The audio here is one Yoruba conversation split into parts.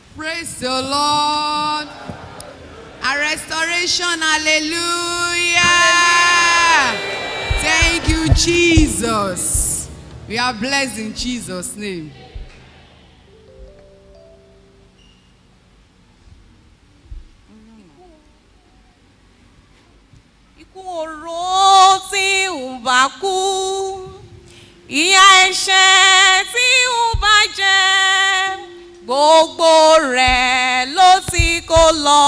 Praise the Lord. A restoration, hallelujah. Thank you, Jesus. We are blessed in Jesus' name. Ikú oró tí ń bá kú, ìyà ẹ̀ṣẹ̀ tí ń bá jẹ, gbogbo rẹ̀ ló ti kó lọ.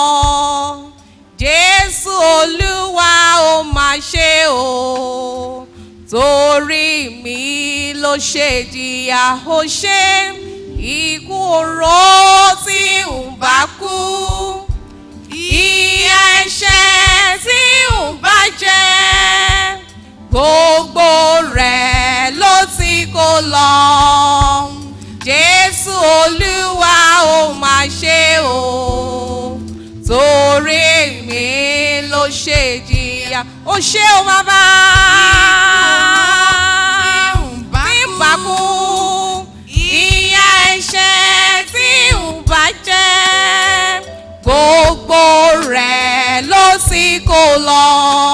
Jésù Olúwa ó máa ṣe o, torí mi ló ṣe jìyà ó ṣe. Ikú oró tí ń bá kú ìyà ẹ̀ṣẹ̀ tí ò bá jẹ gbogbo rẹ̀ ló ti kó lọ jésù olúwa ó máa ṣe o torí mi ló ṣe jìyà ó ṣe o bàbá tí ń bá kú ìyà ẹ̀ṣẹ̀ tí ń bá jẹ gbogbo rẹ̀ ló sì kó lọ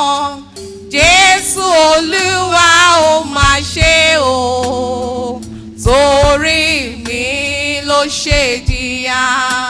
jésù olúwa ó máa ṣe o torí mi ló ṣe jìyà.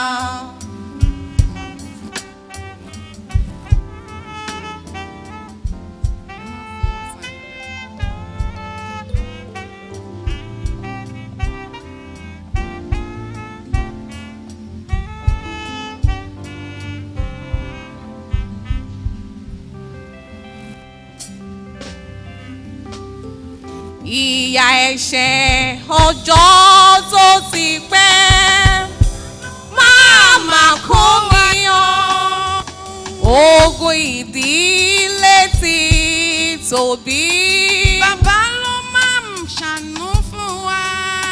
ìyà ẹ̀ṣẹ̀ ọjọ́ tó ti pẹ́ máa mà kó mi yan ogun ìdílé ti tòbí. Bàbá ló máa ń ṣàánú fún wa.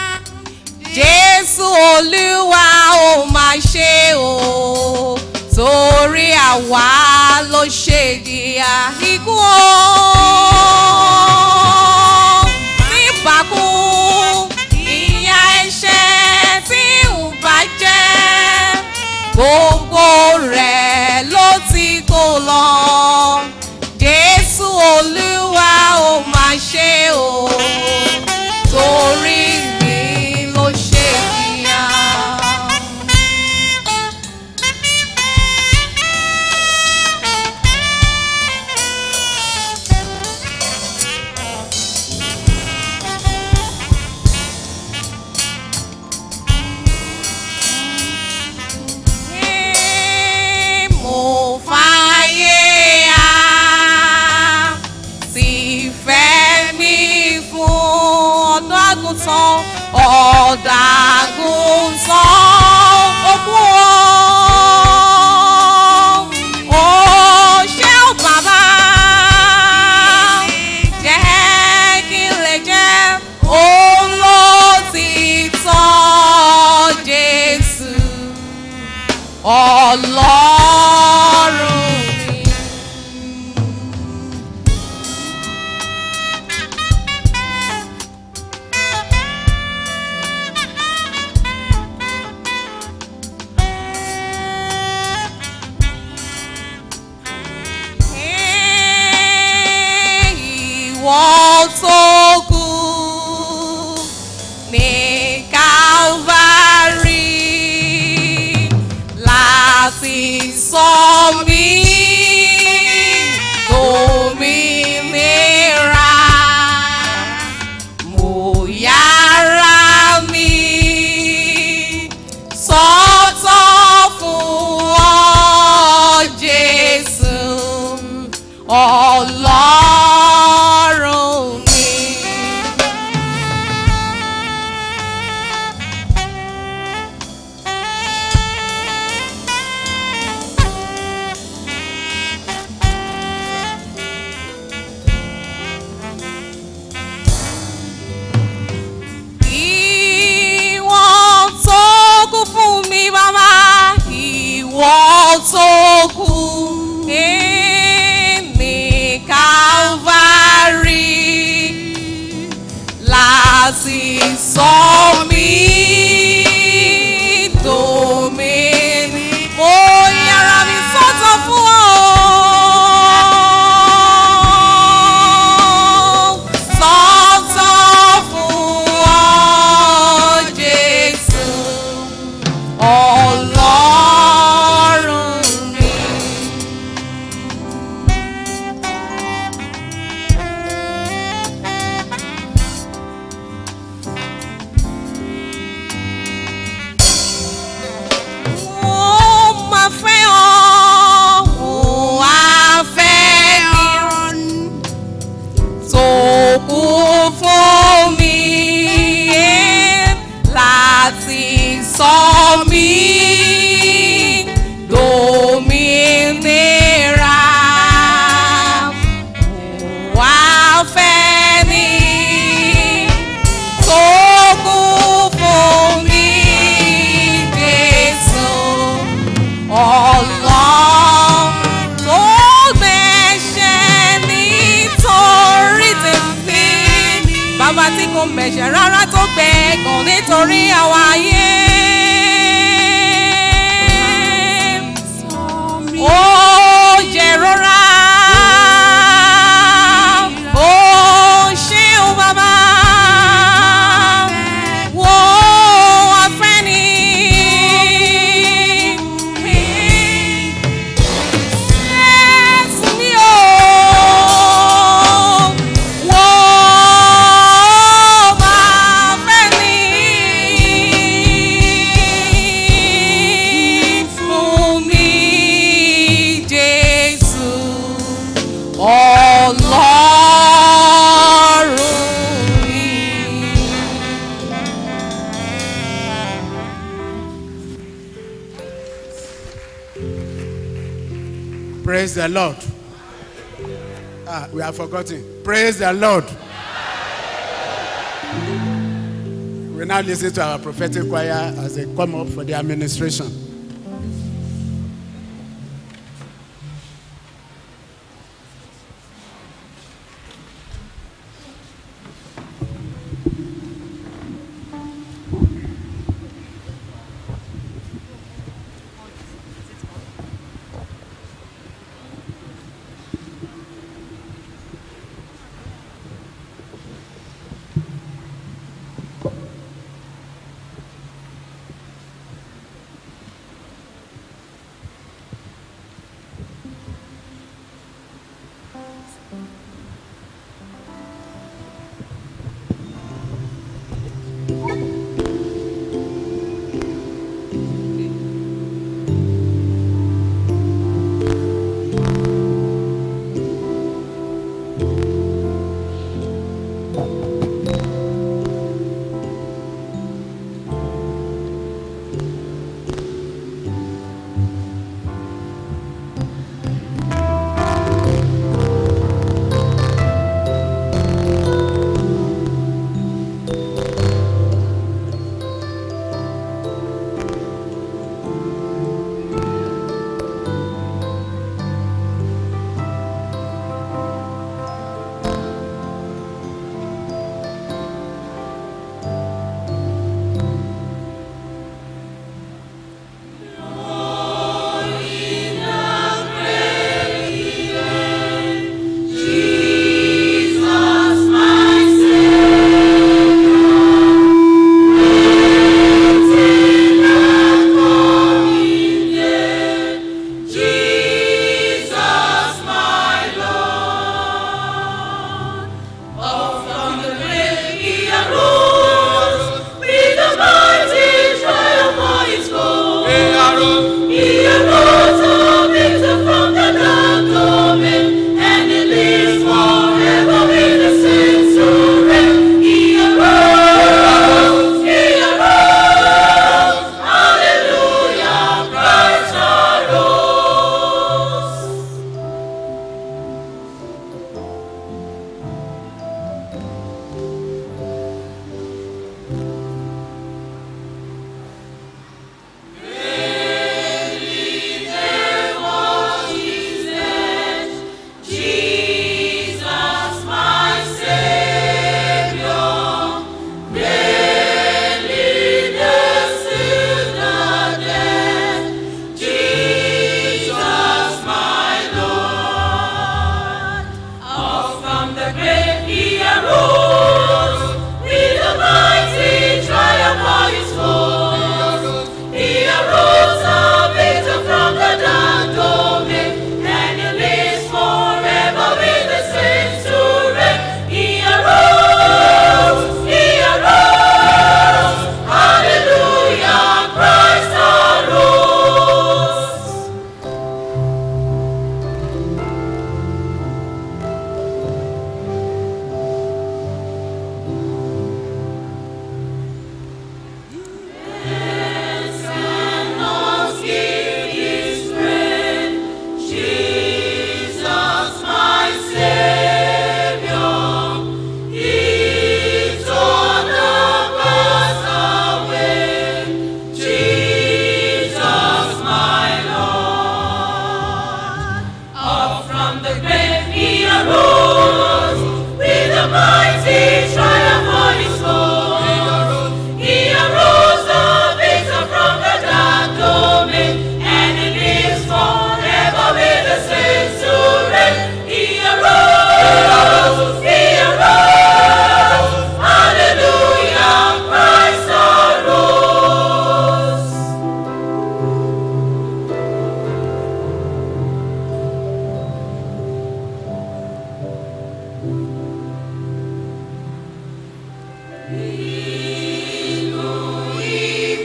jésù olúwa ó máa ṣe o torí àwa ló ṣe jìyà ikú o nígbàkú ìyà ẹ̀ṣẹ̀ tí ń bá jẹ́ gbogbo rẹ̀ ló ti kó lọ jésù olúwa ó máa ṣe o torí mi ló ṣe jìyà. mo fàyè á sì fẹ́ mi fún ọ̀dọ́ àgùntàn ọ̀dọ́ àgùntàn òkú o. Ó ṣé o bàbá jẹ́ kí n lè jẹ́ olótìtọ́ Jésù ọlọ́run mi. Ìwọ tó kú ní Calvary láti sọ mí dòmìnira. Mo yára mi sọ́tọ̀ fún ọ Jésù ọlọ́run mi. Ìwọ tó kú fún mi bàbá, ìwọ tó kú ní Calvary láti sọ mí dòmìnira. láti sọ mí dòmìnira. Wà á fẹ́ ni tó kú fún mi, Jésù. Ọlọ́run tó gbẹ̀ṣẹ̀ nítorí tèmi. Bàbá tí kò mẹ̀ṣẹ̀ rárá tó gbẹ̀gàn nítorí àwa ayé. Ó jẹ rọra. Ó ṣeun bàbá. Wo afẹ́ ni. Jésù mi ò wò máa fẹ́ ni fún mi Jésù Ọlọ́run mi. Praise the Lord. Ah, we have forgotten. Praise the Lord. We now listen to our prophetic choir as they come up for the administration.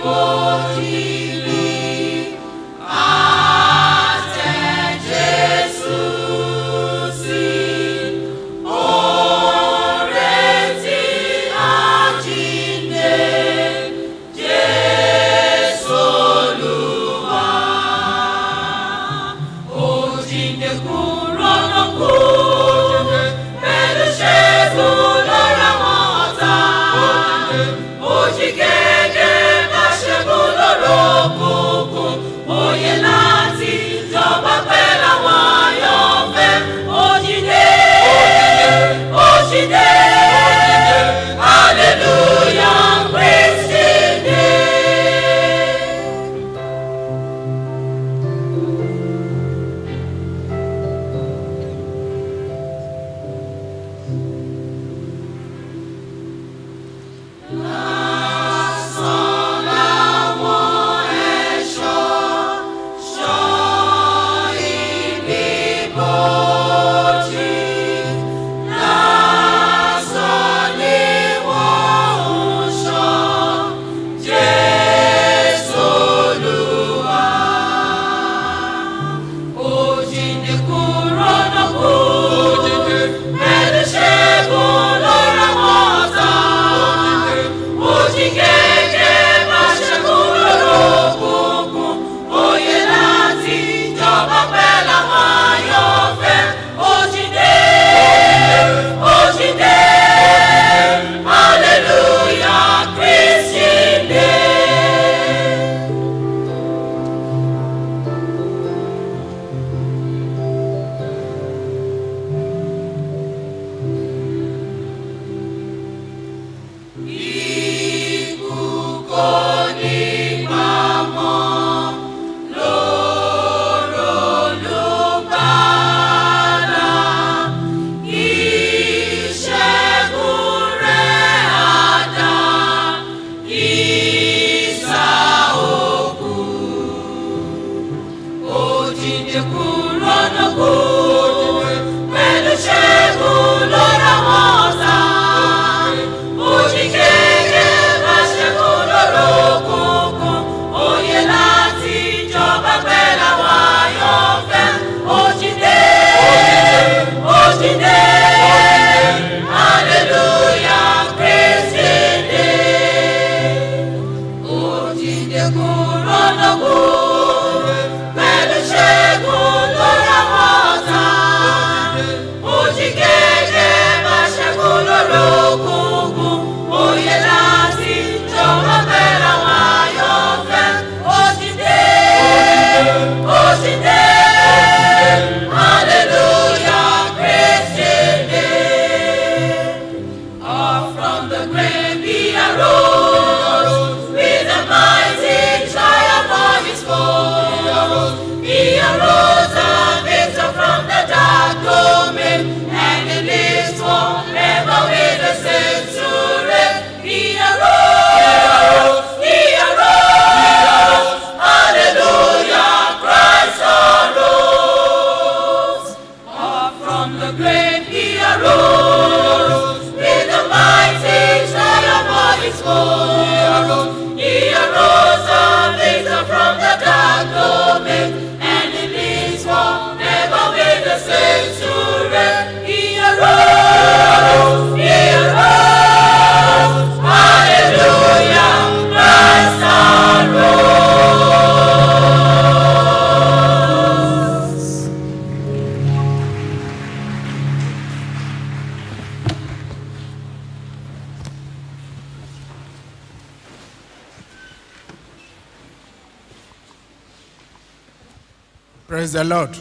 Praise the Lord.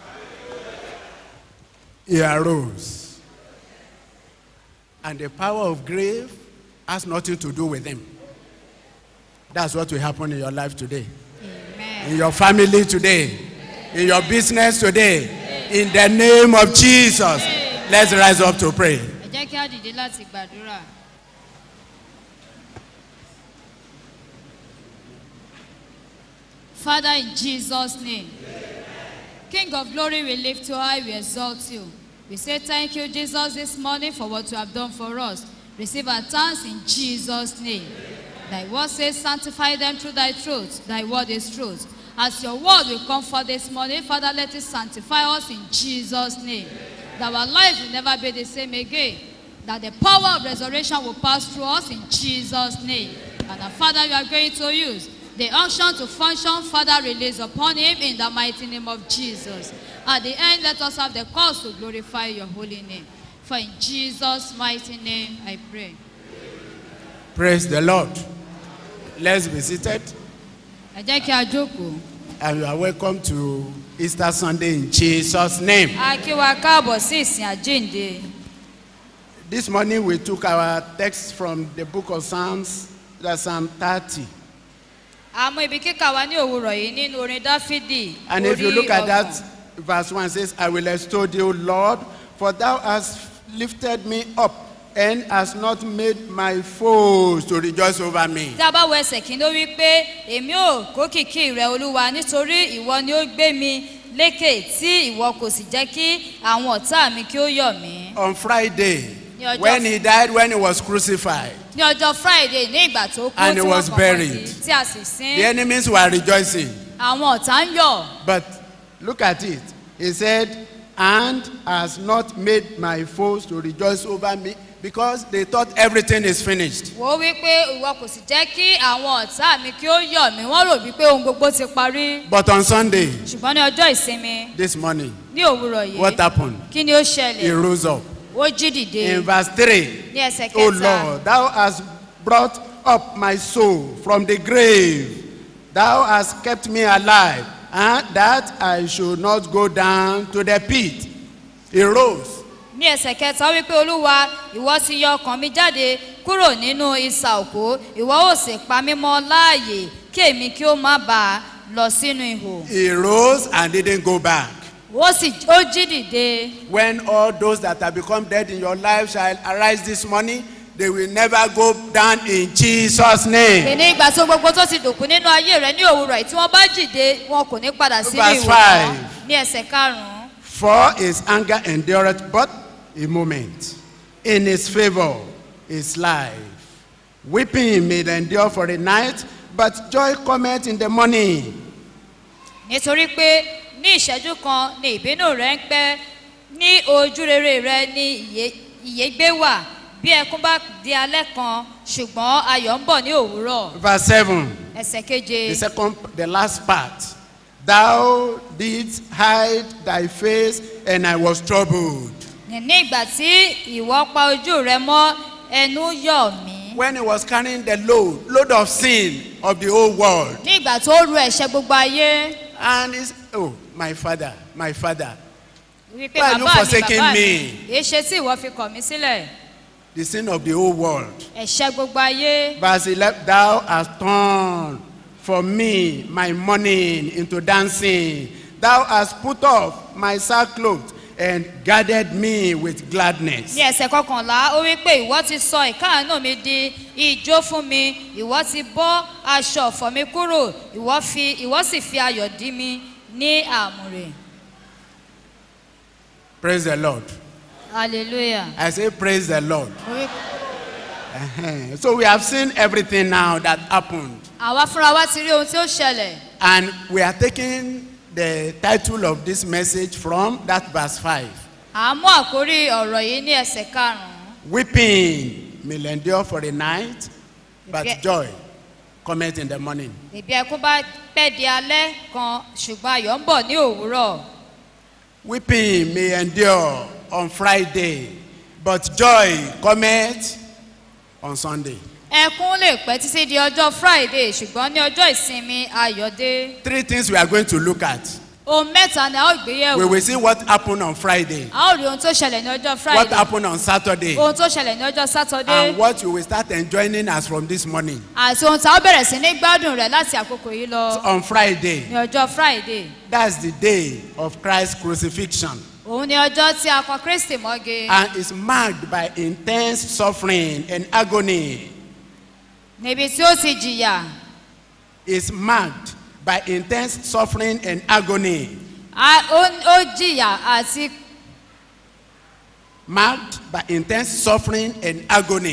He arose. And the power of grave has nothing to do with him. That's what will happen in your life today, Amen. in your family today, in your business today. In the name of Jesus. Let's rise up to pray. ẹ jẹ́ kí á dìde láti gbàdúrà. Father, in Jesus' name, King of glory, we lift you high, we exalt you. We say thank you, Jesus, this morning for what you have done for us. Receive our thanks in Jesus' name. Thy word says, Sanctify them through thy truth. Thy word is truth. As your word will come for this morning, Father, let it sanctify us in Jesus' name. That our life will never be the same again. That the power of resurrection will pass through us in Jesus' name. And that, Father, you are going to use the unction to function, Father, release upon him in the mighty name of Jesus. At the end, let us have the cause to glorify your holy name. For in Jesus' mighty name I pray. Praise the Lord. Let's be seated. ẹ jẹ́ kí a jókòó. And you are welcome to Easter Sunday in Jesus' name. a kí wa káàbọ̀ sí ìsìn àjíǹde. This morning we took our text from the book of Psalms, that's Psalm 30. a mú ibi kíkà wa ní òwúrọ̀ yìí nínú orin dáfídì And if you look at ọgbọ̀n. that, verse 1 says, I will extol thee, O Lord, for thou hast lifted me up and hast not made my foes to rejoice over me. tí a bá wo ẹsẹ̀ kí ló wí pé èmi ò kó kìkì rẹ olúwa nítorí ìwọ ni ó gbé mi lékè tí ìwọ kò sì jẹ́ kí àwọn ọ̀tá mi kí ó yọ̀ mí. On Friday, Ní ọjọ́- when he died, when he was crucified, ní ọjọ́ friday ní ìgbà tó kú And he tí wọ́n was kàn buried. wọ́n sí tí a sì the sin enemies were rejoicing. àwọn ọ̀tá ń yọ̀. But look at it. He said, and has not made my foes to rejoice over me because they thought everything is finished. wò ó wí pé ìwọ kò sì jẹ́ kí àwọn ọ̀tá mi kí ó yọ̀ mí wọ́n rò wípé ohun gbogbo ti parí. But on Sunday, ṣùgbọ́n ní ọjọ́ ìsinmi this morning, ní òwúrọ̀ what yìí happened? kí ni ó He ṣẹlẹ̀ rose up. ó jí dìde In verse 3, ní ẹsẹ̀ O kẹta Lord, thou hast brought up my soul from the grave. Thou hast kept me alive, and that I should not go down to the pit. He rose. ní ẹsẹ̀ kẹta ó wí pé olúwa ìwọ ti yọ ọkàn mi jáde kúrò nínú isà òkú ìwọ ò sì pa mí mọ́ láàyè kí èmi kí ó má bàa lọ sínú ihò He rose and didn't go back. ó sì ó jí dìde When all those that have become dead in your life shall arise this morning, they will never go down in Jesus' name. ní ìgbà tó gbogbo tó ti dòkú nínú ayé rẹ ní òwúrọ̀ yìí tí wọ́n bá jìde wọn kò ní padà sínú Verse ìwò mọ́ five. ní ẹsẹ̀ karùn-ún For his anger endureth but a moment. In his favor is life. Weeping may endure for a night, but joy cometh in the morning. nítorí pé ní ìṣẹ́jú kan ni ìbínú rẹ ń pẹ́ ní ojú rere rẹ ni ìyè- ìyégbé wà bí ẹkún bá di alẹ́ kan ṣùgbọ́n ayọ̀ ń bọ̀ ní òwúrọ̀ Verse 7. ẹsẹ̀ keje The second, the last part. Thou didst hide thy face, and I was troubled. ní ìgbà tí ìwọ pa ojú rẹ mọ́ ẹnu yọ̀ mí When he was carrying the load, load of sin of the whole world. ní ìgbà tó ru ẹ̀ṣẹ̀ gbogbo ayé And he's, oh, my father, my father. wípé Why are you bàbá mi forsaking bàbá me? mi èé ṣe tí ìwọ fi kọ̀ mí sílẹ̀ The sin of the whole world. ẹ̀ṣẹ̀ gbogbo ayé Verse 11, thou hast turned for me my mourning into dancing. Thou hast put off my sackcloth and gathered me with gladness. ní ẹsẹ̀ kọkànlá ó wí pé ìwọ ti sọ ìkáàánú mi di ijó fún mi ìwọ ti bọ́ aṣọ ọ̀fọ̀ mi kúrò ìwọ fi ìwọ sì fi ayọ̀ dí mi ní àmùrè Praise the Lord. hallelujah. I say, Praise the Lord. Ó wí- Uh-huh. So we have seen everything now that happened. àwa fúnra wa ti rí ohun tí ó ṣẹlẹ̀ And we are taking the title of this message from that verse 5. à ń mú àkórí ọ̀rọ̀ yìí ní ẹsẹ̀ karùn-ún Weeping may endure for a night, but Okay. joy cometh in the morning. ìbí ẹkún bá pẹ́ di alẹ́ kan ṣùgbọ́n ayọ̀ ń bọ̀ ní òwúrọ̀ Weeping may endure on Friday, but joy cometh on Sunday. ẹkún lè pẹ́ títí di ọjọ́ friday ṣùgbọ́n ní ọjọ́ ìsinmi ayọ̀ dé Three things we are going to look at. ohun mẹ́ta ni a ó gbé We yẹ̀wò will see what happened on Friday, a ó rí ohun tó ṣẹlẹ̀ ní ọjọ́ what friday happened on Saturday, ohun tó ṣẹlẹ̀ ní ọjọ́ sátọ́dé and what you will start enjoying as from this morning. àti ohun tí a ó bẹ̀rẹ̀ sí ní gbádùn rẹ̀ láti àkókò yìí lọ On Friday, ní ọjọ́ friday that's the day of Christ's crucifixion. òun ni ọjọ́ tí a kọ kristi mọ́ge and is marked by intense suffering and agony. níbi tí ó ti jìyà Is marked by intense suffering and agony. a- ó ó jìyà àti Marked by intense suffering and agony.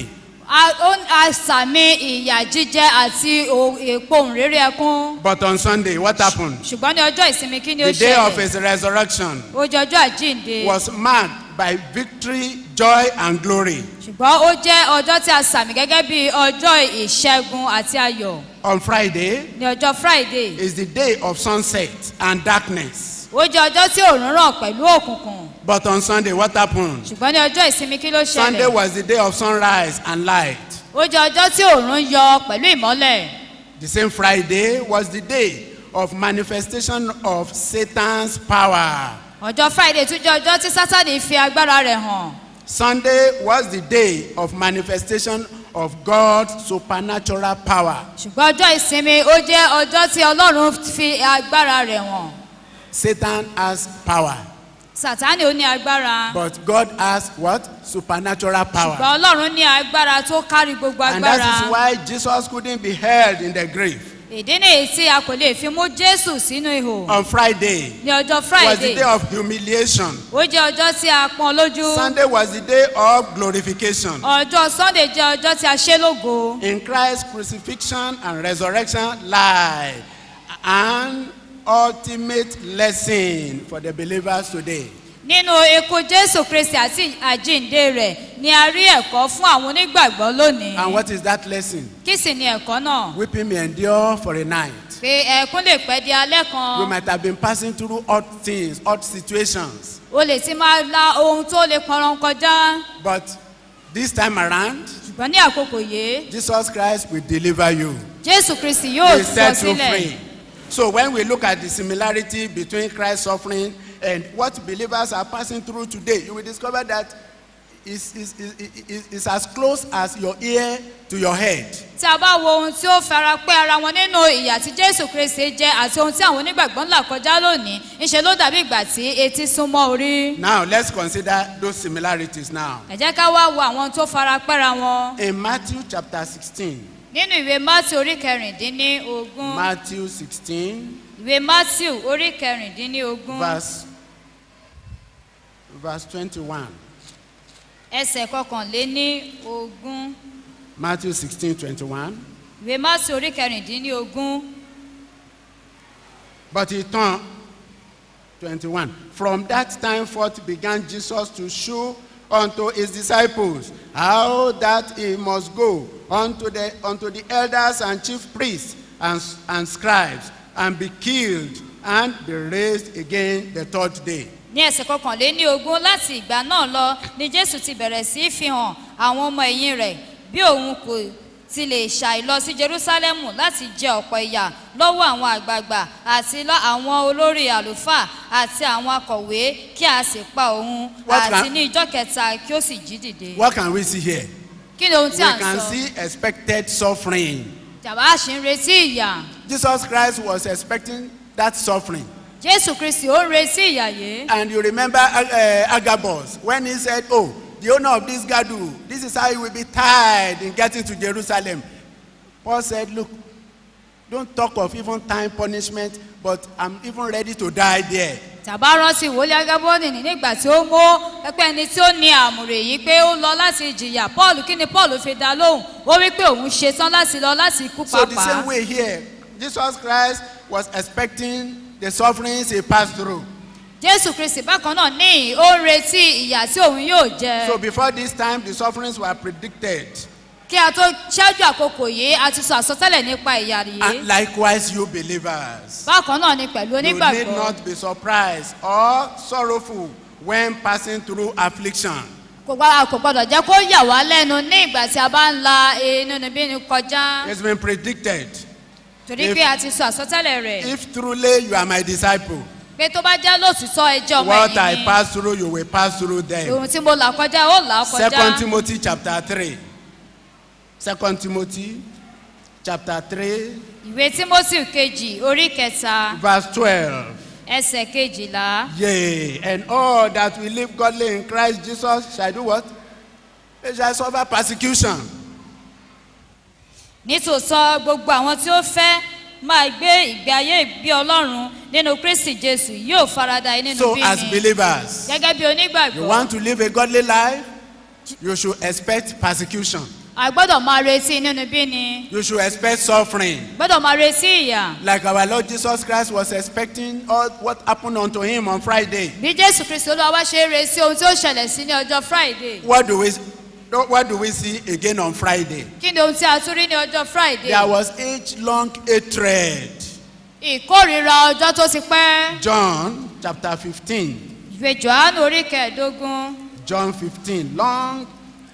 a ó- a sàmì ìyà jíjẹ àti o- ìpohùn réré ẹkún But on Sunday, what happened? ṣùgbọ́n ní ọjọ́ ìsinmi kí ni ó The day of ṣẹlẹ̀ his resurrection ó jẹ́ ọjọ́ àjíǹde was marked by victory, joy, and glory. ṣùgbọ́n ó jẹ́ ọjọ́ tí a sàmì gẹ́gẹ́ bí ọjọ́ ìṣẹ́gun àti ayọ̀ On Friday ní ọjọ́ friday is the day of sunset and darkness. ó jẹ́ ọjọ́ tí òòrùn ràn pẹ̀lú òkùnkùn But on Sunday, what happened? ṣùgbọ́n ní ọjọ́ ìsinmi kí ló Sunday ṣẹlẹ̀ was the day of sunrise and light. ó jẹ́ ọjọ́ tí òòrùn yọ pẹ̀lú ìmọ́lẹ̀ The same Friday was the day of manifestation of Satan's power. ọjọ́ friday tún jẹ́ ọjọ́ tí sátani fi agbára rẹ̀ hàn Sunday was the day of manifestation of God's supernatural power. ṣùgbọ́n ọjọ́ ìsinmi ó jẹ́ ọjọ́ tí ọlọ́run fi agbára rẹ̀ hàn Satan has power, sátani ó ní agbára but God has what? Supernatural power. ṣùgbọ́n ọlọ́run ní agbára tó kárí gbogbo And that is agbára why Jesus couldn't be held in the grave. ìdí nìyí tí a kò lè fi mú jésù sínú ihò On Friday ní ọjọ́ was the friday day of humiliation. ó jẹ́ ọjọ́ tí a pọn lójú Sunday was the day of glorification. ọjọ́ sunday jẹ́ ọjọ́ tí a ṣe lógo In Christ's crucifixion and resurrection lie an ultimate lesson for the believers today. nínú ikú jésù kristi àti àjíǹde rẹ̀ ni a rí ẹ̀kọ́ fún àwọn onígbàgbọ́ lónìí And what is that lesson? kí sì ni ẹ̀kọ́ náà Weeping may endure for a night. pé ẹ̀kún lè pẹ́ di alẹ́ You kan might have been passing through odd things, odd situations. o lè ti máa la ohun tó lè pọnran kọjá But this time around, ṣùgbọ́n ní àkókò yìí Jesus Christ will deliver you. jésù kristi yóò He sọ set you sílẹ̀ free. So when we look at the similarity between Christ's suffering and what believers are passing through today, you will discover that it's, it's, it's, it's, it's as close as your ear to your head. tí a bá wo ohun tí ó fara pẹ́ ara wọn nínú ìyà tí jésù kristi jẹ́ àti ohun tí àwọn onígbàgbọ́ ń là kọjá lónìí ńṣe ló dàbí ìgbà tí etí súnmọ́ orí Now let's consider those similarities now. ẹ jẹ́ ká wá wo àwọn tó fara pẹ́ra wọn In Matthew chapter 16, nínú ìwé matthew orí kẹrìndínlógún Matthew 16, ìwé matthew orí kẹrìndínlógún verse, verse 21. ẹsẹ̀ kọkànléní ogún Matthew 16, 21. ìwé matthew orí kẹrìndínlógún But he turned 21. From that time forth began Jesus to show unto his disciples how that he must go unto the, unto the elders and chief priests and, and scribes and be killed and be raised again the third day. ní ẹsẹ̀ kọkànléní ogún láti ìgbà náà lọ ni jésù ti bẹ̀rẹ̀ sí í fi hàn àwọn ọmọ ẹ̀yìn rẹ̀ bí òun kò ti lè ṣàì lọ sí jerúsálẹ́mù láti jẹ ọ̀pọ̀ ìyà lọ́wọ́ àwọn àgbààgbà àti lọ́ àwọn olórí àlùfáà àti àwọn akọ̀wé kí a sì pa òun What àti can- ní ijọ́ kẹta kí ó sì jí dìde. What can we see here? kí ni ohun We tí à ń can sọ see expected suffering. jàmbá ṣì ń retí ìyà Jesus Christ was expecting that suffering. jésù kristi ó ń retí ìyà yìí. And you remember uh, Agabus when he said, Oh, the owner of this gadu, this is how he will be tied in getting to Jerusalem. Paul said, Look, don't talk of even time punishment, but I'm even ready to die there. tàbá rántí wòlé agábọ́ọ̀nì ní nígbà tí ó mú pẹ́pẹ́ ẹni tí ó ní àmùrè yìí pé ó lọ láti jìyà paul kí ni paul fi dá lóhùn ó wí pé òun ṣetán láti lọ láti kú So the pàápàá same way here, Jesus Christ was expecting the sufferings he passed through. jésù kristi bákan náà ní ó ń retí ìyà tí òun yóò jẹ So before this time, the sufferings were predicted. kí a tó ṣáájú àkókò yìí a ti sọ àsọtẹ́lẹ̀ nípa ìyà yìí And likewise, you believers. bákan náà ni pẹ̀lú You need onígbàgbọ́ not be surprised or sorrowful when passing through affliction. kò gbọ́dọ̀ kò gbọ́dọ̀ jẹ́ kó yà wá lẹ́nu ní ìgbà tí a bá ń la inú níbí ni kọjá It's been predicted. torí If- pé a ti sọ àsọtẹ́lẹ̀ rẹ̀ If truly you are my disciple, pé tó bá jẹ́ lóòtítọ́ ẹjọ́ ọmọ what I ẹ̀yìn ni pass through, you will pass through them. ohun tí mo là kọjá ó là á Second kọjá Timothy chapter 3. Second Timothy chapter 3, ìwé timothy kejì orí kẹta verse 12. ẹsẹ̀ kejìlá Yea, and all that will live godly in Christ Jesus shall do what? They shall suffer persecution. nítòótọ́ gbogbo àwọn tí ó fẹ́ máa gbé ìgbé ayé ìgbé ọlọ́run nínú kristi jésù yóò farada nínú So, as bíni believers, gẹ́gẹ́ bí you onígbàgbọ́ want to live a godly life, you should expect persecution. a gbọ́dọ̀ máa retí nínú bí ni You should expect suffering. gbọ́dọ̀ máa retí ìyà Like our Lord Jesus Christ was expecting all what happened unto him on Friday. bí jésù kristu olúwa wá ṣe é retí ohun tí ó ṣẹlẹ̀ sí ní ọjọ́ friday What do we what do we see again on Friday? kí ni ohun tí a tún rí ní ọjọ́ friday There was age-long hatred. ìkórìíra ọjọ́ tó ti pẹ́ John chapter 15. ìwé johannu orí kẹẹ̀ẹ́dógún John 15. Long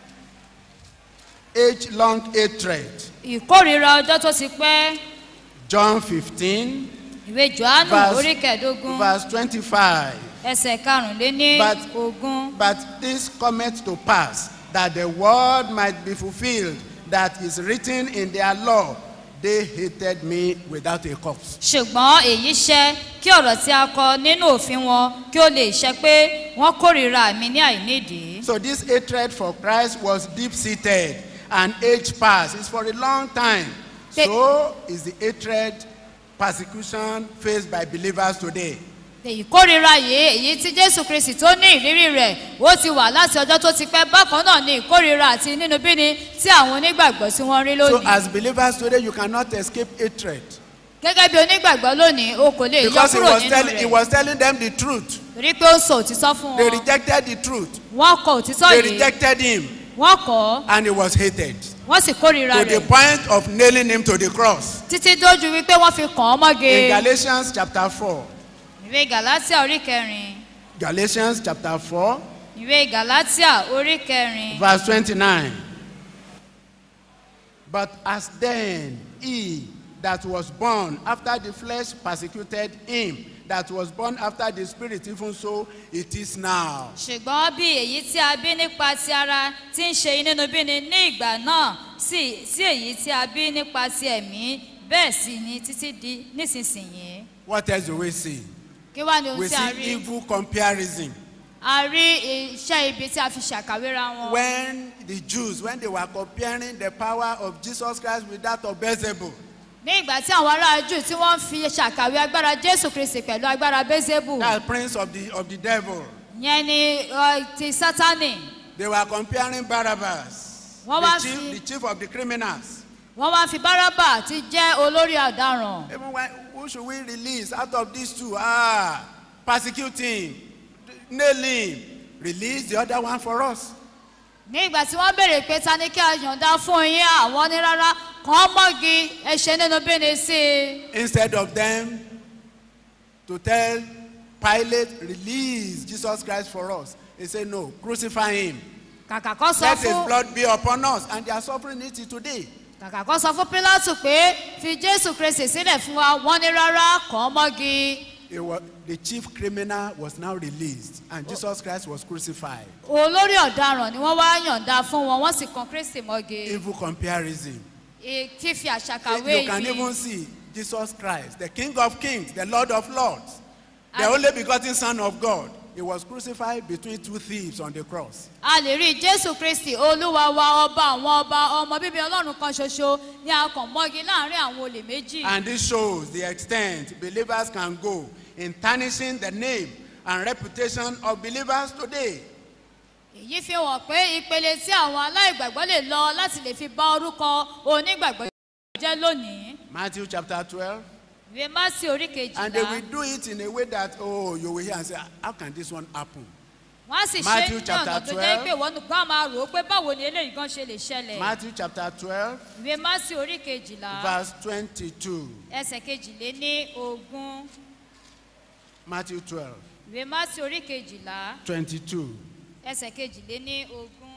age-long hatred. ìkórìíra ọjọ́ tó ti pẹ́ John 15 ìwé johannu Verse- orí kẹẹ̀ẹ́dógún verse 25. ẹsẹ̀ karùnléní But- ogún But this cometh to pass, that the word might be fulfilled, that is written in their law, they hated me without a cause. ṣùgbọ́n èyí ṣẹ kí ọ̀rọ̀ tí a kọ nínú òfin wọn kí ó lè ṣẹ pé wọ́n kórìíra mi ní àìnídìí. So this hatred for Christ was deep-seated and age past. It's for a long time. They- So is the hatred, persecution faced by believers today. ìkórìíra yìí èyí tí jésù kristi tó ní ìrírí rẹ̀ ó ti wà láti ọjọ́ tó ti pẹ́ bákan náà ní ìkórìíra àti nínúbíni tí àwọn onígbàgbọ́ tí wọ́n rí So lónìí. as believers today, you cannot escape hatred. gẹ́gẹ́ bí onígbàgbọ́ lónìí o kò lè yọ Because he kúrò was, nínú telling, he rẹ̀ was telling them the truth. torí pé ó sọ òtítọ́ fún They wọn rejected the truth. wọ́n kọ òtítọ́ They yìí rejected him. wọ́n kọ́ and he was hated wọ́n sì kórìíra to the rẹ̀ point of nailing him to the cross. títí dójú wípé wọ́n fi kàn án mọ́ge In Galatians chapter 4, ìwé galatia orí kẹrin Galatians chapter 4, ìwé galatia orí kẹrin verse 29. But as then he that was born after the flesh persecuted him that was born after the spirit, even so it is now. ṣùgbọ́n bí èyí tí a bí nípa ti ara ti ń ṣe inúnibíni ní ìgbà náà sí sí èyí tí a bí nípa ti ẹ̀mí bẹ́ẹ̀ sì ni títí di nísinsìnyí What else do we see? kí wá ní ohun We tí a see rí evil comparison. a rí iṣẹ́ ibi tí a fi ṣàkàwéra wọn When the Jews, when they were comparing the power of Jesus Christ with that of Beelzebub, ní ìgbà tí àwọn ará jù tí wọ́n fi ṣàkàwé agbára jésù kristi pẹ̀lú agbára bézébù that prince of the, of the devil, yẹn ni ọ, ti sátánì They were comparing Barabbas, Wọ́n the wá chief, fi- the chief of the criminals. wọ́n wá fi bárábà tí jẹ́ olórí ọ̀daràn Even when, who should we release out of these two? Ah, persecute him, nail him, release the other one for us. ní ìgbà tí wọ́n béèrè pé ta ni kí a yọ̀ǹda fún yín àwọn ní rárá kàn án mọ́gi ẹ̀ṣẹ̀ nínú bíni sí i Instead of them to tell Pilate, release Jesus Christ for us. They say, no, crucify him. kàkà kọ́ sọ Let his fún blood be upon us. And they are suffering it today. kàkà kọ́ sọ fún pílátù pé fi jésù kristi sílẹ̀ fún wa wọ́n ní rárá kàn án mọ́gi It was, the chief criminal was now released, and Jesus Christ was crucified. olórí ọ̀daràn ni wọ́n wá yọ̀ǹda fún wọn wọ́n sì kan kristi mọ́gi Evil comparison. Ì- fífi You àṣàkàwé can even yìí see Jesus Christ, the King of Kings, the Lord of Lords, the And- only begotten Son of God. He was crucified between two thieves on the cross. a lè rí jésù kristi olúwa wa ọba àwọn ọba ọmọ bíbí ọlọ́run kan ṣoṣo ní akàn mọ́gi láàrin àwọn olè méjì. And this shows the extent believers can go in tarnishing the name and reputation of believers today. èyí fi hàn pé ìpele tí àwọn aláìgbàgbọ́ lè lọ láti lè fi bá orúkọ onígbàgbọ́ jẹ́ lónìí. Matthew chapter 12. ìwé másì orí And they will kejìlá do it in a way that, oh, you will hear and say, how can this one happen? wọ́n á sì ṣe Matthew ní ọ̀nà chapter tó jẹ́ 12. pé wọ́n nìkan máa rò ó pé báwo ni eléyìí gan ṣe lè ṣẹlẹ̀. Matthew chapter 12, ìwé másì orí kejìlá verse 22. ẹsẹ̀ kejìlé ní ogún Matthew 12, ìwé másì orí kejìlá 22. ẹsẹ̀ kejìlé ní ogún.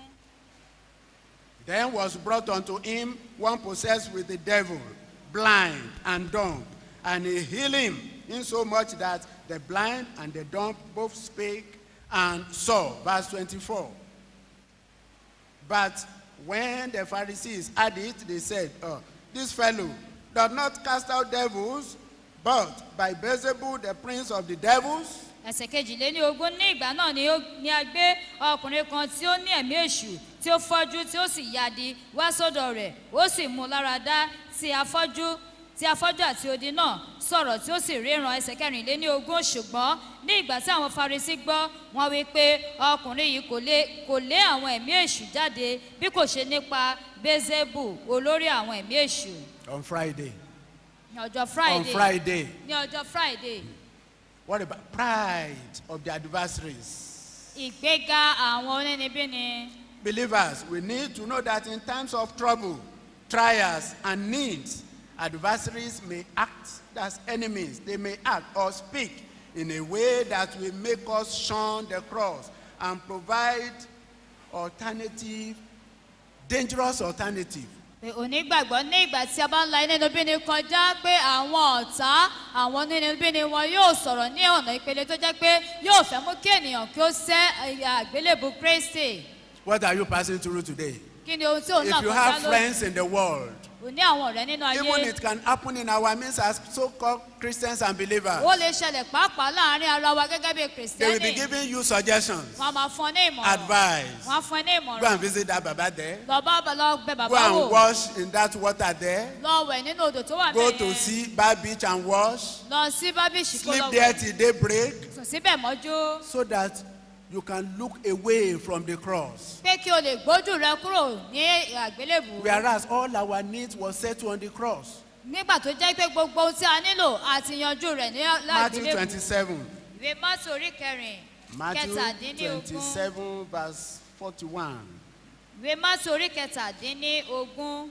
Then was brought unto him one possessed with the devil, blind and dumb, and he healed him, insomuch that the blind and the dumb both spake and saw. Verse 24. But when the Pharisees heard it, they said, oh, This fellow does not cast out devils, but by Beelzebub, the prince of the devils. ẹsẹ̀ kejìlé ní ogún ní ìgbà náà ni ó- ni a gbé ọkùnrin kan tí ó ní ẹ̀mí èṣù tí ó fọ́jú tí ó sì yadi wá sọ́dọ̀ rẹ̀ ó sì mú un lára dá tí afọ́jú tí afọ́jú àti odi náà sọ̀rọ̀ tí ó sì ríran ẹsẹ̀ kẹrìnléní ogún ṣùgbọ́n ní ìgbà tí àwọn farisi gbọ́ wọn wí pé ọkùnrin yìí kò lé kò lé àwọn ẹ̀mí èṣù jáde bí kò ṣe nípa bezebu olórí àwọn ẹ̀mí èṣù On Friday. ní ọjọ́ On friday Friday. ní ọjọ́ friday What about pride of the adversaries? ìgbéga àwọn onínibíni Believers, we need to know that in times of trouble, trials, and needs, adversaries may act as enemies. They may act or speak in a way that will make us shun the cross and provide alternative, dangerous alternative. pé onígbàgbọ́ ní ìgbà tí a bá ń la inúnibíni kọjá pé àwọn ọ̀tá àwọn onínibíni wọn yóò sọ̀rọ̀ ní ọ̀nà ìpele tó jẹ́ pé yóò fẹ́ mú kí ènìyàn kí ó sẹ́ ẹ̀yà àgbélébù kristi What are you passing through today? kí ni ohun tí òun náà If you kọjá have lónìí friends in the world, ò ní àwọn ọ̀rẹ́ nínú ayé even it can happen in our midst as so-called Christians and believers. ó lè ṣẹlẹ̀ pàápàá láàrin ara wa gẹ́gẹ́ bí They will be kìrìsìtẹ́nì giving you suggestions, wọ́n á máa fún ọ ní ìmọ̀ràn advice. wọ́n á fún ọ ní Go ìmọ̀ràn and visit that Baba there. lọ bá lọ bẹ Go bàbá and wò wash in that water there. lọ wẹ̀ nínú odò tó wà Go bẹ́ẹ̀ to yẹn see Bar Beach and wash. lọ sí bábíṣì kó Sleep lọ there wẹ̀ till daybreak sùn síbẹ̀ mọ́jú. so that you can look away from the cross. pé kí o lè gbójú rẹ kúrò ní àgbélébù Whereas all our needs was settled on the cross. nígbà tó jẹ́ pé gbogbo ohun tí a nílò àti yanjú rẹ̀ ní Matthew lágbélébù 27. ìwé mátò orí kẹrin Matthew kẹtàdínlógún 27 verse 41. ìwé mátò orí kẹtàdínlógún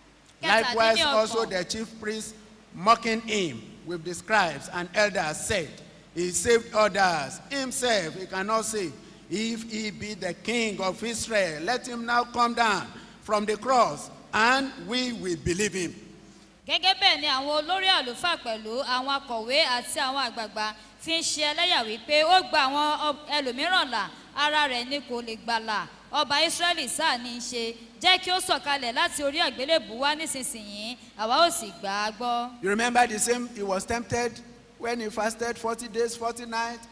Likewise also kẹtàdínlọ́gbọ̀n the chief priests mocking him with the scribes and elders said, He saved others, himself he cannot save. If he be the king of Israel, let him now come down from the cross and we will believe him. gẹ́gẹ́ bẹ́ẹ̀ ni àwọn olórí àlùfáà pẹ̀lú àwọn akọ̀wé àti àwọn àgbààgbà fi ń ṣe ẹlẹ́yà wípé ó gba àwọn ọ- ẹlòmíràn là ara rẹ̀ ni kò lè gbàlà ọba israẹli sáà ní í ṣe jẹ́ kí ó sọ̀kalẹ̀ láti orí àgbélébù wá nísinsìnyí àwa ò sì gbà á gbọ́. You remember the same, he was tempted when he fasted 40 days, 40 nights.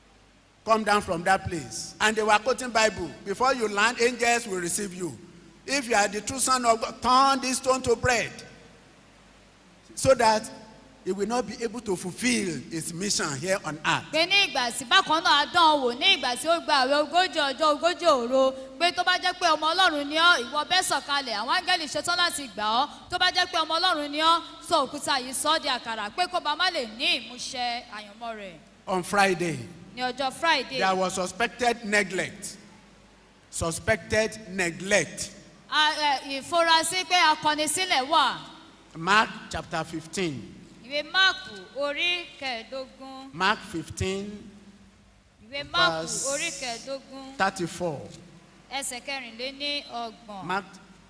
Come down from that place. And they were quoting Bible. Before you land, angels will receive you. If you are the true son of God, turn this stone to bread. So that he will not be able to fulfill his mission here on earth. pé ní ìgbà tí bákan náà dán an wò ní ìgbà tí ó gba àwẹ̀ ogójì ọjọ́ ogójì òru pé tó bá jẹ́ pé ọmọ ọlọ́run ni ọ́ ìwọ bẹ́ẹ̀ sọ̀kalẹ̀ àwọn áńgẹ́lì ṣetán láti gbà ọ́ tó bá jẹ́ pé ọmọ ọlọ́run ni ọ́ sọ òkúta yìí sọ́ di àkàrà pé kó ba má lè ní ìmúṣẹ àyànmọ́ rẹ̀ On Friday, ní ọjọ́ friday there was suspected neglect. Suspected neglect. a- ẹ, ìfurasí pé akọnisílẹ̀ wà Mark chapter 15. ìwé máàkù orí kẹẹ̀ẹ́dógún Mark 15, ìwé máàkù Verse- orí kẹẹ̀ẹ́dógún 34. ẹsẹ̀ kẹrìnléní ọgbọ̀n. Mark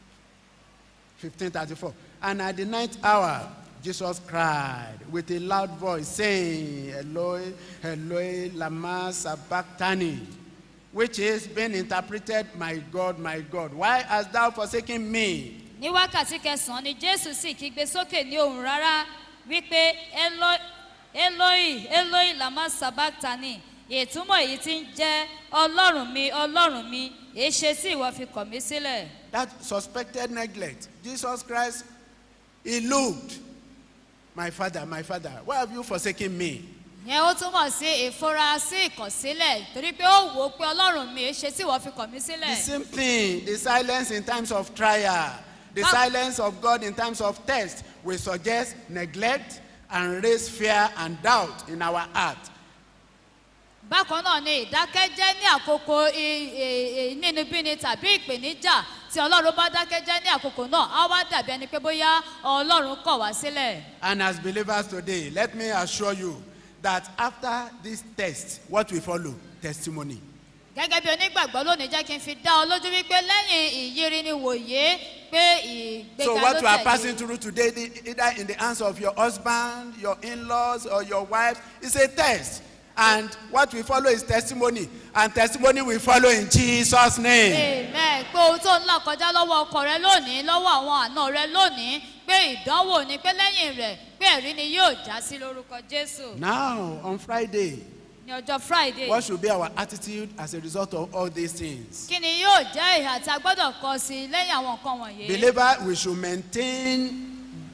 15 34. And at the ninth hour, Jesus cried with a loud voice, saying, Eloi, Eloi, Lama Sabachthani, which is being interpreted, My God, my God, why hast thou forsaken me? ní wákàtí kẹsàn-án ni jésù sì kígbe sókè ní ohùn rárá wípé "Eloi- eloi eloi lama sabachthani ìtumọ̀ èyí tí ń jẹ́ ọlọ́run mi ọlọ́run mi èéṣe tí ìwọ fi kọ̀ mí sílẹ̀. That suspected neglect. Jesus Christ, he looked, My father, my father, why have you forsaken me? yẹn ó túmọ̀ sí ìfurasí ìkọ̀sílẹ̀ torí pé ó wò ó pé ọlọ́run mi èéṣe tí ìwọ fi kọ̀ mí The sílẹ̀. same thing, the silence in times of trial, the How- silence of God in times of test will suggest neglect and raise fear and doubt in our heart. bákan náà ni ìdákẹ́jẹ́ ní àkókò i- i- ìnínibíni tàbí ìpèníjà tí ọlọ́run bá dákẹ́jẹ́ ní àkókò náà á wá dàbí ẹni pé bóyá ọlọ́run kọ̀ wá sílẹ̀. And as believers today, let me assure you that after this test, what will follow? Testimony. gẹ́gẹ́ bí onígbàgbọ́ lónìí jẹ́ kí n fi dá ọ lójú wípé lẹ́yìn ìyírí ni wòye pé ìgbéga So ló what you are passing tẹ̀lé. through today, the- either in the hands of your husband, your in-laws, or your wife, is a test. And what will follow is testimony. And testimony will follow in Jesus' name. amen pé ohun tó ń là kọjá lọ́wọ́ ọkọ rẹ lónìí lọ́wọ́ àwọn àna rẹ lónìí pé ìdánwò ni pé lẹ́yìn rẹ̀ pé ẹ̀rí ni yóò já sí lórúkọ jésù Now, on Friday, ní ọjọ́ friday. what should be our attitude as a result of all these things? kí ni yóò jẹ́ ìhà tí a gbọ́dọ̀ kọ sí i lẹ́yìn àwọn nǹkan wọ̀nyí. Believer, we should maintain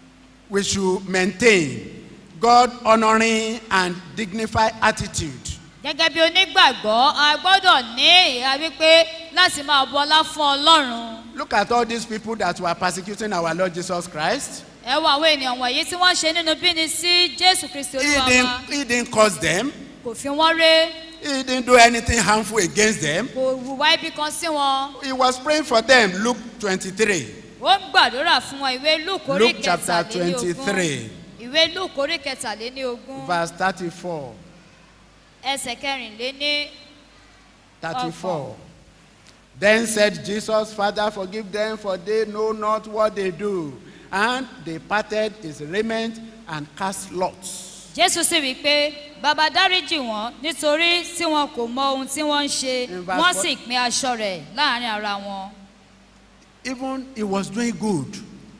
we should maintain God honoring and dignified attitude gẹ́gẹ́ bí onígbàgbọ́ a gbọ́dọ̀ ní ìhà wípé láti máa bọlá fún ọlọ́run Look at all these people that were persecuting our Lord Jesus Christ. ẹ wo àwọn ènìyàn wọ̀nyí tí wọ́n ṣe nínú bíni sí jésù kristi He olúwa wa didn't, he didn't cause them. kò fi wọ́n ré He didn't do anything harmful against them. kò hùwà ibi kan sí wọn He was praying for them. Luke 23. ó ń gbàdúrà fún wọn ìwé luke orí Luke chapter kẹtàléní ogún 23, ìwé luke orí kẹtàléní ogún verse 34. ẹsẹ̀ kẹrìnléní 34. Then said Jesus, Father, forgive them, for they know not what they do. And they parted his raiment and cast lots. jésù sì wí pé bàbá dáríjì wọn nítorí tí wọn kò mọ ohun tí wọn ń ṣe In verse wọn four- sì pín aṣọ rẹ láàrin ara wọn Even he was doing good.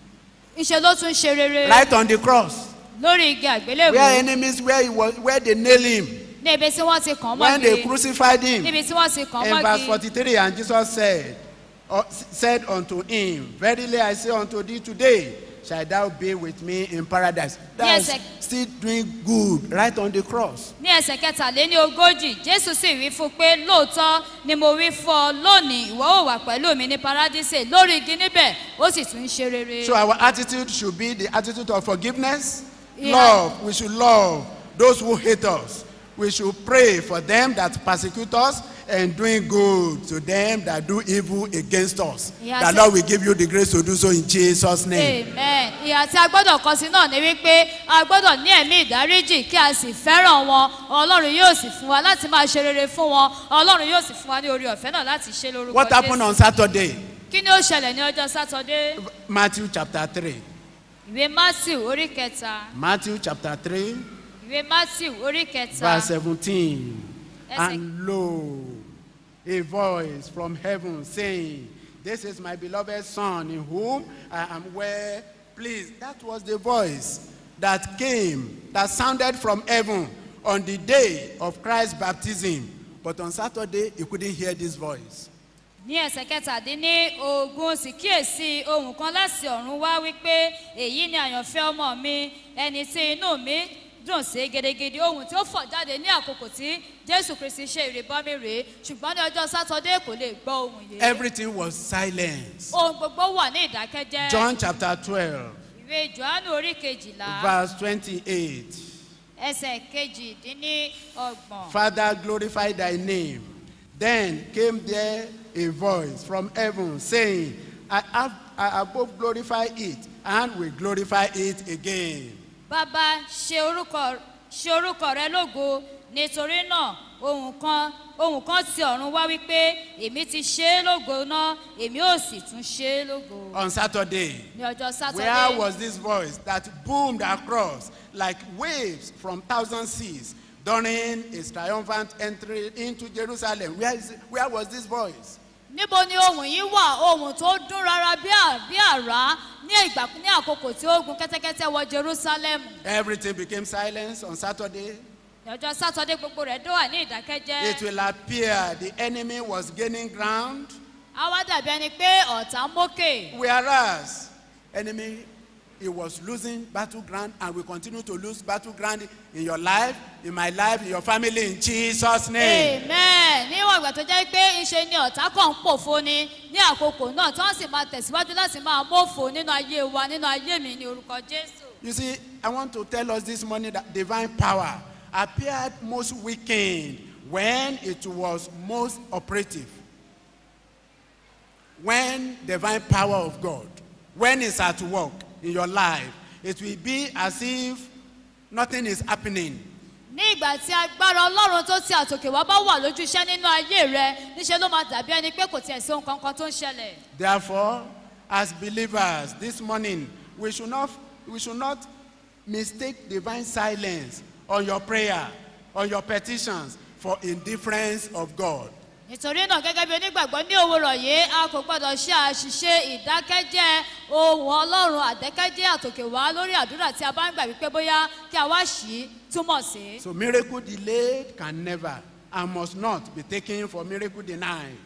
ìṣe ló tún ṣe rere Right on the cross. lórí igi àgbélébùú Where enemies, where he was, where they nailed him. ní ibi tí wọ́n ti kàn án When they mọ́gi crucified him. níbi tí wọ́n ti kàn án In verse mọ́gi 43, and Jesus said, uh, said unto him, Verily I say unto thee today, shall thou be with me in paradise. That's Yes, still doing good right on the cross. ní ẹsẹ̀ kẹtàléní ogójì jésù sì wí fún un pé lóòótọ́ ni mo wí fún ọ lónìí ìwọ ò wà pẹ̀lú mi ní paradíṣe lórí igi níbẹ̀ ó sì tún ń ṣe rere. So our attitude should be the attitude of forgiveness, Yeah. love. We should love those who hate us. We should pray for them that persecute us and doing good to them that do evil against us. Yeah, the so- Lord will give you the grace to do so in Jesus' name. amen ìhà tí a gbọ́dọ̀ kọ sí náà ni wípé a gbọ́dọ̀ ní ẹ̀mí ìdáríjì kí a sì fẹ́ràn wọn ọlọ́run yóò sì fún wa láti máa ṣe rere fún wọn ọlọ́run yóò sì fún wa ní orí ọ̀fẹ́ náà láti ṣe lórúkọ What happened Jésù. on Saturday? kí ni ó ṣẹlẹ̀ ní ọjọ́ sátọdé Matthew chapter 3. ìwé matthew orí kẹta Matthew chapter 3, ìwé matthew orí kẹta verse 17. Yes, And lo, a voice from heaven saying, This is my beloved Son, in whom I am well pleased. That was the voice that came, that sounded from heaven on the day of Christ's baptism. But on Saturday, you couldn't hear this voice. ní ẹsẹ̀ kẹtàdínní ogún sì kíyèsí ohun kan láti ọ̀run wá wípé èyí ni àyànfẹ́ ọmọ mi ẹni tí inú mi dùn sí gidigidi ohun tí ó fọ̀ jáde ní àkókò tí jésù kristi ṣe ìrìbọmi rèé ṣùgbọ́n ní ọjọ́ sátọdé kò lè gbọ́ ohun yìí Everything was silence. ohun gbogbo wà ní ìdákẹ́jẹ́ John chapter 12, ìwé johannu orí kejìlá verse 28. ẹsẹ̀ kejìdínní ọgbọ̀n Father, glorify thy name. Then came there a voice from heaven saying, I have, I have both glorified it and will glorify it again. bàbá ṣe orúkọ ṣe orúkọ rẹ lógo nítorí náà ohun kan ohun kan ti ọ̀run wá wípé èmi ti ṣe é lógo náà èmi ò sì tún ṣe é lógo On Saturday, ní ọjọ́ where sátọdé was this voice that boomed across like waves from thousand seas during his triumphant entry into Jerusalem? Where, is, where was this voice? níbo ni ohun yìí wà ohun tó dún rárá bí à- bí àrá ní ìgbà ní àkókò tí ó gun kẹ́tẹ́kẹ́tẹ́ wọ jerusalem Everything became silence on Saturday. ní ọjọ́ sátọdé gbogbo rẹ̀ dó wà ní It ìdákẹ́jẹ́ will appear the enemy was gaining ground. á wá dàbí ẹni pé ọ̀tá ń mókè Whereas enemy he was losing battleground and will continue to lose battleground in your life, in my life, in your family in Jesus' name. amen níwọ̀n ìgbà tó jẹ́ pé ńṣe ni ọ̀tá kan ń pòfo ni ní àkókò náà tí wọ́n sì máa tẹ̀síwájú láti máa mófo nínú ayé wa nínú ayé mi ní orúkọ jésù. You see, I want to tell us this morning that divine power appeared most weakened when it was most operative. When divine power of God, when it's at work in your life, it will be as if nothing is happening. ní ìgbà tí agbára ọlọ́run tó ti àtòkè wá bá wà lójú iṣẹ́ nínú ayé rẹ níṣẹ́ ló máa dàbí ẹni pé kò tiẹ̀ sí ohun kankan tó ń ṣẹlẹ̀. Therefore, as believers this morning, we should not, we should not mistake divine silence on your prayer, on your petitions for indifference of God. nítorí náà gẹ́gẹ́ bí onígbàgbọ́ ní òwúrọ̀ yìí a kò gbọ́dọ̀ ṣe àṣìṣe ìdákẹ́jẹ́ ohun ọlọ́run àdẹ́kẹ́jẹ́ àtòkè wá lórí àdúrà tí a bá ń gbà wípé bóyá kí a wá ṣí túmọ̀ sí. So miracle delayed can never and must not be taken for miracle denied.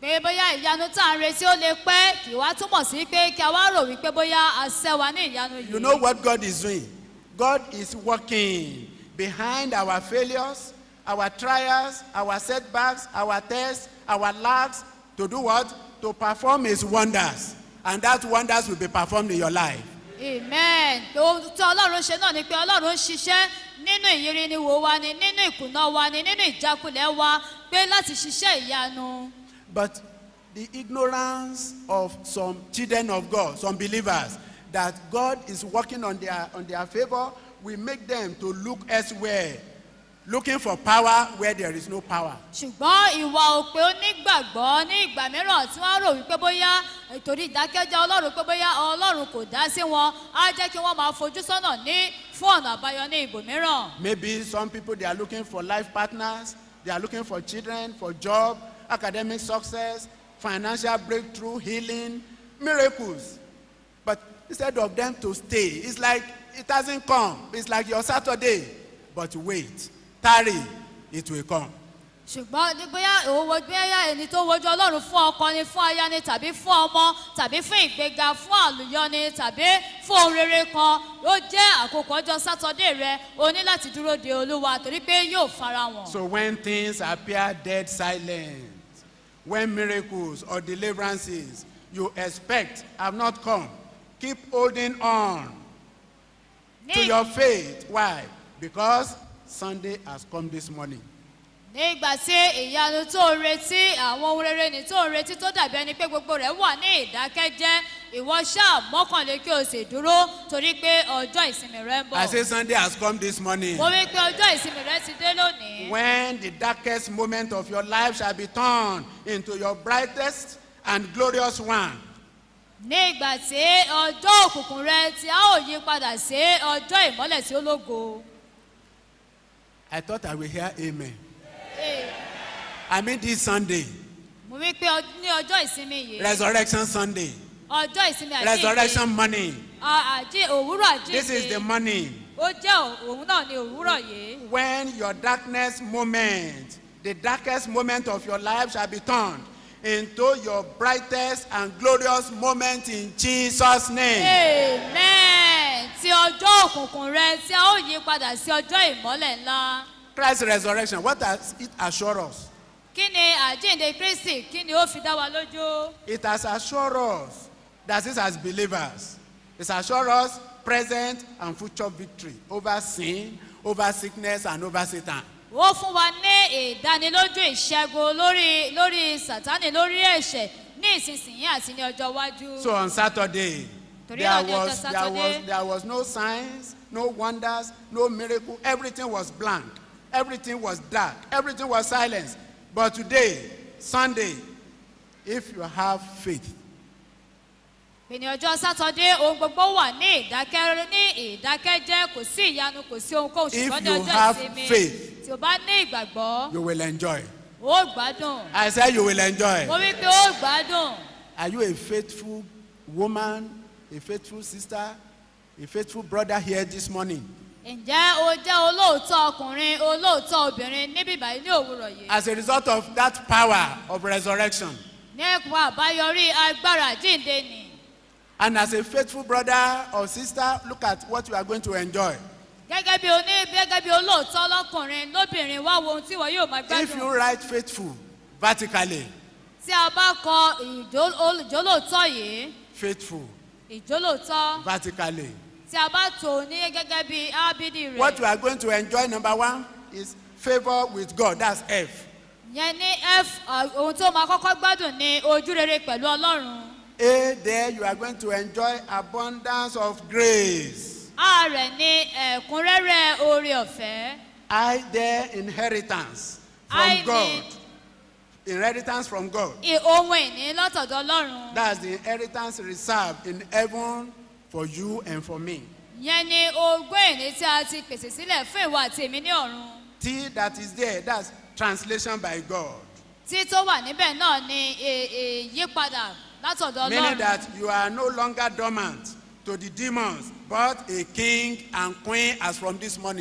pé bóyá ìyanu tá à ń retí ó lè pẹ́ kì wá túmọ̀ sí pé kí a wá rò wípé bóyá a ṣẹ́ wa ní ìyanu yìí. You know what God is doing? God is working behind our failures, our trials, our setbacks, our tests, our lacks to do what? To perform His wonders. And that wonders will be performed in your life. amen ohun tí ọlọ́run ṣe náà ni pé ọlọ́run ń ṣiṣẹ́ nínú ìyìnrìnwó wa ni nínú ìkùnà wa ni nínú ìjákulẹ̀ wa pé láti ṣiṣẹ́ ìyanu. But the ignorance of some children of God, some believers, that God is working on their, on their favor will make them to look elsewhere, looking for power where there is no power. ṣùgbọ́n ìwà òpè onígbàgbọ́ ní ìgbà mìíràn tí wọ́n rò wípé bóyá ìtòrí ìdákẹ́jẹ́ ọlọ́run pé bóyá ọlọ́run kò dá sí wọn á jẹ́ kí wọ́n máa fojú sọ́nà ní fún ọ̀nà àbáyọ ní ibòmíràn. Maybe some people they are looking for life partners, they are looking for children, for job, academic success, financial breakthrough, healing, miracles. But instead of them to stay, it's like it hasn't come. It's like your Saturday. But wait, tarry, it will come. ṣùgbọ́n ní bóyá òwò bóyá ẹni tó wojú ọlọ́run fún ọkọ ni fún aya ni tàbí fún ọmọ tàbí fún ìgbéga fún àlùyọ ni tàbí fún ohun rere kan ó jẹ́ àkókò ọjọ́ sátọ́dé rẹ o ní láti dúró de olúwa torí pé yóò fara wọn. So when things appear dead silent, when miracles or deliverances you expect have not come, keep holding on to ní your faith. Why? Because Sunday has come this morning. nígbà tí ìyanu tó ń retí àwọn ohun rere ní tó ń retí tó dàbí ẹni pé gbogbo rẹ̀ wà ní ìdákẹ́jẹ́ ìwọ ṣáà mọ́kànlé kí o sì dúró torí pé ọjọ́ ìsinmi rẹ ń bọ̀. I say Sunday has come this morning. mo wí pé ọjọ́ ìsinmi rẹ ti dé lónìí. When the darkest moment of your life shall be turned into your brightest and glorious one. ní ìgbà tí ọjọ́ òkùnkùn rẹ tí a ó yí padà sí ọjọ́ ìmọ́lẹ̀ tí ó lógo. I thought I will hear amen. Ee, I mean this Sunday, mo wí pé ọ- ní ọjọ́ ìsinmi yìí resurrection Sunday, ọjọ́ ìsinmi àjíǹde resurrection morning. a- àjí òwúrọ̀ This is the àjíǹde morning ó jẹ́ ò- òun náà ní òwúrọ̀ yìí. when your darkness moment, the darkest moment of your life shall be turned into your brightest and glorious moment in Jesus' name. amen tí ọjọ́ òkùnkùn rẹ tí a ó yí padà sí ọjọ́ ìmọ́lẹ̀ ńlá. Christ's resurrection, what does it assure us? kí ni àjíǹde kristi kí ni ó fi dá wa lójú. It has assured us that this as believers, it assures us present and future victory over sin, over sickness, and over Satan. ó fún wa ní ìdánilójú ìṣẹ́gun lórí lórí sátánì lórí ẹ̀ṣẹ̀ ní ìsinsìnyí àti ní ọjọ́ iwájú. So on Saturday, Torí there náà ní ọjọ́ was, there, Saturday. was, there was no signs, no wonders, no miracle. Everything was blank. Everything was dark. Everything was silence. But today, Sunday, if you have faith, ìní ọjọ́ sátọ́dé ohun gbogbo wà ní ìdákẹ́ ní ìdákẹ́jẹ́ kò sí ìyanu kò sí ohunkóhun If ṣùgbọ́n ní you ọjọ́ have ìsinmi faith, tí o bá ní ìgbàgbọ́ you will enjoy. ó gbádùn I said you will enjoy. mo wí pé ó gbádùn Are you a faithful woman, a faithful sister, a faithful brother here this morning? ǹjẹ́ o jẹ́ olóòótọ́ ọkùnrin olóòótọ́ obìnrin níbí báyìí ní òwúrọ̀ yìí As a result of that power of resurrection, nípa àbáyọrí agbára àjíǹde nì and as a faithful brother or sister, look at what you are going to enjoy. gẹ́gẹ́ bí oní gẹ́gẹ́ bí olóòótọ́ lọ́kùnrin lóbìnrin wá wo ohun tí wọ́n yóò máa If you gbádùn write faithful vertically, tí a bá kọ ìjó- ol- ìjólóòótọ́ yìí faithful ìjólóòótọ́ vertically, tí a bá tò ní gẹ́gẹ́ bí ábídì what you rẹ̀ are going to enjoy, number one, is favor with God. That's F. yẹn ní f uh, ohun tó máa kọ́kọ́ gbádùn ní ojú rere pẹ̀lú ọlọ́run A, there you are going to enjoy abundance of grace. a rẹ̀ ní ẹ̀kúnrẹ́rẹ́ oore ọ̀fẹ́ I, there, inheritance from I God. need- Inheritance from God. ì- ohun ìní látọ̀dọ̀ ọlọ́run That's the inheritance reserved in heaven for you and for me. yẹn ní ogún ìní tí a ti pèsè sílẹ̀ fún ìwọ àti èmi ní ọ̀run T that is there, that's translation by God. tí tó wà níbẹ̀ náà ni ì- ìyípadà látọ̀dọ̀ Meaning ọlọ́run that you are no longer dormant to the demons, but a king and queen as from this morning.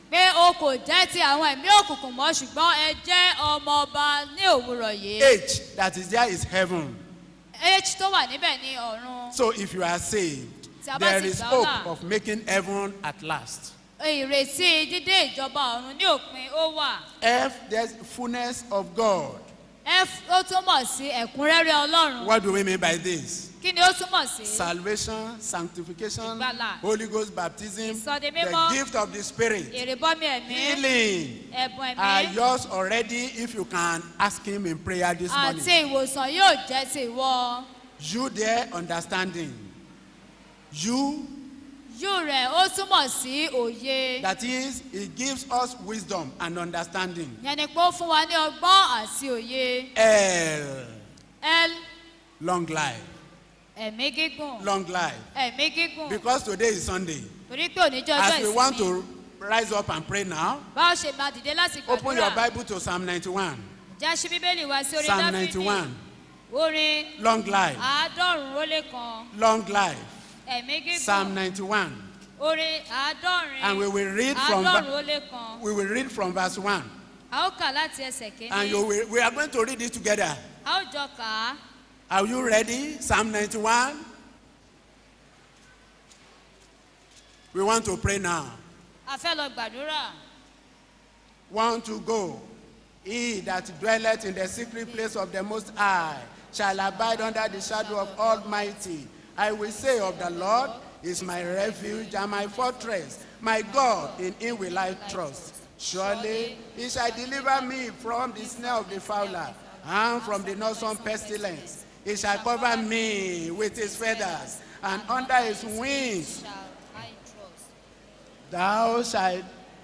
pé o kò jẹ́ ti àwọn ẹ̀mí òkùnkùn mọ́ ṣùgbọ́n ẹ jẹ́ ọmọ ọba ní òwúrọ̀ yìí. H that is there is heaven. h tó wà níbẹ̀ ní ọ̀run. So if you are saved, Tí a bá there ti is gbà ọ́ hope là. of making heaven at last. ìrètí dídé ìjọba ọ̀run ní òpin ó wà. F there's fullness of God. f ó túmọ̀ sí ẹ̀kúnrẹ́rẹ́ ọlọ́run. What do we mean by this? kí ni ó túmọ̀ sí. Salvation, sanctification, Ìgbàlà. Holy Ghost baptism, Ìsọdi the mímọ́. gift of the Spirit, èrèbọ́mi ẹ̀mí healing ẹ̀bùn are ẹ̀mí yours already if you can ask Him in prayer this àti morning. ìwòsàn yóò jẹ́ ti ìwọ. You there understanding. You, yú rẹ̀ ó túmọ̀ sí òye. that is, it gives us wisdom and understanding. yẹn ni pé ó fún wa ní ọgbọ́n àti òye. L, l long life, ẹ̀mí gígùn long life. ẹ̀mí gígùn Because today is Sunday. torí pé oníjọ́ ọjọ́ As we want ìsinmi to rise up and pray now, báwo ṣe máa dìde láti open your gbàdúrà Bible to Psalm 91. jẹ́ ṣí bíbélì wá sí orin Psalm dáfídì 91. orin Long life, àádọ́rùn-ún ó lé kan long life. ẹ̀mí Psalm gígùn 91. orin àádọ́rin And we will read from àádọ́rùn-ún ó lé kan we will read from verse 1. a ó kà láti ẹsẹ̀ And you kínní will, we are going to read it together. a ó jọ kà á Are you ready? Psalm 91. We want to pray now. a fẹ́ lọ gbàdúrà Want to go. He that dwelleth in the secret place of the Most High shall abide under the shadow of Almighty. I will say of the Lord is my refuge and my fortress. My God, in him will I trust. Surely he shall deliver me from the snare of the fowler and from the noisome pestilence. He shall cover me with his feathers, and under his wings shall I trust. thou shalt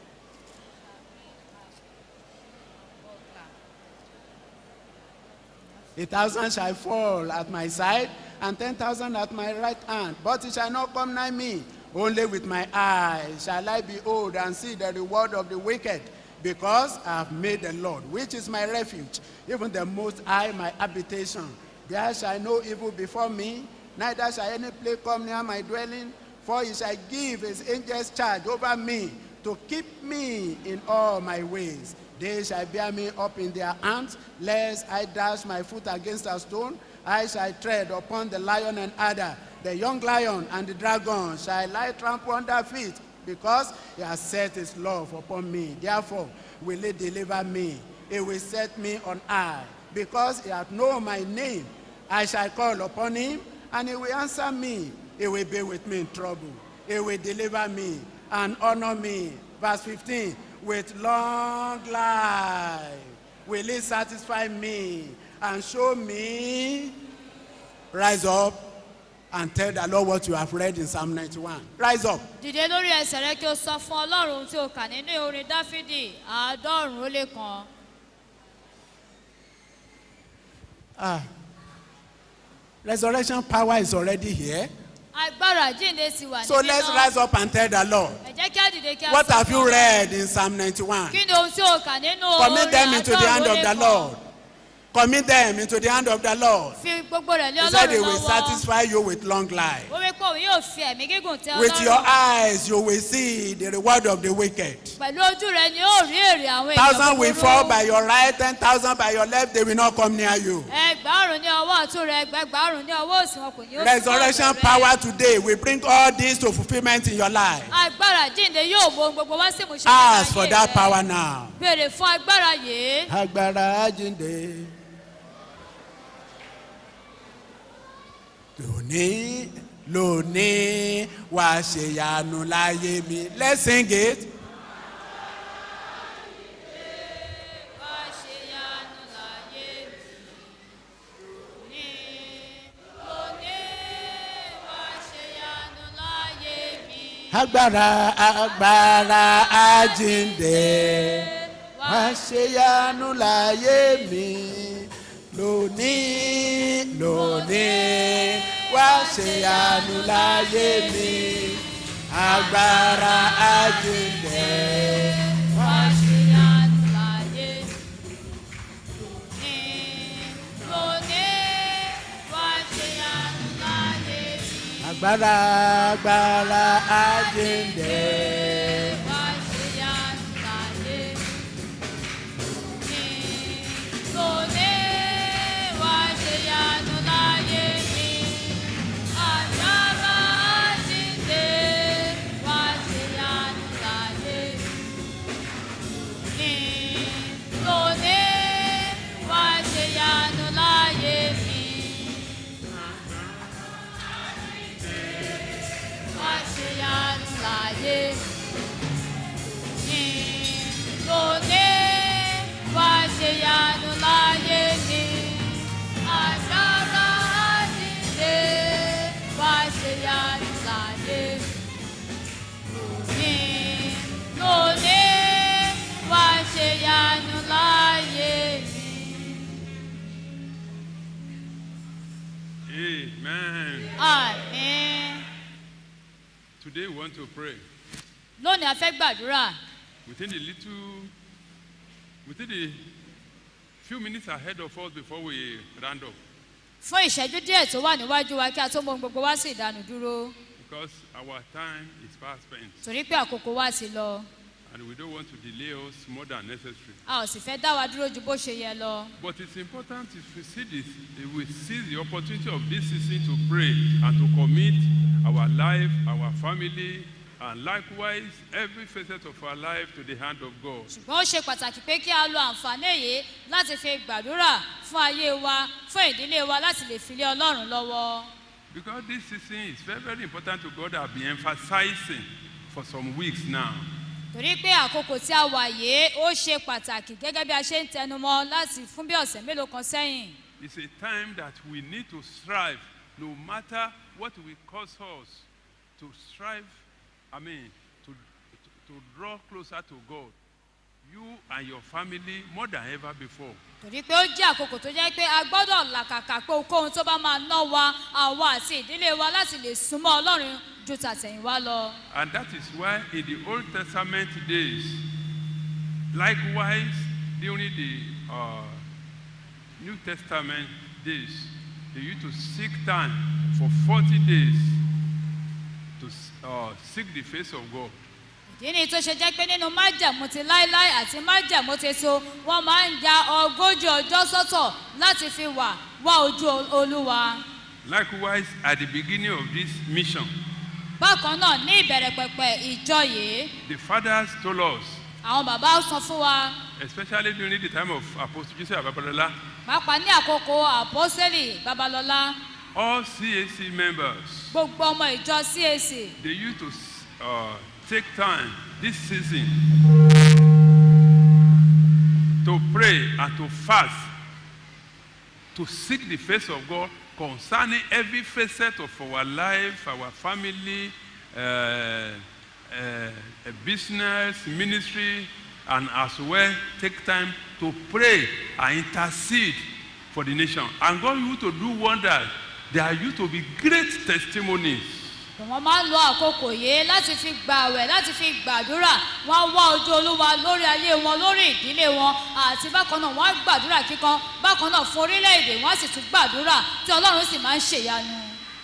A thousand shall fall at my side, and ten thousand at my right hand, but it shall not come nigh me. Only with my eyes shall I behold and see the reward of the wicked, because I have made the Lord, which is my refuge, even the Most High my habitation. There shall no evil befall me, neither shall any plague come near my dwelling, for he shall give his angels charge over me to keep me in all my ways. They shall bear me up in their hands, lest I dash my foot against a stone. I shall tread upon the lion and adder, the young lion and the dragon shall I trample under feet, because he has set his love upon me. Therefore will he deliver me. He will set me on high, because he hath known my name. I shall call upon him, and he will answer me. He will be with me in trouble. He will deliver me and honor me. Verse 15, with long life will he satisfy me and show me. Rise up and tell the Lord what you have read in Psalm 91. Rise up. dìde lórí ẹsẹ̀ rẹ kí o sọ fún ọlọ́run ohun tí o kà nínú orin dáfídì àádọ́rùn-ún ó lé kan Ah. Resurrection power is already here. agbára jíǹde ti wà So let's rise up and tell the Lord. ẹ jẹ́ kí á dìde kí á What sọ have fún you Ọlọ́run. read in Psalm 91? kí ni ohun tí o kà nínú Commit orin them into the hand àádọ́rùn-ún ó of lé the kan Lord. Commit them into the hand of the Lord. fi gbogbo rẹ̀ lé He said he ọlọ́run will lọ́wọ́ satisfy you with long life. ó wí pé òun yóò fi ẹ̀mí gígùn tẹ With your ọlọ́run eyes you will see the reward of the wicked. pẹ̀lú ojú rẹ ni ó rí èrè àwọn èèyàn Thousand will fall búburú by your right, ten thousand by your left, they will not come near you. ẹgbàárùn ní ọwọ́ ọ̀tún rẹ ẹgbàárùn ní ọwọ́ òsì wọn kò ní ó súnmọ́ Resurrection ọ̀dọ̀ rẹ. power today will bring all this to fulfillment in your life. agbára jíǹde yóò bo ohun gbogbo wá sí ìmúṣẹ nínú Ask for ayé that rẹ. power now. béèrè fún agbára yìí agbára jíǹde. lónìí lónìí wàá ṣèyanu láyé mi let's sing it. wá ṣe yanu láyé mi lónìí wá ṣe yanu láyé mi agbára agbára àjíǹde wàá ṣèyanu láyé mi lónìí lónìí wàá ṣèyanu láyé mi agbára àjíǹde. wá ṣe yanu láyé mi lónìí wá ṣe yanu láyé mi agbára agbára àjíǹde wá ṣe yanu to pray. lónìí a fẹ́ gbàdúrà Within the little, within the few minutes ahead of us before we round up, fún ìṣẹ́jú díẹ̀ tó wà níwájú wa kí a tó mọ ohun gbogbo wá sí ìdánù dúró because our time is fast spent torí pé àkókò wa ti lọ and we don't want to delay us more than necessary. a ò sì fẹ́ dá wa dúró ju bó ṣe yẹ lọ But it's important if we see this, if we seize the opportunity of this season to pray and to commit our life, our family, and likewise every facet of our life to the hand of God. ṣùgbọ́n ó ṣe pàtàkì pé kí a lo àǹfààní èyí láti fi gbàdúrà fún ayé wa fún ìdílé wa láti lè fi lé ọlọ́run lọ́wọ́ Because this season is very, very important to God. I've been emphasizing for some weeks now. torí pé àkókò tí a wà yìí ó ṣe pàtàkì gẹ́gẹ́ bí a ṣe ń tẹnumọ́ láti fún bí ọ̀sẹ̀ mélòó kan sẹ́yìn It's a time that we need to strive, no matter what will cause us to strive, I mean, to, to, to draw closer to God. You and your family more than ever before. torí pé ó jẹ́ àkókò tó jẹ́ pé a gbọ́dọ̀ làkàkà pé ohunkóhun tó bá máa ná wa àwa àti ìdílé wa láti lè súnmọ́ ọlọ́run ju tàtẹ̀yìnwá lọ. And that is why in the Old Testament days, likewise during the uh, New Testament days, they used to seek time for 40 days to uh, seek the face of God. ìdí ni tó ṣe jẹ́ pé nínú májẹ̀mú ti láíláí àti májẹ̀mú ti so wọ́n máa ń ya ogójì ọjọ́ sọ́tọ̀ láti fi wà wá ojú olúwa. Likewise, at the beginning of this mission, bákan náà ní ìbẹ̀rẹ̀ pẹ̀pẹ̀ ìjọ yìí the fathers told us, àwọn bàbá sọ fún wa especially during the time of Apostle Joseph Ababalola, pàápàá ní àkókò àpọ́sẹ́lì babalọ́lá all CAC members, gbogbo ọmọ ìjọ cac they used to uh, take time this season to pray and to fast to seek the face of God concerning every facet of our life, our family, uh, uh, business, ministry, and as well take time to pray and intercede for the nation. And God used to do wonders. There used to be great testimonies. wọ́n máa ń lo àkókò yìí láti fi gbààwẹ̀ láti fi gbàdúrà wọ́n á wá ojú olúwa lórí ayé wọn lórí ìdílé wọn àti bákan náà wọ́n á gbàdúrà kíkan bákan náà fún orílẹ̀-èdè wọ́n á sì tún gbàdúrà tí ọlọ́run sì máa ń ṣèyanu.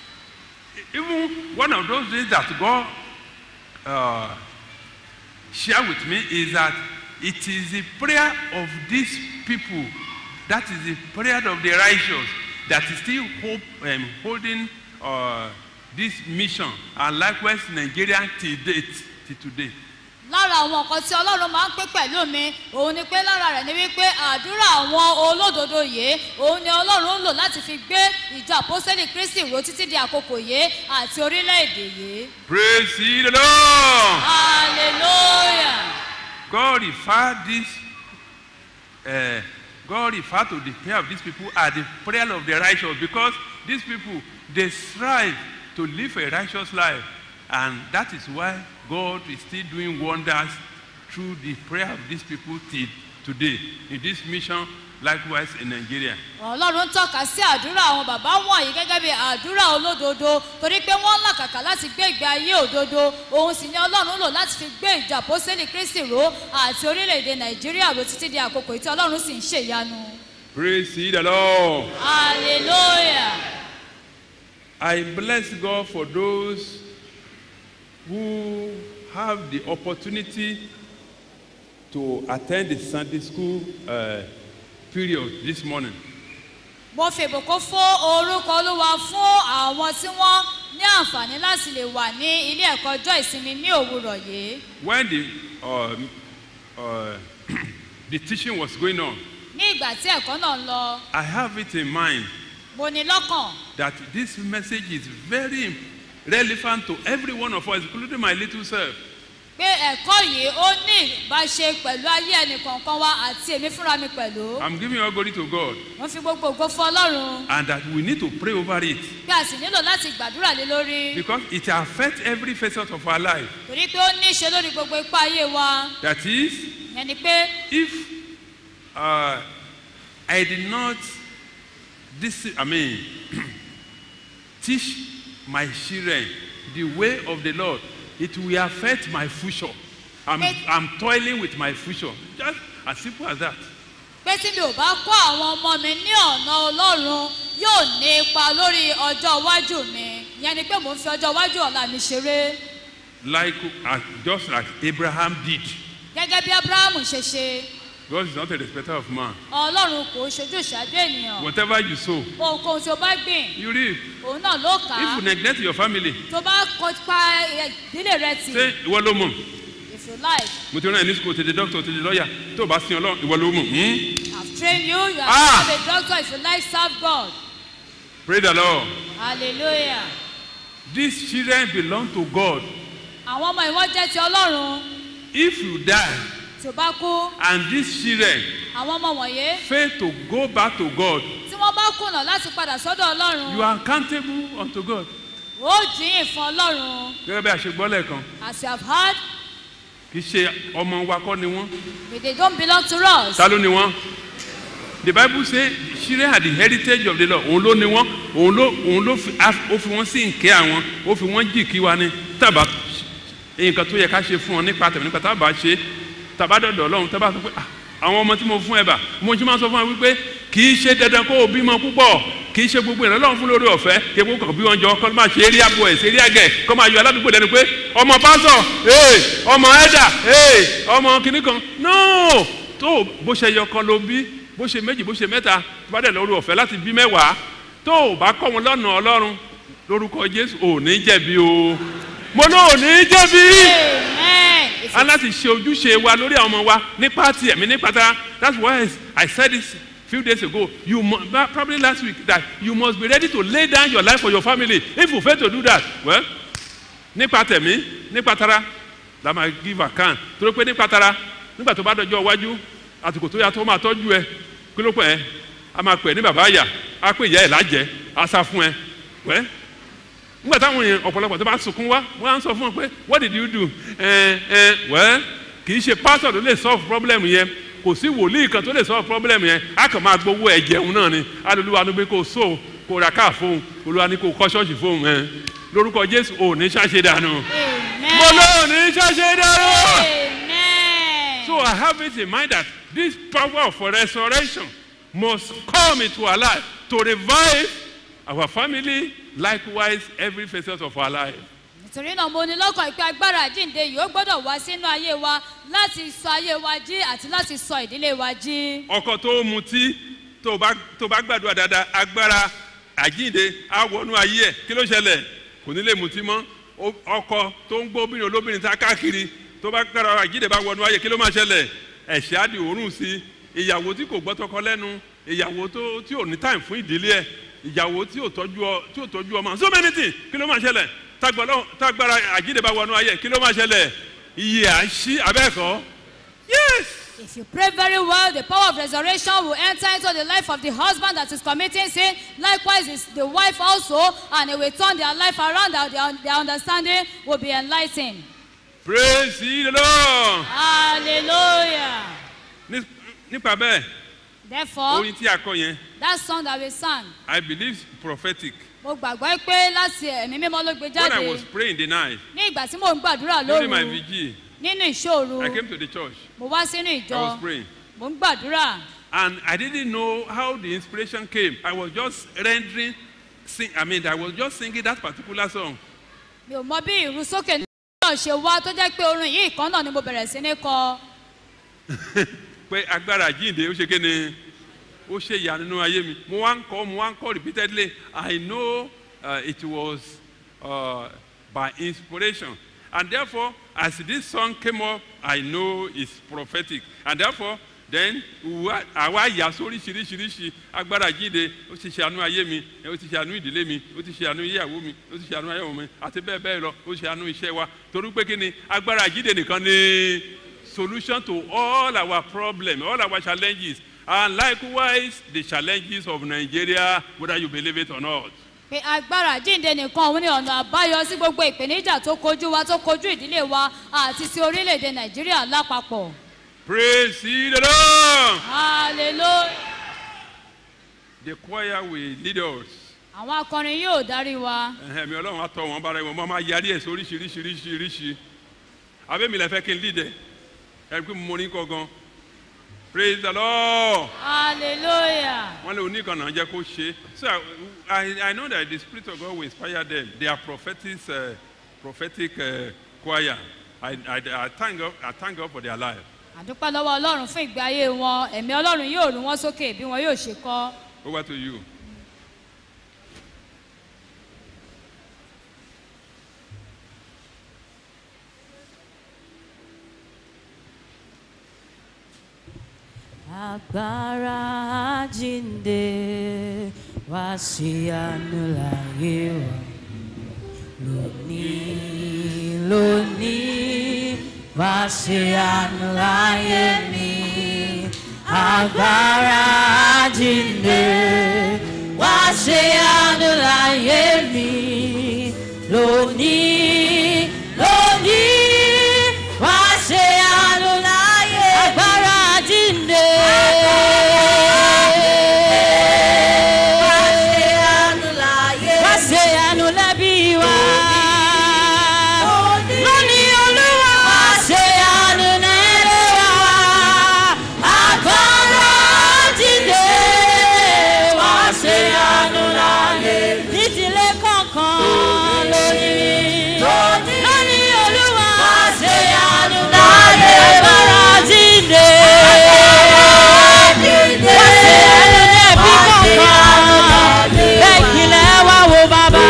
Even one of those days that God uh, shared with me is that it is the prayer of these people, that is the prayer of the righteous, that is still hope, um, holding uh, this mission, and likewise Nigeria till date, till today. lára àwọn nǹkan tí ọlọ́run máa ń pé pẹ̀lú mi òun ni pé lára rẹ̀ ni wípé àdúrà àwọn olódodo yìí òun ni ọlọ́run ń lò láti fi gbé ìjọ àpọ́sẹ́lì kristi ró títí di àkókò yìí àti orílẹ̀-èdè yìí. Praise ye the Lord! hallelujah. God referred this, uh, God referred to the prayer of these people as the prayer of the righteous because these people, they strive to live a righteous life. And that is why God is still doing wonders through the prayer of these people till today in this mission, likewise in Nigeria. ọlọ́run tọ́ka sí àdúrà àwọn bàbá wọ̀nyí gẹ́gẹ́ bí àdúrà olódodo torí pé wọ́n ń làkàkà láti gbé ìgbé ayé òdodo òun sì ni ọlọ́run lò láti fi gbé ìjọ àpọ́sẹ́lì kristi ró àti orílẹ̀-èdè nàìjíríà ró títí di àkókò tí ọlọ́run sì ń ṣèyanu. Praise ye the Lord. hallelujah. I bless God for those who have the opportunity to attend the Sunday school uh, period this morning. mo fèbùkún fún orúkọ olúwa fún àwọn tí wọ́n ní àǹfààní láti lè wà ní ilé ẹ̀kọ́ ọjọ́ ìsinmi ní òwúrọ̀ yìí. When the, uh, uh, the teaching was going on, ní ìgbà tí ẹ̀kọ́ náà ń lọ I have it in mind mo ní lọ́kàn that this message is very relevant to every one of us, including my little self. pé ẹ̀kọ́ yìí ó ní ìbáṣe pẹ̀lú ayé ẹnìkọ̀ọ̀kan wa àti èmi fúnra mi pẹ̀lú. I'm giving all glory to God, wọ́n fi gbogbo ògo fún ọlọ́run and that we need to pray over it pé a sì nílò láti gbàdúrà lé lórí because it affects every facet of our life. torí pé ó ní í ṣe lórí gbogbo ipá ayé wa That is, yẹn ni pé if uh, I did not this I mean teach my children the way of the Lord it will affect my future. I'm, It- I'm toiling with my future. Just as simple as that. pé tí mi ò bá kọ́ àwọn ọmọ mi ní ọ̀nà ọlọ́run yóò ní ipa lórí ọjọ́ iwájú mi ìyẹn ni pé mò ń fi ọjọ́ iwájú ọ̀la mi ṣeré Like uh, just like Abraham did. gẹ́gẹ́ bí abrahamu ṣe ṣe God is not a respecter of man. ọlọ́run kò ṣojú ìṣáájú ènìyàn Whatever you sow, ohunkóhun tí o bá gbìn you reap. òun náà ló kà á If you neglect your family, tó bá kọ pa ìdílé rẹ tì say ìwọ ló mọ̀. if you like Mo ti rán ẹ ní school, ti di doctor, ti di lawyer. Tó o bá sin Ọlọ́run, ìwọ ló mọ̀. Hmm? i've trained you you Ah! have a doctor if you like serve god Praise the Lord. hallelujah These children belong to God. àwọn ọmọ ìwọ́n jẹ́ ti ọlọ́run If you die tí o bá kú and these children àwọn ọmọ wọ̀nyí fail to go back to God, tí wọ́n bá kùnà láti padà sọ́dọ̀ ọlọ́run you are accountable unto God. ó jìyìn fún ọlọ́run Gẹ́gẹ́ bí a ṣe gbọ́ lẹ́ẹ̀kan, as you have heard kì í ṣe ọmọ wa kọ́ ni wọ́n. but they don't belong to us Ta ló ni wọ́n? The bible say children are the heritage of the Lord. Òun ló ni wọ́n. Òun ló òun ló fi á- ó fi wọ́n sí nkẹ́ àwọn. Ó fi wọ́n jì kí wa ni. Tábà nǹkan tó yẹ ká ṣe fún ọ nípa tẹ̀mí nípa tábà ṣe. Tàbá dọ̀dọ̀ Ọlọ́run tábà sọ pé "Ah, àwọn ọmọ tí mo fún ẹ bà mo ti máa sọ fún ẹ wípé kì í ṣe dandan kó o bímọ púpọ̀ kì í ṣe gbogbo ìrìn Ọlọ́run fún lórí ọ̀fẹ́ kí epo kàn bí wọn jọ kọ́ máa ṣe area boys area girl kọ́ máa yọ aládùúgbò lẹ́nu pé ọmọ pásọ̀ ee ọmọ ẹ̀dà ee ọmọ kìnnì kan no tó bó ṣe yọ kan ló bí bó ṣe méjì bó ṣe mẹ́ta tó bá dẹ̀ lórí ọ̀fẹ́ láti bí mẹ́wàá tó o bá kọ́ wọn lọ́nà Ọlọ́run lórúkọ Jésù ò ní jẹ̀bi o mo ní ò ní jẹ̀bi amen if a you, láti ṣe ojúṣe wa lórí àwọn ọmọ wa nípa ti ẹ̀mí nípa ta that's why I said this few days ago you mu probably last week that you must be ready to lay down your life for your family if you fail to do that well nípa tẹ̀mí nípa tara la máa give account torí pé nípa tara nígbà tó bá dọjọ́ iwájú àsìkò tó yà tó máa tọ́jú ẹ kí ló pẹ́ ẹ a máa pè é ní bàbá àyà a pè ìyá ẹ̀ lájẹ́ a sá fún ẹ well nígbà táwọn èèyàn ọ̀pọ̀lọpọ̀ tó bá sunkún wá wọ́n á sọ fún wọn pé what did you do ẹ ẹ wẹ́ kì í ṣe pastor tó lè solve problem yẹn kò sí wòlíì kan tó lè solve problem yẹn a kàn máa gbowó ẹ jẹun náà ni alolúwa ló gbé kó so kó ra káà fóun olúwa ní kó kọ́ ṣọ́ọ̀ṣì fóun ẹ lórúkọ jésù ò ní ṣàṣe dànù mo amen ló ní ṣàṣe dànù. amen So I have it in mind that this power of resurrection must come into our life to revive our family, likewise every facet of our life. nítorí náà mo ní lọ́kàn ìpè agbára àjíǹde yìí ó gbọ́dọ̀ wá sínú ayé wa láti sọ ayé wa jí àti láti sọ ìdílé wa jí. ọkọ tó ń mutí tó bá tó bá gbàdúrà dáadáa agbára àjíǹde á wọnú ayé ẹ kí ló ṣẹlẹ̀ kò ní lè mutí mọ́ Ó- ọkọ tó ń gbóbìnrin olóbìnrin tá káàkiri tó bá gbàdúrà àjíǹde bá wọnú ayé kí ló máa ṣẹlẹ̀ ẹ̀ṣẹ̀ á di òórùn sí i ìyàwó tí kò gbọ́ tọkọ lẹ́nu ìyàwó tó tí ò ní time fún ìdílé ẹ̀ ìyàwó tí ò tọ́jú ọ tí ò tọ́jú ọmọ so many things kí ló máa ṣẹlẹ̀ tágbọ́lọ́- tágbára àjíǹde bá wọnú ayé kí ló máa ṣẹlẹ̀ iye à ń ṣí abẹ́ẹ̀kọ́ yes. If you pray very well, the power of resurrection will enter into the life of the husband that is committing sin. Likewise, is the wife also, and it will turn their life around. and Their, their understanding will be enlightened. praise the lord. Hallelujah. Ní- nípa bẹ́ẹ̀ Therefore, orin tí a kọ yẹn that song that we sang, i believe prophetic mo gbàgbọ́ pé láti ẹ̀mí mímọ́ ló gbé when jáde i was praying the night ní ìgbà tí mò ń gbàdúrà during my lóru vigil nínú ìṣòro i came to the church mo wá sínú i ìjọ was praying mo ń gbàdúrà and i didn't know how the inspiration came i was just rendering sing i mean i was just singing that particular song mi ò mọ bí ìrú sókè náà ṣe wá tó jẹ́ pé orin yìí kan náà ni mo bẹ̀rẹ̀ sí ní kọ pé agbára jíǹde ó ṣe kéne ó ṣe ìyá nínú ayé mi mo wá ń kọ́ mo wá ń kọ́ repeatedly i know uh, it was uh, by inspiration and therefore as this song came up i know it's prophetic and therefore then wa- àwa yà sóríṣiríṣiríṣi agbára jíǹde ó ti ṣe àánú ayé mi ó ti ṣe àánú ìdílé mi ó ti ṣe àánú ìyàwó mi ó ti ṣe àánú ayé mi àti bẹ́ẹ̀ bẹ́ẹ̀ lọ ó ṣe àánú iṣẹ́ wa torí pé kí ni agbára jíǹde nìkan ni solution to all our problems, all our challenges, and likewise the challenges of Nigeria, whether you believe it or not. pé agbára jíǹde nìkan òun ni ọ̀nà àbáyọ sí gbogbo ìpèníjà tó kojú wa tó kojú ìdílé wa àti sí orílẹ̀-èdè nàìjíríà lápapọ̀ Praise ye the Lord. hallelujah The choir will lead us àwọn akọrin yóò darí wa ẹ̀mí ọlọ́run á tọ́ wọn bára wọn wọ́n máa yarí ẹ̀ sóríṣiríṣiríṣiríṣi abẹ́mi lẹ fẹ́ kí n lídẹ̀ ẹ̀rí pé mo ní kọ́ gan praise the lord hallelujah wọ́n lé oníkanà jẹ́ kó ṣe so I, I know that the spirit of God will inspire them they are prophetic uh, prophetic uh, choir I, I, I, thank God, I thank God for their life àdúpẹ́ lọ́wọ́ ọlọ́run fún ìgbé ayé wọn ẹ̀mí ọlọ́run yóò rú wọn sókè bí wọn yóò ṣe kọ́ over to you. agbára jíǹde wá sí àánú láyé wa lónìí lónìí wá sí àánú láyé mi agbára jíǹde wá sí àánú láyé mi lónìí lónìí wá sí àánú láyé agbára jíǹde. Wá ṣe àánú lẹ́bí wa. Lónìí Olúwa wá ṣe àánú nílé wa. Agbára jíǹde wá ṣe àánú láyé. Nídìílé kọ̀ọ̀kan lónìí. Lónìí Olúwa wá ṣe àánú láyé. Agbára jíǹde. Wá ṣe àánú lẹ́bí kọ̀ọ̀kan. Bẹ́ẹ̀kìlẹ̀ wá wo bàbá.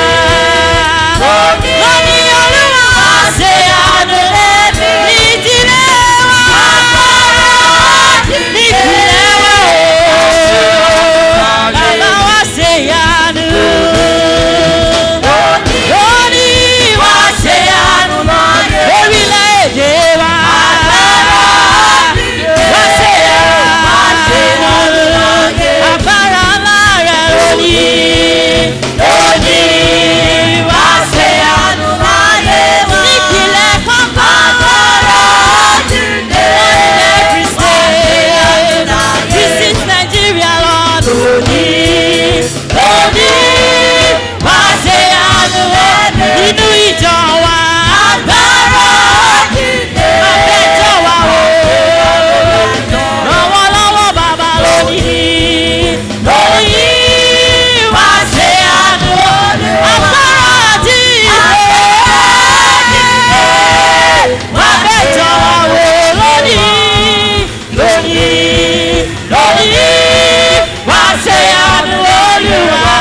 Lónìí Olúwa wá ṣe àánú lẹ́bí. Nídìílé wa. Nídìílé wa o. Bàbá wa ṣe ìyanu. Lónìí wá ṣe ìyanu orílẹ̀-èdè wa. Wá ṣe ìyanu. Agbára ńlá rẹ̀ lónìí. Lónìí wá ṣe ìyanu láyé wa. Nípìnlẹ̀ kankan. Every state. Visit Nigeria, Lord. Lónìí. Lónìí wá ṣe ìyanu nínú ìjọ wa. Agbára abẹ́jọ́ wa o. Ràn wọ́n lọ́wọ́ bàbá lónìí. Lónìí wá ṣe ìyanu. Agbára àti ìwé. Abẹ́jọ́ wa o lónìí. Lónìí. Lónìí wá ṣe ìyanu Olúwa.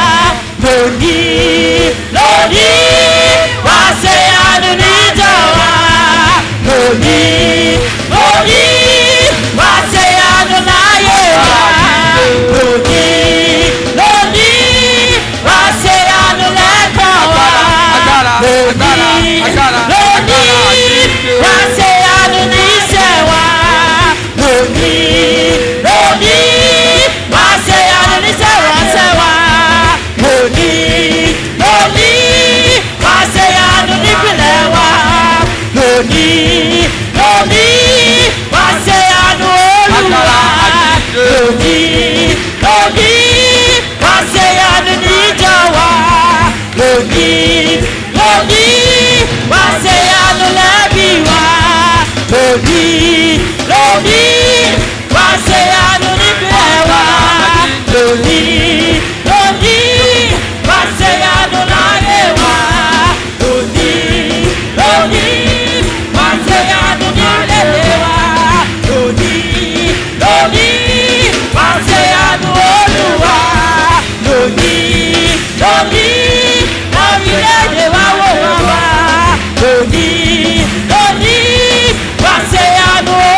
Lónìí. Lónìí wá ṣe ìyanu níjọ wa. Lónìí. Lónìí wá ṣe ìyanu láyé wa. Lónìí. Lónìí wá ṣe ìyanu lẹ́kọ̀ọ́ wa. Lónìí. Lónìí wá ṣe ìyanu níṣẹ́ wa. Lónìí. Lónìí wá ṣe ìyanu níṣẹ́ ránṣẹ́ wa. Lónìí. Lónìí wá ṣe ìyanu nípìnlẹ̀ wa. Lónìí. Lónìí wá ṣe ìyanu Olúwa. Lónìí. Lónìí wá ṣe ìyanu níjọ wa. Lónìí. Lónìí wá ṣe ìyanu lẹ́bí wa. Lónìí. Lónìí wá ṣe ìyanu nípìnlẹ̀ wa. Lónìí. Lónìí wá ṣe ìyanu láyé wa. Lónìí. Lónìí wá ṣe ìyanu nílé wa. Lónìí. Lónìí wá ṣe ìyanu Olúwa. Lónìí. Lónìí orílẹ̀-èdè wa wò wá wá. Lónìí. Lónìí wá ṣe ìyanu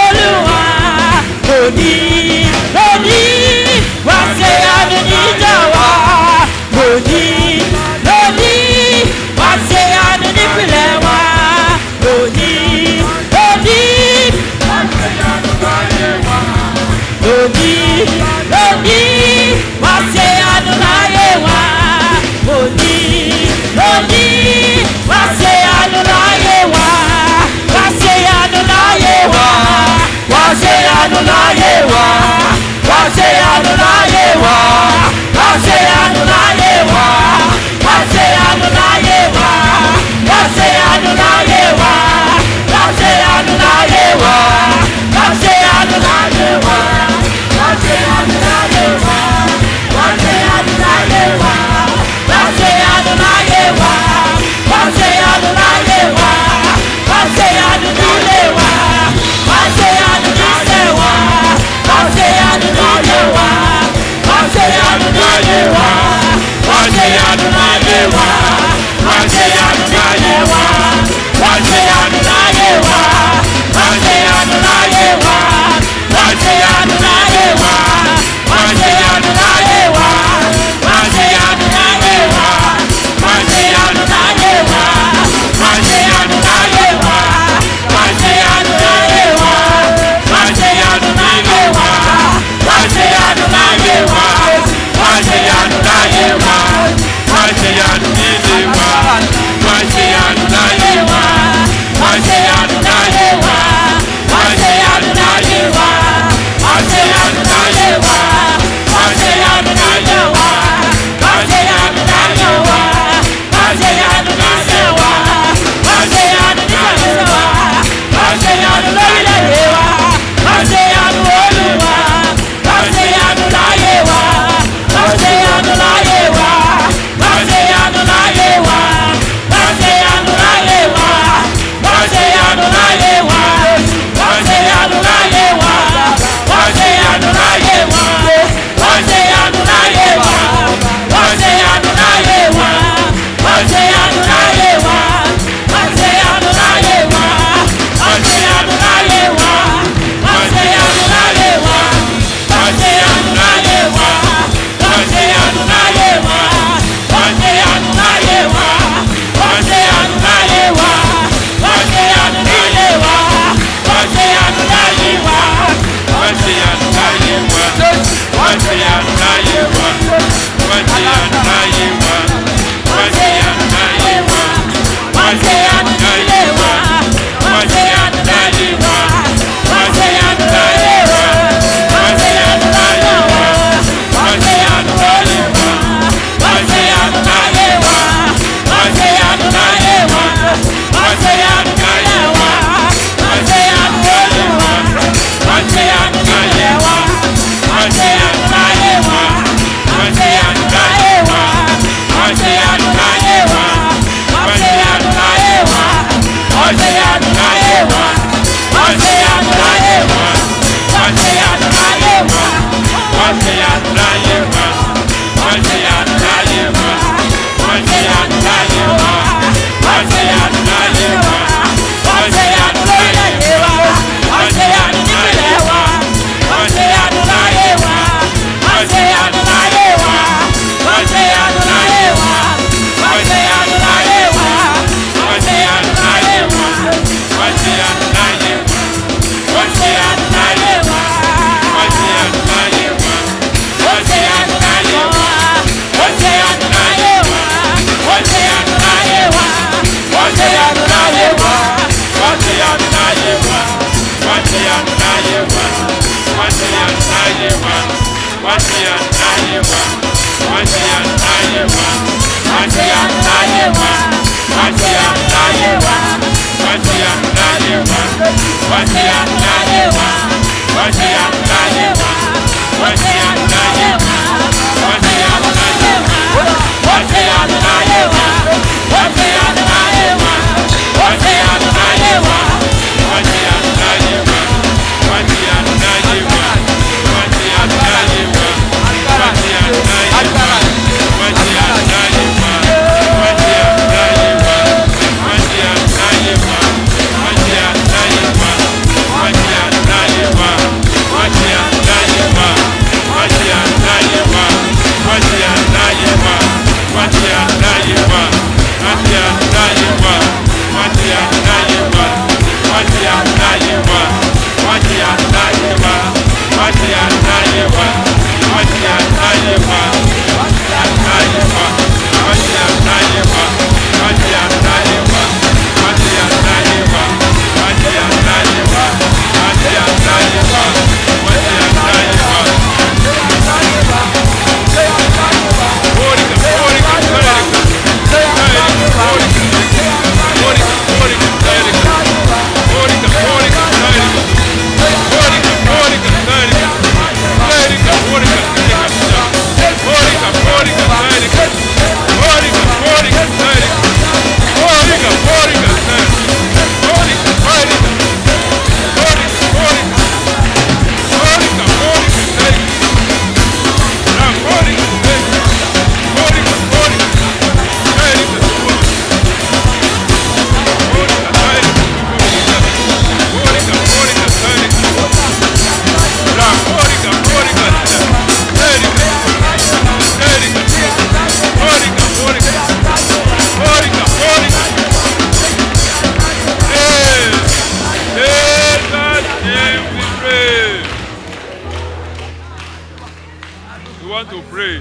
We want to pray.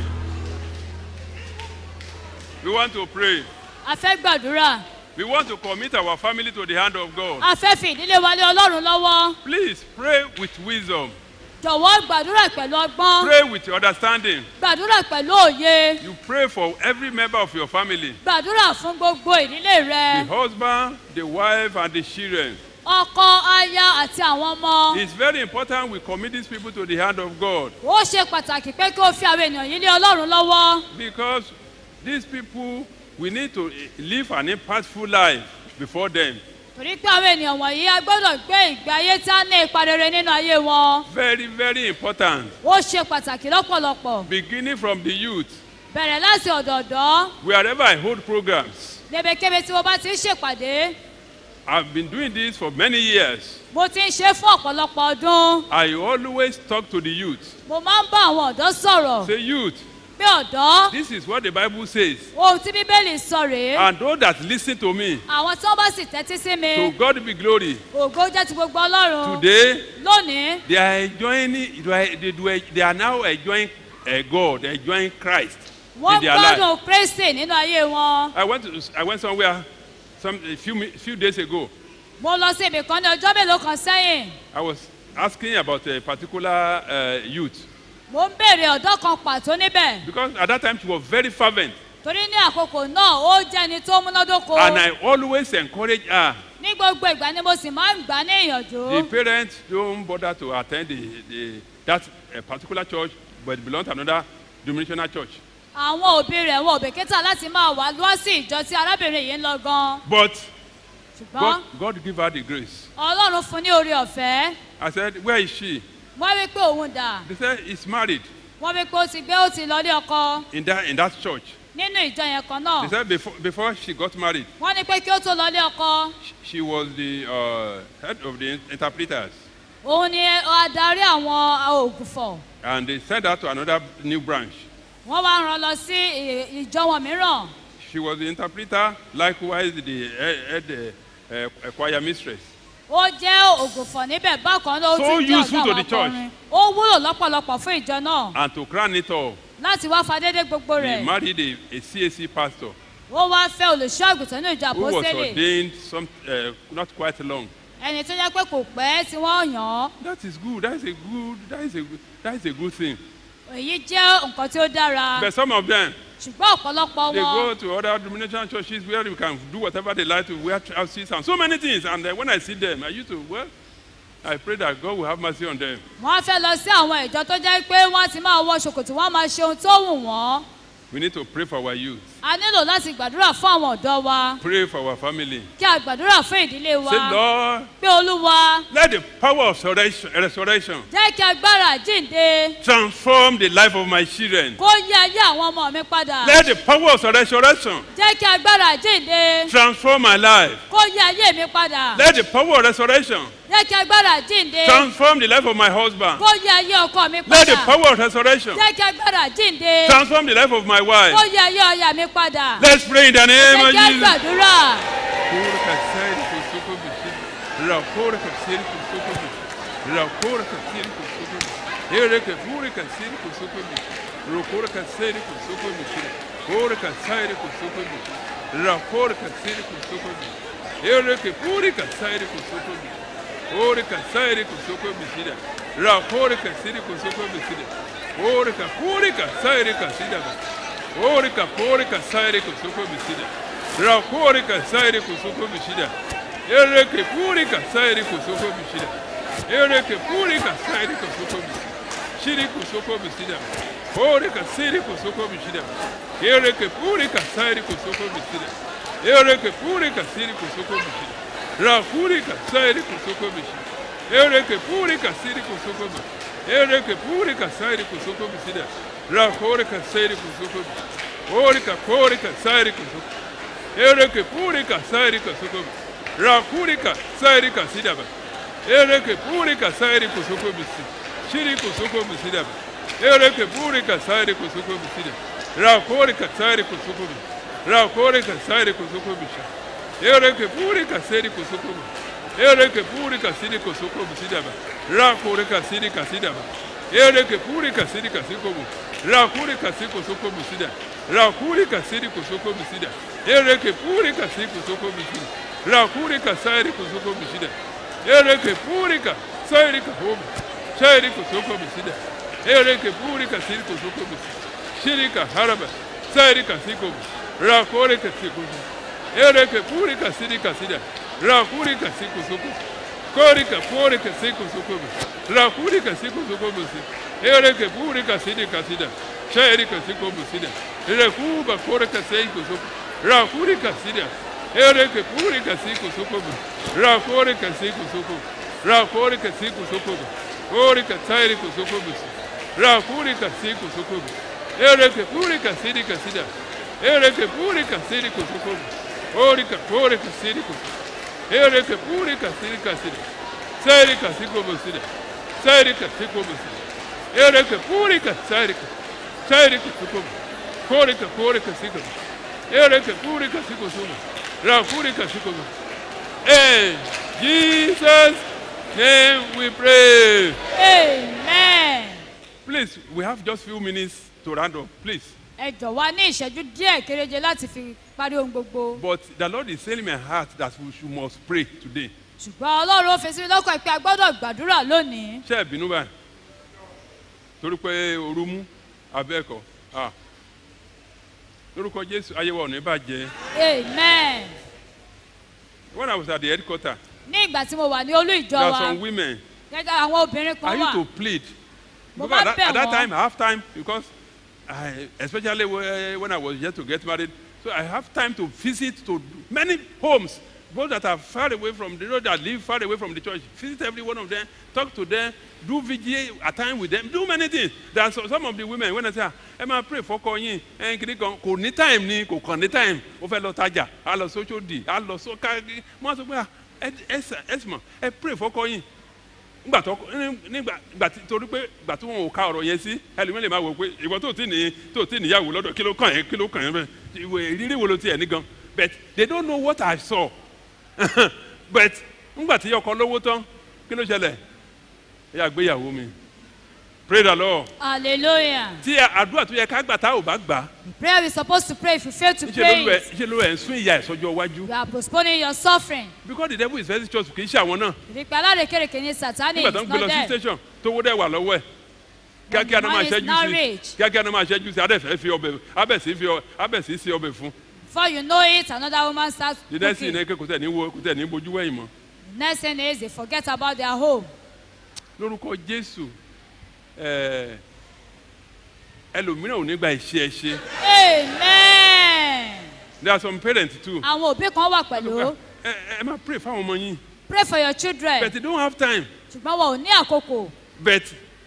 We want to pray. a fẹ́ gbàdúrà We want to commit our family to the hand of God. a fẹ́ fi ìdílé wa lé ọlọ́run lọ́wọ́ Please pray with wisdom. jọ̀wọ́ gbàdúrà pẹ̀lú ọgbọ́n Pray with understanding. gbàdúrà pẹ̀lú òye You pray for every member of your family. gbàdúrà fún gbogbo ìdílé rẹ The husband, the wife, and the children. ọkọ aya àti àwọn ọmọ It's very important we commit these people to the hand of God ó ṣe pàtàkì pé kí o fi àwọn ènìyàn yìí lé ọlọ́run lọ́wọ́ because these people we need to live an impactful life before them. torí pé àwọn ènìyàn wọ̀nyí a gbọ́dọ̀ gbé ìgbé ayé tí a ní ipa rere nínú ayé wọn Very, very important. ó ṣe pàtàkì lọ́pọ̀lọpọ̀ Beginning from the youth, bẹ̀rẹ̀ láti ọ̀dọ̀ọ̀dọ́ wherever I hold programs. lebekebe tí mo bá ti ń ṣèpàdé I've been doing this for many years. mo ti ń ṣe fún ọ̀pọ̀lọpọ̀ ọdún I always talk to the youth. mo máa ń bá àwọn ọ̀dọ́ sọ̀rọ̀ Say, youth, pé ọ̀dọ́ this is what the Bible says. ohun tí bíbélì sọ rèé And those that listen to me, àwọn tí wọ́n bá sì tẹ́tí sí mi to God be glory. ògo jẹ́ ti gbogbo ọlọ́run Today, lónìí they are enjoying, they are, they, do- they are now enjoying uh, God, enjoying Christ wọ́n in their life. gbádùn kristi nínú ayé wọn I went, to, I went somewhere some, a few, mi- few days ago. mo lọ sí ibì kan ní ọjọ́ mélòó kan sẹ́yìn I was asking about a particular uh, youth mo ń béèrè ọ̀dọ́ kan pàtó níbẹ̀ because at that time she was very fervent torí ní àkókò náà ó jẹ́ ẹni tó múnádóko and I always encourage her. ní gbogbo ìgbà ni mo sì máa ń gbà á ní ìyànjú The parents don't bother to attend the, the, that uh, particular church but belong to another denominational church. àwọn òbí rẹ̀ wọn ò bèkítà láti máa wá lọ sí ìjọ tí arábìnrin yìí ń lọ gan But ṣùgbọ́n God, God give her the grace. ọlọ́run fún ní orí ọ̀fẹ́ I said, where is she? wọ́n wí pé òun dà They said, he's married wọ́n wí pé ó ti gbé ó ti lọ ní ọkọ in that, in that church. nínú ìjọ yẹn kan They náà said before, before she got married, wọ́n ní pé kí ó tó lọ ní ọkọ she, she was the uh, head of the interpreters. òun ni adarí àwọn ògùfọ̀ And they sent her to another new branch. wọ́n wá rán lọ sí ì- ìjọ wọn mìíràn She was the interpreter, likewise the head, head uh, uh, choir mistress. ó jẹ́ ògùfọ̀ níbẹ̀ bákan náà ó So tún jẹ́ useful ọ̀gá to àwọn the church. akọrin ó wúlò lọ́pọ̀lọpọ̀ fún ìjọ náà And to crown it all, láti wá fadédé gbogbo he rẹ̀ married a, a CAC pastor ó wá fẹ́ olùṣọ́ àgùntàn ní ìjọ who was àpọ́sẹ́lẹ̀ ordained some, uh, not quite long. ẹni tó jẹ́ pé kò pẹ́ tí wọ́n yàn án That is good. That is a good. That is a good. That is a good thing. èyí jẹ́ nǹkan tí ó dára But some of them, ṣùgbọ́n ọ̀pọ̀lọpọ̀ they wọn go to other denominational churches where you can do whatever they like to wear trousers and so many things. And then when I see them, I used to, well, I pray that God will have mercy on them. wọ́n á fẹ́ lọ sí àwọn ìjọ tó jẹ́ pé wọ́n ti máa wọ ṣòkòtò wọ́n á máa ṣe ohun tó wù wọ́n We need to pray for our youth, a nílò láti gbàdúrà fún àwọn ọ̀dọ́ wa pray for our family. kí a gbàdúrà fún ìdílé wa Say, Lord, pé olúwa let the power of resurrection, resurrection jẹ́ kí agbára jíǹde transform the life of my children. kó yí ayé àwọn ọmọ mi padà Let the power of resurrection jẹ́ kí agbára jíǹde transform my life. kó yí ayé mi padà Let the power of resurrection jẹ́ kí agbára jíǹde transform the life of my husband. kó yí ayé ọkọ mi Let the padà power of resurrection jẹ́ kí agbára jíǹde transform the life of my kó wife. yí ayé ọya mi padà Let's pray in the name jẹ́ of kí a Jesus. gbàdúrà Orika, purika, sairika, sidaba. Orika, porika, sairika, suko bisida. Rakorika, sairika, suko bisida. Ereke, purika, sairika, suko bisida. Ereke, purika, sairika, suko bisida. Shiriku, suko bisida. Orika, siriku, suko bisida. Ereke, purika, sairika, suko bisida. Ereke, purika, siriku, suko bisida. Rakurika, sairika, suko bisida. Ereke, purika, siriku, suko bisida. Ereke, purika, sairika, suko bisida. Rakorika, sairika, suko bisida. Orika, korika, sairika, suko Ereke, purika, sairika, suko bisida. Rakurika, sairika, sidaba. Ereke, purika, sairika, suko bisida. Shiriku, suko bisida. Ereke, purika, sairika, suko bisida. Rakorika, sairika, suko bisida. Rakorika, sairika, suko bisida. Ereke, purika, sairika, suko bisida. Ereke purika siriko soko bisidaba. Rakurika sirika sidaba. Ereke purika sirika siko bu. Rakurika siko soko bisida. Rakurika siriko soko bisida. Ereke purika siko soko bisida. Rakurika sairiko soko bisida. Ereke purika sairika hobu. Sairiko soko bisida. Ereke purika siriko soko bisida. Shirika haraba. Sairika siko bu. Rakurika siko bu. Ereke purika sirika sida. Rakurika siku suku. Korika porika siku suku. Rakurika siku suku busi. Ereke purika sidika sida. Sherika siku busida. Rekuba korika siku suku. Rakurika sida. Ereke purika siku suku. Rakurika siku suku. Rakurika siku suku. Korika tairiku suku busi. Rakurika siku suku. Ereke purika sidika sida. Ereke purika sidiku suku. Orika porika sidiku. Ereke purika sirika sida. Serika siko busida. Serika siko busida. Ereke purika serika. Serika siko. Korika korika siko. Ereke purika siko suma. Ra purika siko. Hey, Jesus name we pray. amen. Please, we have just few minutes to round up. Please. ẹ jọ̀wọ́ ní ìṣẹ́jú díẹ̀ kéréje láti fi parí ohun gbogbo But the Lord is saying in my heart that we should must pray today. ṣùgbọ́n ọlọ́run ó fi sí mi lọ́kàn pé a gbọ́dọ̀ gbàdúrà lónìí ṣe ìbínú báyìí torí pé ooru mú abẹ́ẹ̀kọ́ ah lórúkọ jésù ayéwo ọ̀nà ìbàjẹ́ amen. when i was at the headquarter ní ìgbà tí mo wà ní olú ìjọ there are wa some women gẹ́gẹ́ àwọn obìnrin i kan used wà to plead Mo because máa at that, bẹ̀ at that wọ́n. time i have time because i especially when, when i was yet to get married so i have time to visit to many homes both that are far away from the road that live far away from the church visit every one of them talk to them do vigil at time with them do many things there are so, some of the women when i say ah ẹ máa pray fọkọ yín ẹ kiri kan kò ní time ni kò kàn ní time ó fẹ́ lọ tajà á lọ sójú di á lọ sókà wọ́n sọ pé ah ẹ ẹ ẹ sì mọ̀ ẹ pray fọkọ yín nígbà tó nígbà nígbà tí torí pé ìgbà tí wọn ò ka ọ̀rọ̀ yẹn sí ẹlòmíràn lè máa wò pé ìwọ tó ti ní tó ti níyàwó lọ́dọ̀ kí ló kàn yẹn kí ló kàn yẹn bẹ́ẹ̀ ìwé ìrírí wo ló ti ẹ̀ ní gan but they don't know what I saw but nígbà tí ọkọ lówó tán kí ló ṣẹlẹ̀ ẹ yà gbéyàwó mi pray the lord hallelujah tí àdúrà tó yẹ ká gbà tá ò bá gbà the prayer we supposed to pray if you fail to ṣe pray ló ẹ it ṣe ló ẹ ń sún ìyá ẹ sọjọ iwájú you are postponing your suffering because the devil is very church kì í ṣe àwọn náà ìdíkẹ́ alárékèrèké ní sátani nígbà tó ń is gbé lọ not sí there station tówó dẹ̀ wà lọ́wọ́ ẹ̀ kíákíá the náà máa man is ṣẹ́jú now sí rich. kíákíá náà máa ṣẹ́jú sí adẹ́fẹ́ fi ọbẹ̀ abẹ́sí fi ọ- abẹ́sí sí ọbẹ̀ fún Before you know it, another woman starts the next cooking. thing ní kò tẹ̀ ní wo kò tẹ̀ ní bojú wẹ̀yìn mọ́ The next thing is they forget about their home. lórúkọ jésù ẹ ẹlòmíràn ò ní gba ìṣe ẹ ṣe Amen. there are some parents too Àwọn òbí kan wà pẹ̀lú. ẹ ẹ máa pray fáwọn ọmọ yín Pray for your children. but they don't have time Ṣùgbọ́n wọn ò ní àkókò. but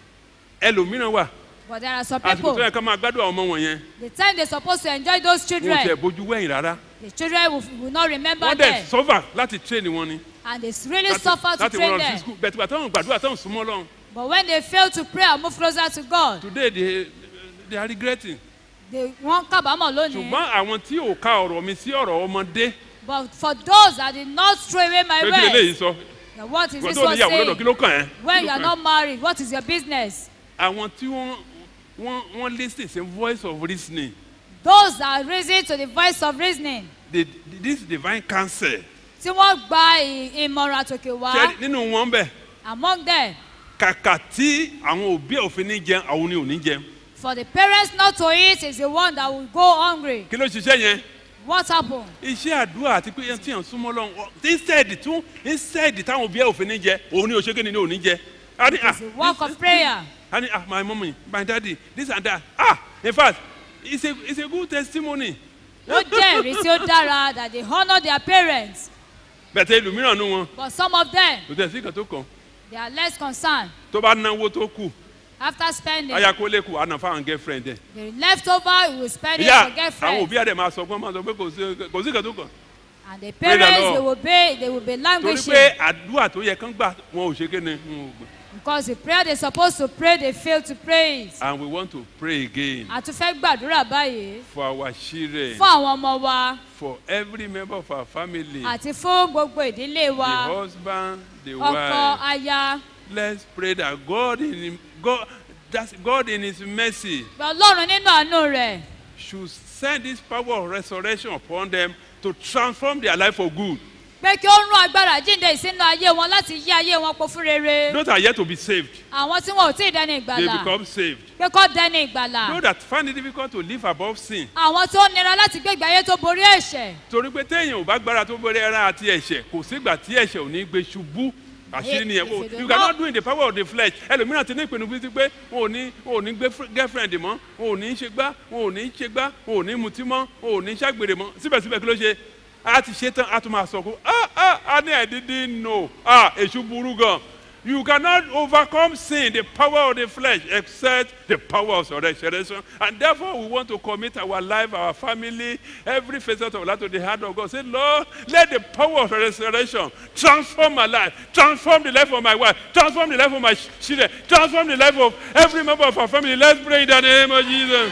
ẹlòmíràn wà But there are some àsìkò people, tó yẹ ká máa gbádùn àwọn ọmọ wọn yẹn the time they're supposed to enjoy those wọn ò tiẹ̀ children, bójú wẹ̀yìn rárá the children will, will not remember wọ́n dẹ̀ them. sọ́fà láti train wọn ni And they really láti suffer to láti train wọ́n lọ sí them. school but ìgbà táwọn gbàdúrà táwọn súnmọ́ lọ́run But when they fail to pray and move closer to God, today they they are regretting they wọ́n kábàámọ̀ lónìí. ṣùgbọ́n àwọn tí ò ka ọ̀rọ̀ mi sí ọ̀rọ̀ ọmọdé But for those that did not throw away my pé kí lè léyìí words, sọ then what is ìwọ this tó one níyàwó lọ́dọ̀ kí saying? ló kàn ẹ́ When Kí you ló are kàn ẹ́? not married, what is your business? àwọn tí wọ́n wọ́n wọ́n lis ten sí voice of reasoning Those that reason to the voice of reasoning, the this divine counsel tí wọ́n gba ì- ìmọ̀ràn àtòkè wá ṣe nínú wọn bẹ̀ among them, kàkà tí àwọn òbí òfin ní jẹun àwọn ni ò ní jẹun for the parents not to eat is the one that will go hungry. kí ló ṣiṣẹ́ yẹn What happened? iṣẹ́ àdúrà àti pé tí yàn súnmọ́ lọ́wọ́ instead tún instead táwọn òbí òfin ní jẹ òun ni òṣèké ni ò ní jẹ a ní ah It's a work of prayer. a ní ah my mummy my daddy this and that ah in fact it's a it's a good testimony Ó jẹ́ ìrísí ó dára that they honour their parents. bẹ̀tẹ̀ ìlúmíràn nú wọn But some of them, kò tẹ̀ sí ìkan tó kàn they are less concerned. tó bá náwó tó kù After spending, ayakólé kù àná fáwọn girlfriend ẹ̀. the leftover you will spend it ìyá for àwọn girlfriend. òbí àdè máa sọ pé máa sọ pé kò sí kò sí ìkan tó kàn And the Praise the parents, Lord. they will be, they will be torí languishing. pé àdúrà tó yẹ kán gbà wọn ò ṣe kéne wọn ò gbà Because the prayer they're supposed to pray, they fail to pray it. and we want to pray again A tún fẹ́ gbàdúrà báyìí for our children fún àwọn ọmọ wa for every member of our family àti fún gbogbo ìdílé the wa. husband the Ọkọ, wife aya. let's pray that God in him, God that God in his mercy Pé Ọlọ́run nínú àánú rẹ̀ should send this power of resurrection upon them to transform their life for good pé kí ó rún agbára jíǹde ìsínú ayé wọn láti yí ayé wọn po fún rere. those are yet to be saved Àwọn tí wọn ò tí ì dẹni they ìgbàlà become saved pé kọ́ dẹni ìgbàlà. those that find it difficult to live above sin Àwọn tó nira láti gbé ìgbé ayé tó borí ẹ̀ṣẹ̀. torí pé téèyàn ò bá gbára tó borí ẹran àti ẹ̀ṣẹ̀ kò sígbà tí ẹ̀ṣẹ̀ ò ní gbé ṣubú àṣírí nìyẹn If- if you you do cannot not- do in the power of the flesh ẹlòmíràn ti ní ìpinnu bíi ti pé wọn ò ní wọn ò ní gbé fr- girlfriend mọ́ wọn ò ní ṣe gbá wọn ò ní ṣe gbá wọn ò ní mutí mọ́ wọn ò ní ṣàgbèrè mọ́ síbẹ̀síbẹ̀ kí ló ṣe a ti ṣe tán a tún máa sọ pé ah ah a ní I didn't know ah èṣù burú gan you cannot overcome sin the power of the flesh except the power of resurrection and therefore we want to commit our life our family every facet of life to the hand of God say Lord let the power of resurrection transform my life transform the life of my wife transform the life of my ch- children transform the life of every member of our family let's pray in the name of Jesus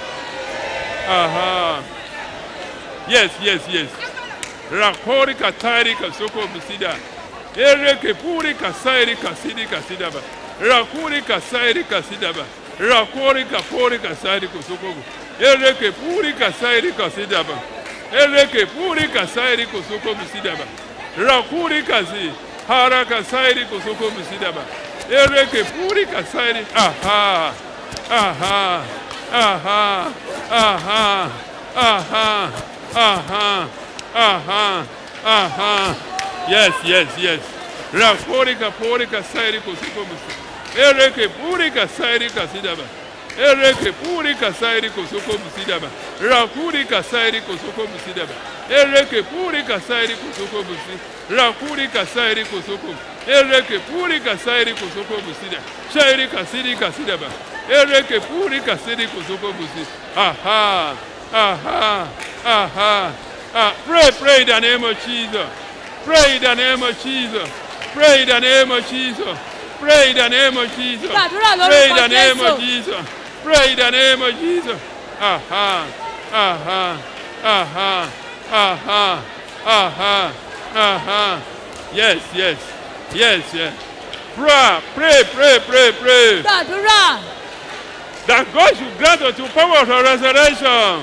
uh-huh. yes yes yes rakori katari kasoko bisida ereke puri kasairi kasidi kasidaba rakuri kasairi kasidaba rakori kapori kasairi kosoko ereke puri kasairi kasidaba ereke puri kasairi kosoko bisidaba rakuri kasi hara kasairi kosoko bisidaba ereke puri kasairi aha aha aha aha aha aha aha aha yes yes yes raporika porika sairi kosiko musi ereke purika sairi kasidaba ereke purika sairi kosoko musidaba rakurika sairi kosoko musidaba ereke purika sairi kosoko musi rakurika sairi kosoko ereke purika sairi kosoko musida sairi kasiri kasidaba ereke purika sairi kosoko musi aha aha aha ah pray pray in the name of Jesus pray in the name of Jesus pray in the name of Jesus pray in the name of Jesus Gbàdúrà lórúkọ pray in the name of Jésù. Jesus pray in the name of Jesus aha aha aha aha aha aha yes yes yes yes pray pray pray pray pray Gbàdúrà that God should grant unto power of resurrection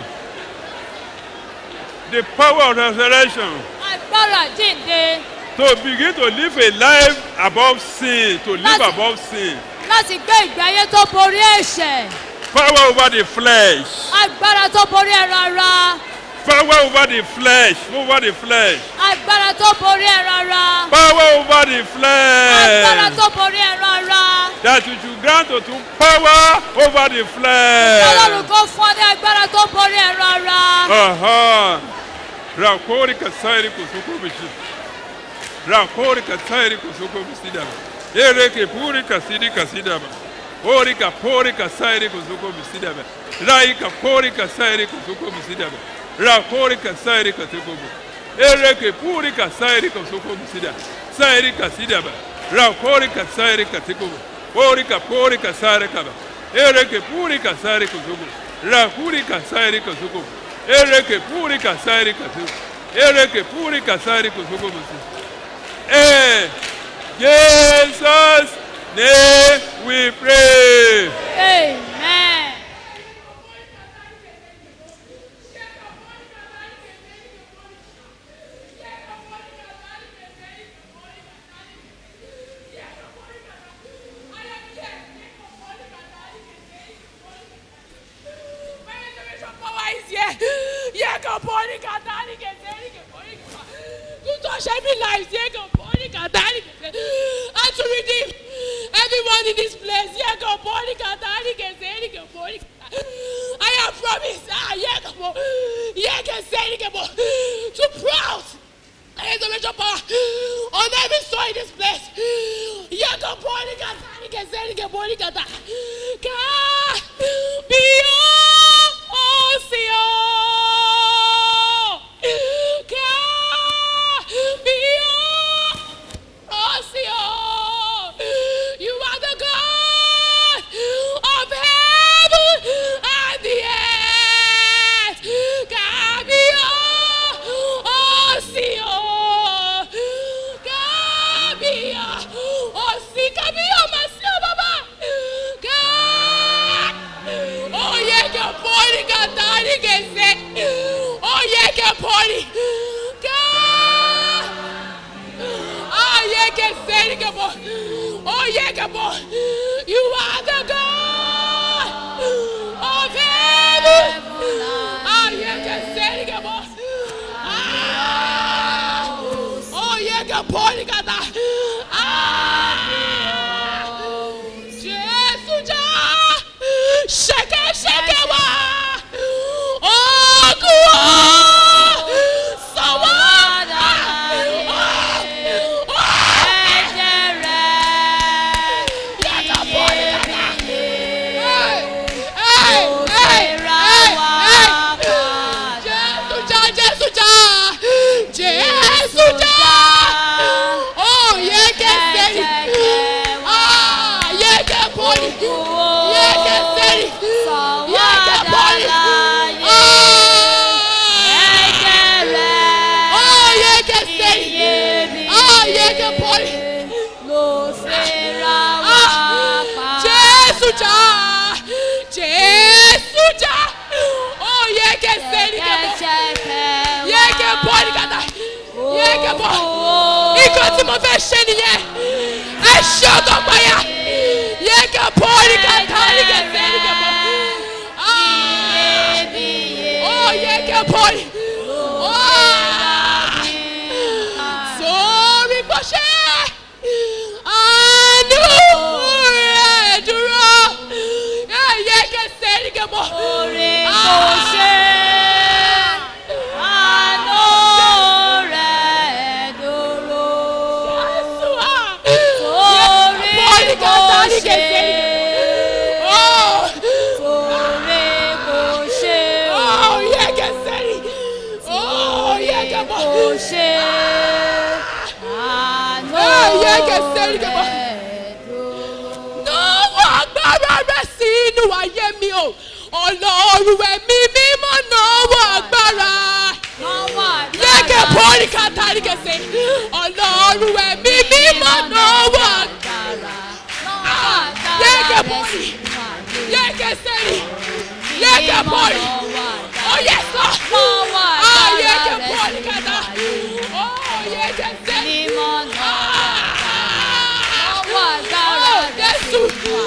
the power of resurrection agbára jíǹde to begin to live a life above sin to live Láti- above sin láti gbé ìgbé ayé tó borí ẹ̀ṣẹ̀ Power over the flesh. agbára tó borí ẹran ara Power over the flesh. Over the flesh. agbára tó borí ẹran ara Power over the agbára flesh. tó borí ẹran ara That you should grant unto power over the ọlọ́run flesh. kò fún ọ ní agbára tó borí ẹran ara Aha. Rakori kasairi kusuko bishi. Rakori kasairi kusuko bisidaba. Ereke puri kasidi kasidaba. Ori kapori kasairi kusuko bisidaba. Rai kapori kasairi kusuko bisidaba. Rakori kasairi kusuko bisidaba. Ereke puri kasairi kusuko bisidaba. Sairi kasidaba. Rakori kasairi kusuko Ori kapori kasare kaba. Ereke puri kasari kusuko. Rakuri kasairi kusuko. Ereke puri kasari kusuko. Ereke puri kasari kusuko bisidaba. Eh, Jesus' name we pray. amen. power is here. Yeah, go body katani keseni ke body. Tu to share me life. Yeah, go body katani keseni. And to redeem everyone in this place. Yeah, go body katani keseni ke body. I have promised. Ah, yeah, go bo. Yeah, keseni ke bo. To proud. Resurrection power on every soul in this place. Yeah, go body katani keseni ke body kata. Ka be oh, see oh. Ka be oh, see oh. You are the God of heaven and the earth. Ka be oh, see oh. Ka be oh, see ka be oh, my soul, Baba. Ka Oh yeah, que pode cantar e que se. Oh yeah, que pode. Oh yeah, que se que pode. Oh yeah, que pode. You are the God of heaven. Oh yeah, que se que pode. Ah. Oh yeah, que pode cantar. Ah. Jesus já Chega, chega lá Oh, glória Só Jesus já Jesus já Oh, yeah, que sei Ah, yeah, que pode Yeah, que sei Yeah, que pode Ah Oh, yeah, que sei Ah, yeah, que pode Jesus já Jesus já Oh, yeah, que sei que pode Yeah, que pode cantar Yeah, que pode nǹkan tí mo fẹ́ ṣe nìyẹn ẹ ṣe ọkọ payá yẹ kẹ pọ́ọ̀lì kàtà ní kẹsẹ̀ ní kẹ pọ́ ó yẹ kẹ pọ́ọ̀lì sórí bó ṣe àánú rẹ̀ dúró yẹ kẹsẹ̀ ní kẹ pọ́. Oh, yeah, get steady. Oh, yeah, get on. Oh, yeah, get steady, get on. Náwó agbára rẹ̀ sí inú ayé mi o. Ọlọ́run ẹ̀mí mímọ́ náwó agbára. Yẹ́kẹ̀ pọ́ọ̀lì kàtàrí kẹsẹ̀. Ọlọ́run ẹ̀mí mímọ́ náwó agbára. Yẹ́kẹ̀ pọ́ọ̀lì. Yẹ́kẹ̀ sẹ́yìn. Yẹ́kẹ̀ pọ́ọ̀lì. Oh yes, Lord. Ah, yẹ́kẹ̀ pọ́ọ̀lì kàtà. Oh, yẹ́kẹ̀ sẹ́yìn. Ah. Oh, Jésù.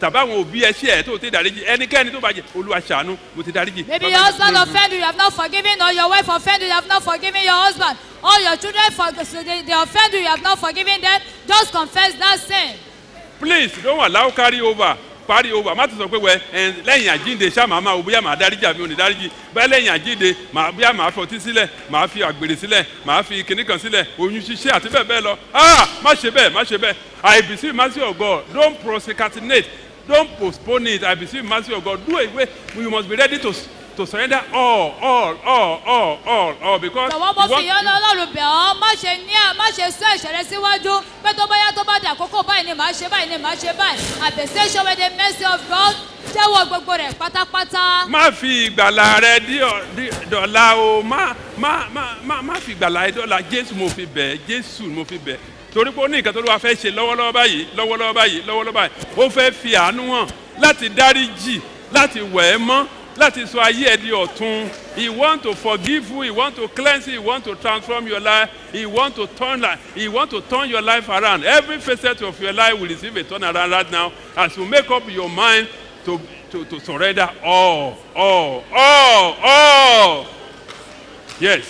tàbí àwọn òbí ẹ ṣe ẹ tó ti dáríjì ẹnikẹ́ni tó bá jẹ olúwa ṣàánú mo ti dáríjì. Maybe Bàbá your mi husband ti- offended you, you have not forgiven, or your wife offended you, you have not forgiven your husband, or your children for, so they, they offend you, you have not forgiven them. Just confess that sin. please don't allow carry over carry over má ti sọ pé wẹ ẹ lẹ́yìn àjínde ṣá màá máa wo bóyá màá dáríjì àbí òní dáríjì bẹ́ẹ̀ lẹ́yìn àjínde màá bóyá màá fọtí sílẹ̀ màá fi àgbèrè sílẹ̀ màá fi kinní kan sílẹ̀ oyún ṣíṣe àti bẹ́ẹ̀ bẹ́ẹ̀ lọ ah má ṣe bẹ́ẹ̀ má ṣe bẹ́ẹ̀ I beseech mercy of God don't procrastinate don't postpone it I beseech mercy of God do it wey you must be ready to to surrender all all all all all all because Jọ̀wọ́ mo you fi ìyọ́nú Ọlọ́run bẹ̀ ọ́, má ṣe ní à, má ṣe sún ẹ̀ṣẹ̀ rẹ síwájú, pé tó bá yá tó bá dé àkókò báyìí ni màá ṣe báyìí ni màá ṣe báyìí. Àbẹ̀sẹ̀ ṣọwọ́ the mercy of God jẹ́wọ́ gbogbo rẹ̀ pátápátá. má fi ìgbàlà rẹ dí ọ- dí- dọ̀la o má má má má má fi ìgbàlà rẹ dọ̀la jésù mo fi bẹ̀ jésù mo fi bẹ̀ torí pé ó ní nǹkan tó ló wá fẹ́ ṣe lọ́wọ́lọ́wọ́ báyìí lọ́wọ́lọ́wọ́ báyìí lọ́wọ́lọ́wọ́ báyìí ó fẹ́ fi àánú hàn láti dáríjì láti wẹ̀ ẹ́ mọ́ láti sọ ayé ẹ di ọ̀tun he want to forgive you he want to cleanse you he want to transform your life he want to turn life he want to turn your life around every facet of your life will receive a turn around right now as you make up your mind to to to surrender all all all all yes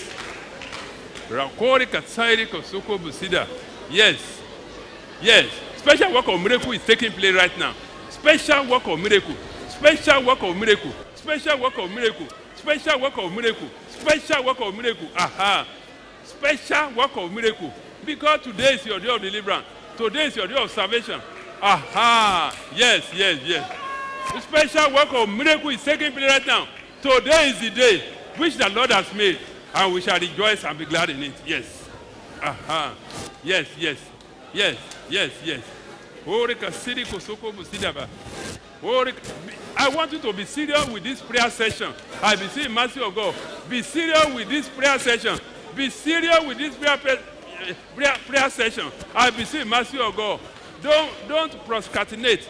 rakori katsairi kosoko busida yes yes special work of miracle is taking place right now special work of miracle special work of miracle special work of miracle special work of miracle special work of miracle aha special work of miracle because today is your day of deliverance today is your day of salvation aha yes yes yes the special work of miracle is taking place right now today is the day which the lord has made and we shall rejoice and be glad in it yes aha yes yes yes yes yes orika siri kosoko busidaba orika i want you to be serious with this prayer session i be seeing mercy of god be serious with this prayer session be serious with this prayer prayer prayer, prayer session i be seeing mercy of god don't don't procrastinate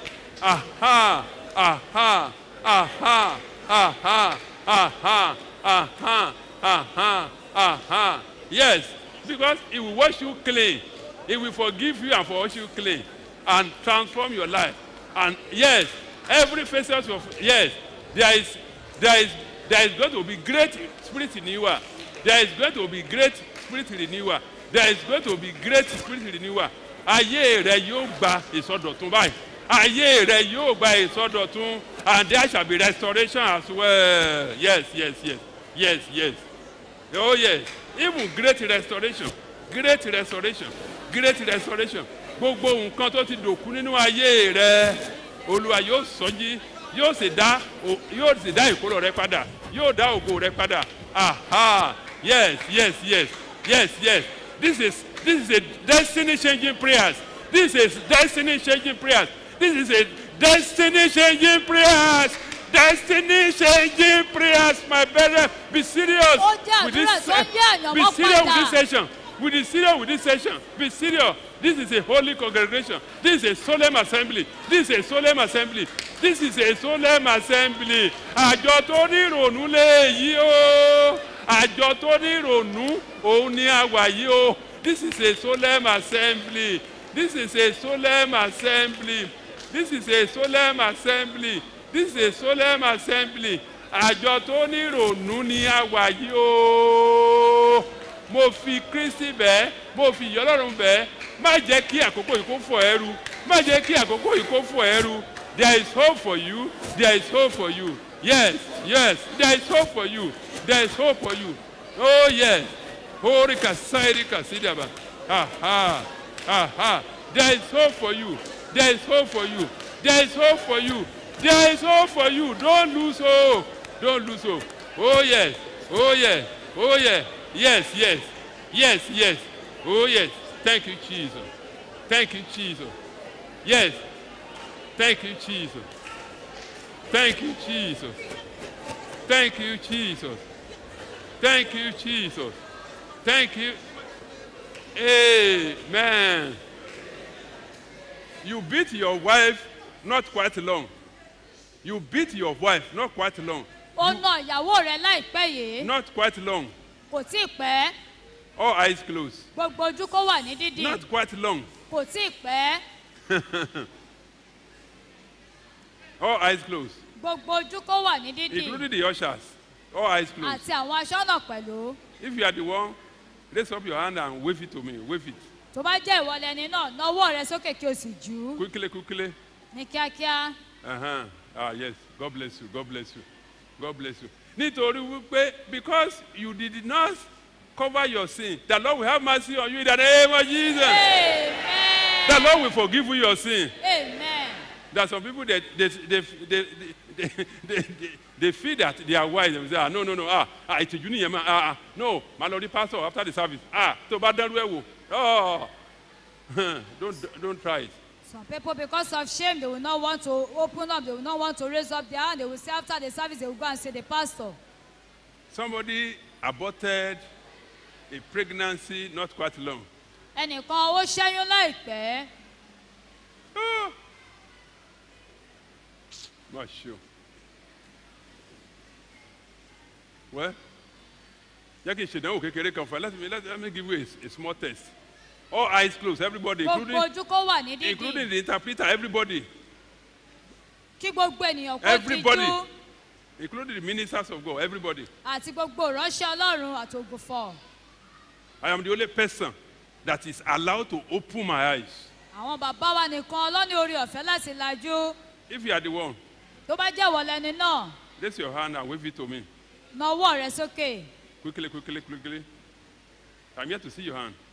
aha aha aha aha aha aha aha aha yes because he will wash you clean he will forgive you and for wash you clean and transform your life and yes every facet of yes there is there is there is going to be great spirit renewal there is going to be great spirit renewal there is going to be great spirit renewal ayé rẹ yóò gba ìsọdọ̀tun báyìí ayé rẹ yóò gba ìsọdọ̀tun and there shall be restoration as well yes yes yes yes yes oh yes even great restoration great restoration great restoration gbogbo nǹkan tó ti dòkú nínú ayé rẹ olúwa yóò sọjí yóò sì dá o- yóò sì dá ìkólọ rẹ padà yóò dá ògo rẹ padà aha yes yes yes yes yes this is this is a destiny changing prayers this is destiny changing prayers this is a destiny changing prayers destiny changing prayers my brethren be serious Ó jẹ́ with this àdúrà tó ń yí àyànmọ́ be serious with padà. this session we be serious with this session be serious this is a holy congregation this is a solemn assembly this is a solemn assembly this is a solemn assembly àjọ tó ní ìrònú léyìí o àjọ tó ní ìrònú òun ni a wà yìí o this is a solemn assembly this is a solemn assembly this is a solemn assembly this is a solemn assembly àjọ tó ní ìrònú ni a wà yìí o mo fi kristi bẹ́ẹ̀ mo fi ìyọlọ́run bẹ́ẹ̀ má jẹ́ kí àkókò yìí kó fọ ẹrú má jẹ́ kí àkókò yìí kó fọ ẹrú there is hope for you there is hope for you yes yes there is hope for you there is hope for you oh yes ori kasairi kasidaba aha aha there is hope for you there is hope for you there is hope for you there is hope for you don't lose hope don't lose hope oh yes oh yes oh yes yes yes yes yes oh yes thank you jesus thank you jesus yes thank you jesus thank you jesus thank you jesus thank you jesus thank you amen you beat your wife not quite long you beat your wife not quite long Ó na ìyàwó rẹ̀ láìpẹ́ yìí. not quite long Kò tí ì pẹ́. all eyes closed Gbogbo ojú kó wà ní dídì. not quite long Kò tí ì pẹ́. All eyes closed. gbogbo ojú kó wà ní dídì Including the ushers. All eyes closed. àti àwọn aṣọ́nà pẹ̀lú If you are the one, raise up your hand and wave it to me. Wave it. tó bá jẹ́ ìwọlẹ̀ ẹni náà nawọ́ rẹ sókè kí o sì jù ú Quickly, quickly. ní kíákíá Uh-huh. Ah, yes. God bless you. God bless you. God bless you. Nítorí wípé because you did not cover your sin, the Lord will have mercy on you in the name of Jesus. amen The Lord will forgive you your sin. amen There are some people that they, they, they, they, they, they, they, they feel that they are wise and say, ah, no, no, no, ah, ah, ìtìjú nìyẹn ma, ah, ah, no, my lord the pastor after the service, ah, tó bá dẹ́rú ẹ̀ wò, oh, don't, don't try it. some people because of shame they will not want to open up they will not want to raise up their hand they will say after the service they will go and see the pastor Somebody aborted a pregnancy not quite long. ẹnìkan ó ṣẹ́yún láìpẹ́ Ah. Not sure. Well, jẹ́ kí n ṣèdánwò kékeré kan fún ẹ. Let me, let, let me give you a, a small test. All eyes closed, everybody, gbogbo including, ojú kó wà ní dídì including the interpreter, everybody, kí gbogbo ènìyàn kó Everybody. díjú including the ministers of God, everybody. àti gbogbo ìránṣẹ́ ọlọ́run àti ògùnfọ̀ I am the only person that is allowed to open my eyes. àwọn bàbá wa nìkan lọ́ní orí ọ̀fẹ́ láti lajú If you are the one, tó bá jẹ́ ìwọlẹ̀ ẹni náà raise your hand and wave it to me. nawọ́ rẹ sókè Quickly, quickly, quickly. I'm here to see your hand.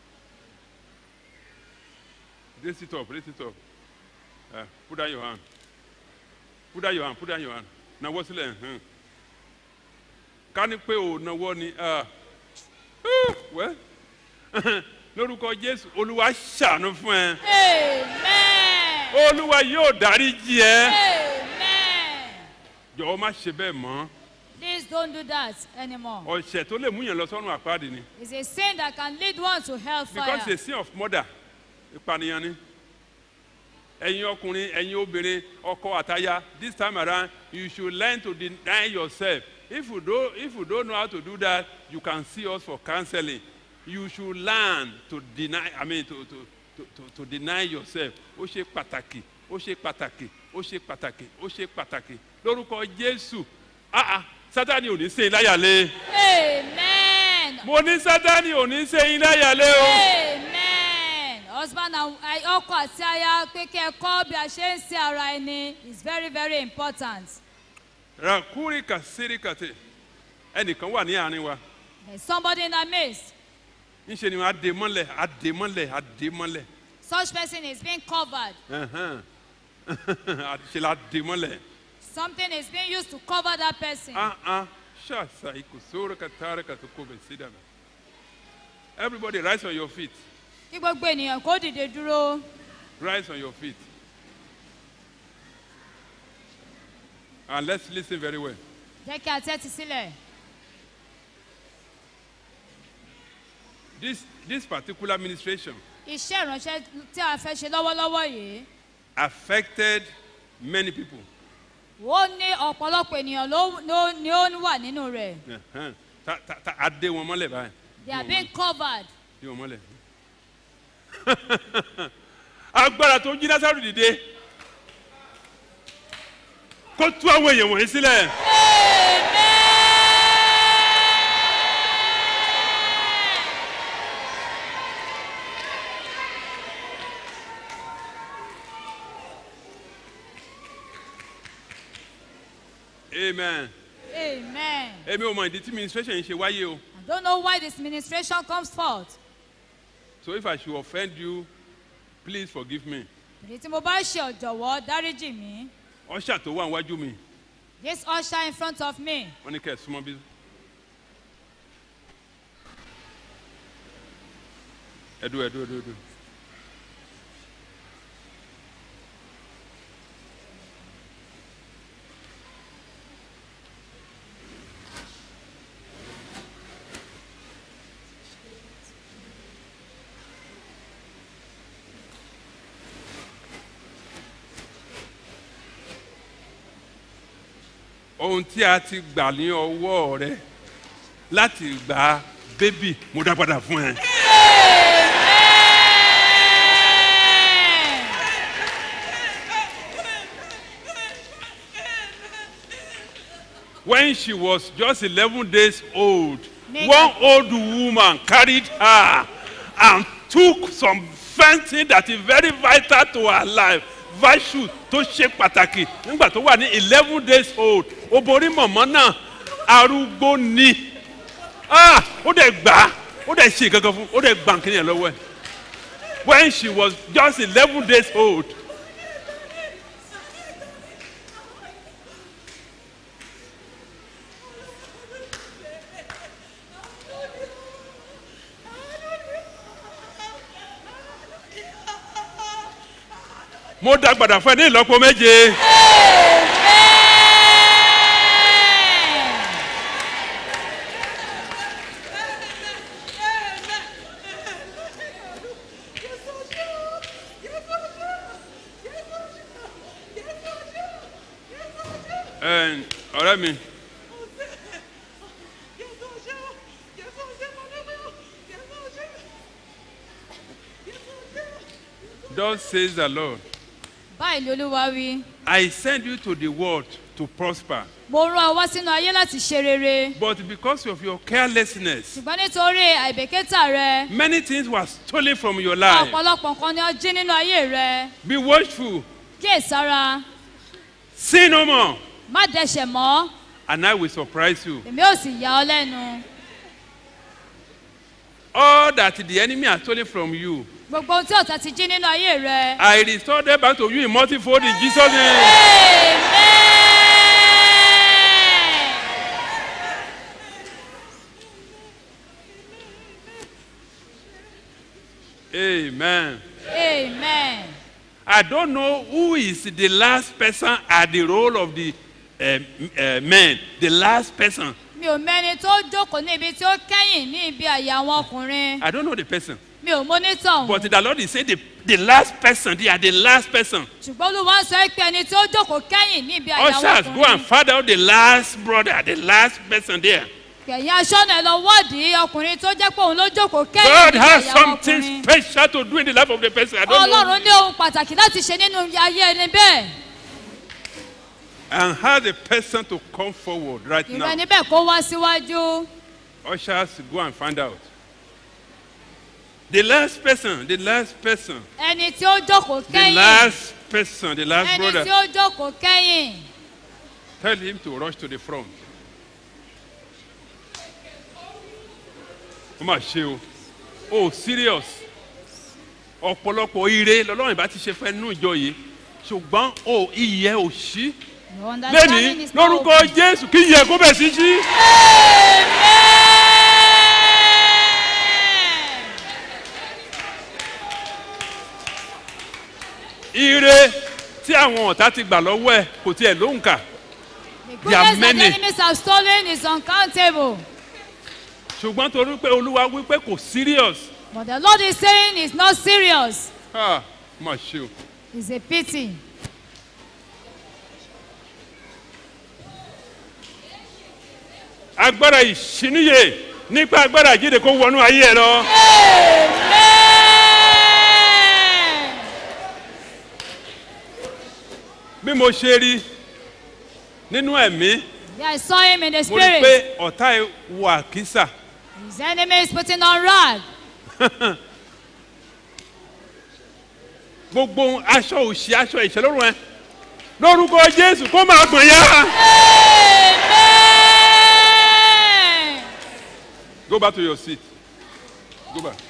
Raise it up, raise it up. Uh, put down your hand. Put down your hand, put down your hand. Now what's the hmm. Ká ní pé ò náwó ni ah, uh, well, lórúkọ Jésù, Olúwa ṣàánú fún ẹ. amen Olúwa yóò dáríjì ẹ. amen Jọ̀wọ́ má ṣe bẹ́ẹ̀ mọ́. please don't do that anymore Ọ̀sẹ̀ tó lè mú yẹn lọ sọ́run àpáàdì ni. it's a sin that can lead one to hellfire because the sin of murder ìpànìyàn ni ẹ̀yin ọkùnrin ẹ̀yin obìnrin ọkọ àtaya this time around you should learn to deny yourself if you don't if you don't know how to do that you can see us for counseling you should learn to deny i mean to to to to, to deny yourself ó ṣe pàtàkì ó ṣe pàtàkì ó ṣe pàtàkì ó ṣe pàtàkì lórúkọ jésù ah ah sátani ò ní ṣe iláyàlé amen mo ní sátani ò ní ṣe iláyàlé o. amen husband and I- ọkọ àti aya pé kí ẹ kọ́ bí a ṣe ń ṣe ara ẹni is very very important rakuri kasiri kate ẹnìkan wà ní àárín wa there's somebody in our midst ńṣe ni wọn adé mọ́lẹ̀ adé mọ́lẹ̀ adé mọ́lẹ̀ such person is being covered ẹ̀hẹ́n. ṣe la adé mọ́lẹ̀ something is being used to cover that person ah ah ṣàṣà ìkòsóró katara katoko bẹ̀ sí dàbẹ̀ everybody rise on your feet kí gbogbo ènìyàn kó dìde dúró rise on your feet and let's lis ten very well jẹ́ kí a tẹ́tí sílẹ̀ this this particular administration iṣẹ́ ìránṣẹ́ tí a fẹ́ ṣe lọ́wọ́lọ́wọ́ yìí affected many people ó ní ọ̀pọ̀lọpọ̀ ènìyàn ló ló- ni ó wà nínú rẹ̀ ẹ̀hẹ́n. ta ta ta adé wọn mọ́lẹ̀ báyìí. they are being covered Yóò mọ́lẹ̀. Agbára tó jí Násàrù dìde. Kó tú àwọn èèyàn wọ̀nyí sílẹ̀. Amen. amen Èmi ò mọ ìdí tí ministration yìí ṣe wáyé o. i don't know why this ministration comes forth So if I should offend you, please forgive me. èyí tí mo bá ṣe ọ̀jọ̀wọ́ dáríjì mí Ọ̀ṣà tó wà níwájú mi, this usher in front of me wọ́n ní kẹ́ ẹ̀ súnmọ́ bí. Ẹ̀dùn ẹ̀dùn ẹ̀dùn ẹ̀dùn. ohun tí a ti gbà ní ọwọ́ rẹ láti gba bébì mo dá padà fún ẹ. when she was just 11 days old, Nígbà- one old woman carried her and took some something that is very vital to her life virtue tó ṣe pàtàkì nígbà tó wà ní eleven days old obìnrin mọ̀mọ́ náà arúgbó ni ah ó dẹ̀ gbà á ó dẹ̀ ṣe kankan fún ó dẹ̀ gbà nkíni yẹn lọ́wọ́ ẹ̀ when she was just eleven days old mo dá gbàdá fún ẹ ní ìlọ́po méje. Ẹ, ọ̀rẹ́ mi thus says the lord báyìí ni olúwa wí i send you to the world to prosper mo rán ọ wá sínú ayé láti ṣe rere but because of your carelessness ṣùgbọ́n nítorí àìbèkítà rẹ many things were stolen from your life ọ̀pọ̀lọpọ̀ nǹkan ni ó jí nínú ayé rẹ be watchful kíyèsára sin no more má dẹ̀ṣẹ̀ mọ́ and i will surprise you èmi ò sì yà ọ́ lẹ́nu all that the enemy has stolen from you gbogbo ohun tí ọ̀tá ti jí nínú ayé rẹ. i restore them back to you in multifold in jesus name. Amen. amen. Amen. I don't know who is the last person at the role of the uh, uh, men. The last person. Mi ò mẹ́ni tó jókòó ní ibi tí ó kẹ́yìn ní ibi àyà àwọn ọkùnrin. I don't know the person. Mi ò mọ́nítọ̀ But ọ̀hún. the Lord is saying the, the last person. They are the last person. Ṣùgbọ́n Olúwa ń sọ pé ẹni tí ó jókòó kẹ́yìn ní ibi àyà àwọn Ushers, go and ọkùnrin. find out the last brother, the last person there. Kẹ̀yìn aṣọ́nà ẹ̀ lọ wádìí ọkùnrin tó jẹ́ pé òun ló jókòó kẹ́yìn God níbi has àyà àwọn something ọkùnrin. special to do in the life of the person. I don't know. Ọlọ́run ní ohun pàtàkì láti ṣe nínú ayé ẹni bẹ́ẹ̀. And has a person to come forward right Ìrọ̀ now. ẹni bẹ́ẹ̀ kó wá síwájú. Ushers, go and find out. The last person, the last person, Ẹni tí ó jókòó the kẹ́yìn. last person, the last Ẹni brother. tí ó jókòó kẹ́yìn. Tell him to rush to the front. Ó mà ṣe o. Oh serious. Ọ̀pọ̀lọpọ̀ ire lọ́lọ́run ìbá ti ṣe fẹ́ nú ìjọ yìí. Ṣùgbọ́n o iyẹ̀ ò ṣí. Your understanding Lẹ́ni is not lórúkọ open. Jésù kí iyẹ̀ kó bẹ̀ sí ṣí. Ire tí àwọn ọ̀tá ti gbà lọ́wọ́ ẹ̀ kò tiẹ̀ lóhùn kà. The There are goodness that the many. enemies have stolen is uncountable. Ṣùgbọ́n torí pé Olúwa wí pé kò serious. But the Lord is saying it's not serious. Ah, mà ṣe o. It's a pity. agbára ìṣíníyè nípa agbára ìjíde kó wọnú ayé ẹ lọ. Amen. bí mo ṣe rí nínú ẹ̀mí Yeah, I saw him in the mo rí i spirit. pé ọ̀tá ẹ wọ àkísà His enemy is putting on rag. gbogbo aṣọ òṣì aṣọ ìṣẹ́lórun ẹ lórúkọ jésù kó máa gbọ̀n yá. Amen. go back to your seat go back.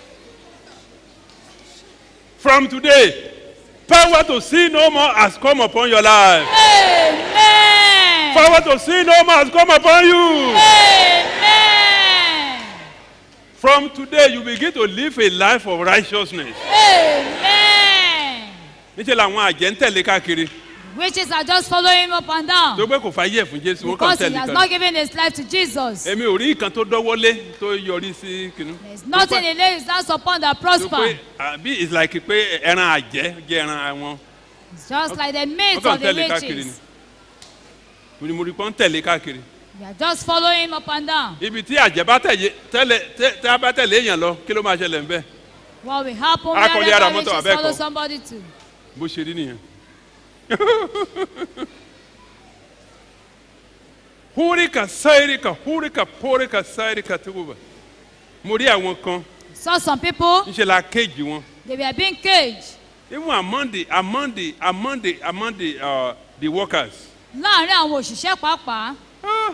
from today power to see no more has come upon your life. Amen. power to see no more has come upon you. Amen. from today you begin to live a life of righteousness. Amen. níṣẹ́ làwọn àjẹ́ ń tẹ̀lé káàkiri Witches are just following him up and tó down gbé kò fàyè fún jésù ó kàn because he tẹ̀lé has kan. not given his life to Jesus. èmi ò rí nǹkan tó dọ́wọ́lé tó yọrí sí kinu. There's nothing he lays his hands upon that tó pé prosper. àbí it's like pé ẹran àjẹ́ jẹ́ ẹran àwọn. It's just like the meat ó kàn of the tẹ̀lé káàkiri ni. witches. mo ní mo rí pọ́n tẹ̀lé káàkiri. They are just following him up and down. ibi tí àjẹ́ bá tẹ̀lé tẹ́lẹ̀ tẹ́ tá a bá tẹ̀lé èèyàn lọ kí ló máa ṣẹlẹ̀ ńbẹ́ What will happen Akọ̀lé ara wherever mọ́tò witches abẹ́ẹ̀kọ́. follow somebody to? bó ṣe rí nìyẹn. húríkà sáíríkà húríkà póríkà sáíríkà tó wà mo rí àwọn kan Saw some people, ńṣe la kéèjì wọn they were being caged. even among the among the among the among the uh, the workers Láàárín àwọn òṣìṣẹ́ pàápàá, ah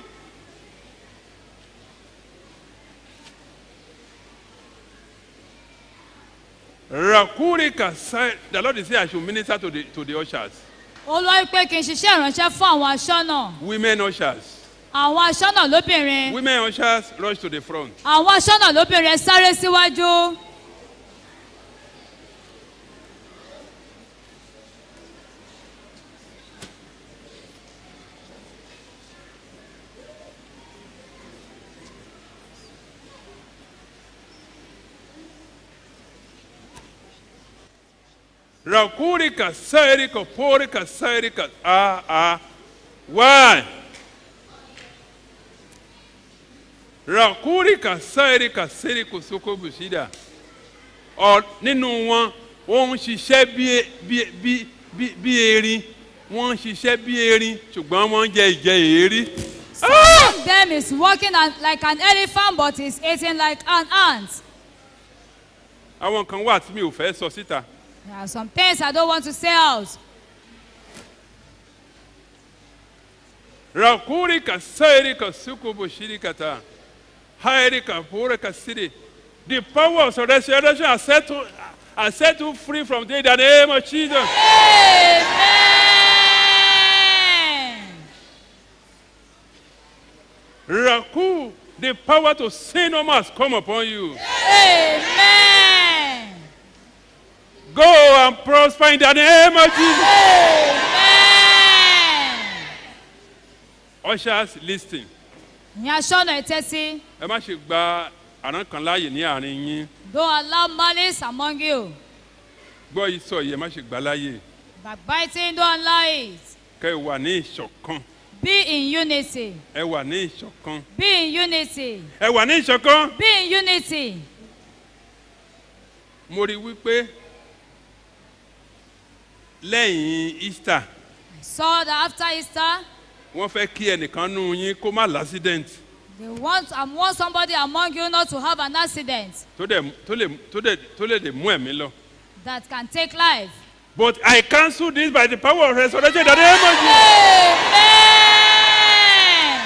rakúríkà sáí the lord is say i should minister to the to the ushers Olúwa wí pé kí n ṣiṣẹ́ ìránṣẹ́ fún àwọn aṣọ́nà. women ushers Àwọn aṣọ́nà lóbìnrin. women ushers rush to the front Àwọn aṣọ́nà lóbìnrin ẹ sáré síwájú. Rakurika, Sairika, Porika, Sairika. Ah, ah. Why? Rakurika, Sairika, Seriko, Soko, Bushida. Ọ nínú wọn, wọ́n ń ṣiṣẹ́ bí e- bí bí bí bí erin. Wọ́n ń ṣiṣẹ́ bí erin ṣùgbọ́n wọ́n ń jẹ ìjẹ èérí. Some of them is walking an- like an elephant but is eating like an ant. Àwọn kan wà tí mi ò fẹ́ sọ síta. There are some things I don't want to say out. Rakurika, Sairika, Soko, Bushirikata. Hairika, Porika, City. The power of resurrection has set you, has set you free from death in the name of Jesus. Amen. Raku, the power to sin no more has come upon you. Amen. Go and prosper in the name of Jesus. Amen. Ushers, listen. Ní aṣọ́nà ìtẹ́sí, Ẹ má ṣe gba àrán kan láàyè ní àárín yín. don't allow malice among you. Gbọ́ ìsọ̀ yìí ẹ má ṣe gbà láàyè. Backbiting, don't allow it. Kẹ́ ẹ wà ní ìṣọ̀kan. Be in unity. Ẹ wà ní ìṣọ̀kan. Be in unity. Ẹ wà ní ìṣọ̀kan. Be in unity. Mo rí i wípé lẹ́yìn Easter Saw that after Easter, wọ́n fẹ́ kí ẹnìkan nú yín kó má l'accident they want, I want somebody among you not to have an accident tó dẹ̀ tó lè tó dẹ̀ tó lè lè mú ẹ̀mí lọ. that can take life. But I cancel this by the power of resurrection in the name of Jesus. Amen.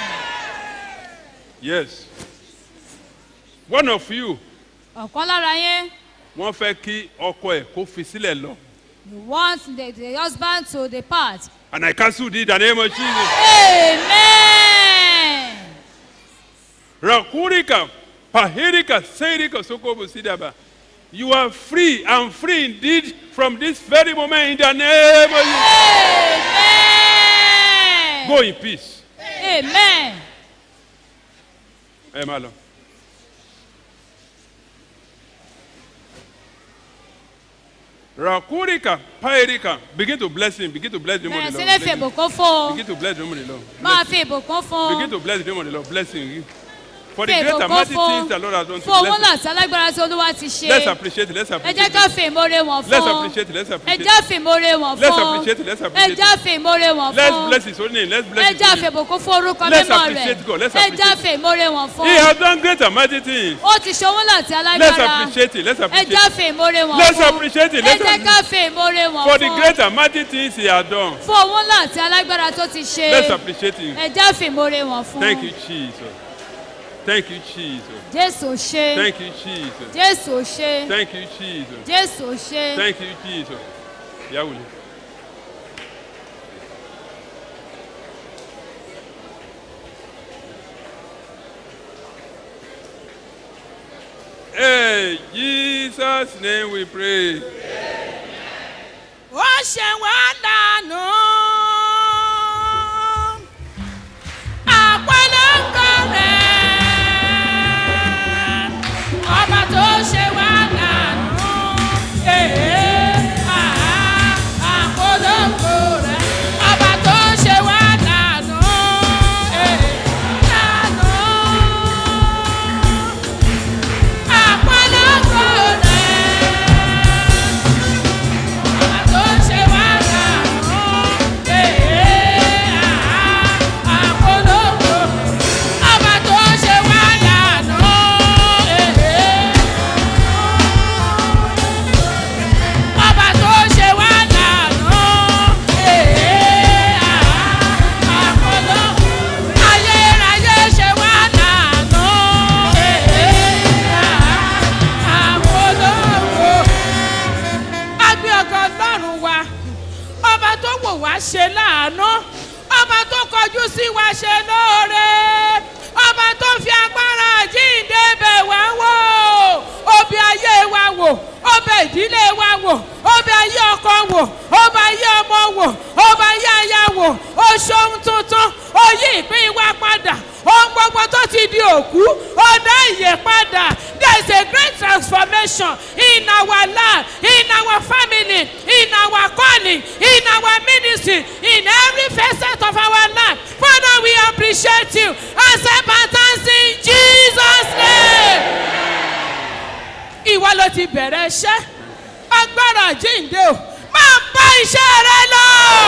Yes. One of you Ọ̀kan lára yín, wọ́n fẹ́ kí ọkọ ẹ̀ kó fi sílẹ̀ lọ. you want the, the husband to depart. And I cancel this in the name of Jesus. Amen. Rakurika, Pahirika, Seirika, Sokobo Sidaba. You are free and free indeed from this very moment in the name of Jesus. Amen. Go in peace. Amen. Ẹ máa lọ. Rakurika, Pahirika, begin to bless him, begin to bless the name Bẹ̀rẹ̀ of sí the ní Lord. fi Bless him. ìbùkún fún un. Begin to bless the name of the Lord. Máa Bless fi ìbùkún fún Begin un. to bless the name of the Lord. Blessing you. For the Fi great and ìbùkún mighty fún things un. the Lord has done to Fún owó bless náà us. tí alágbára tí Olúwa ti ṣe. Let's appreciate it. Let's Ẹ appreciate jẹ́ ká it. fi ìmoore wọn Let's fún. appreciate it. Let's Ẹ appreciate jẹ́ it. fi ìmoore wọn Let's fún. appreciate it. Let's Ẹ appreciate jẹ́ it. fi ìmoore wọn Let's fún. bless his holy name. Let's Ẹ bless his jẹ́ holy fi name. ìbùkún fún orúkọ Let's mímọ́ rẹ̀. appreciate God. Let's Ẹ jẹ́ appreciate fi ìmoore wọn fún. He has done great and mighty things. Ó ti ṣe owó náà tí Let's alágbára. appreciate it. Let's Ẹ appreciate jẹ́ it. fi ìmoore wọn Let's fún. appreciate it. Ẹ Let's jẹ́ ká appreciate fi ìmoore wọn For the fún. great and mighty things he has done. Fún owó náà tí alágbára tó ti ṣe. Let's appreciate him. Ẹ jẹ́ fi ìmoore wọn fún. Thank you, Jesus. Thank you, Jesus. Jésù ṣe. Thank you, Jesus. Jésù ṣe. Thank you, Jesus. Jésù ṣe. Thank you, Jesus. Yahweh. Hey, Jesus' name we pray. ó ṣe wá dànù. àpọ̀lọ́kọ rẹ̀ ọba tó ṣe wá dànù. Èé, àá, àpọ̀lọ́kọ rẹ̀ ọba tó ṣe wá dànù. Èé, dànù. Àpọ̀lọ́kọ rẹ̀. Ọba tó ṣe wá dànù. wa ṣe lóore ọba tó fi agbára àjíǹde bẹ̀ wá wò ó bẹ ayé wa wò ó bẹ ìdílé wa wò ó bẹ ayé ọkọ wò ó bẹ ayé ọmọ wò ó bẹ ayé aya wò ó ṣohun tuntun ó yí ìpín wa padà ohun gbogbo tó ti di òkú ó dá ìyè padà there is a great transformation in our life in our family in our calling in our ministry in every facet of our life father we appreciate you accept our thanks in jesus name. ìwọ ló ti bẹ̀rẹ̀ iṣẹ́ agbára jíǹde o máa bá iṣẹ́ rẹ lọ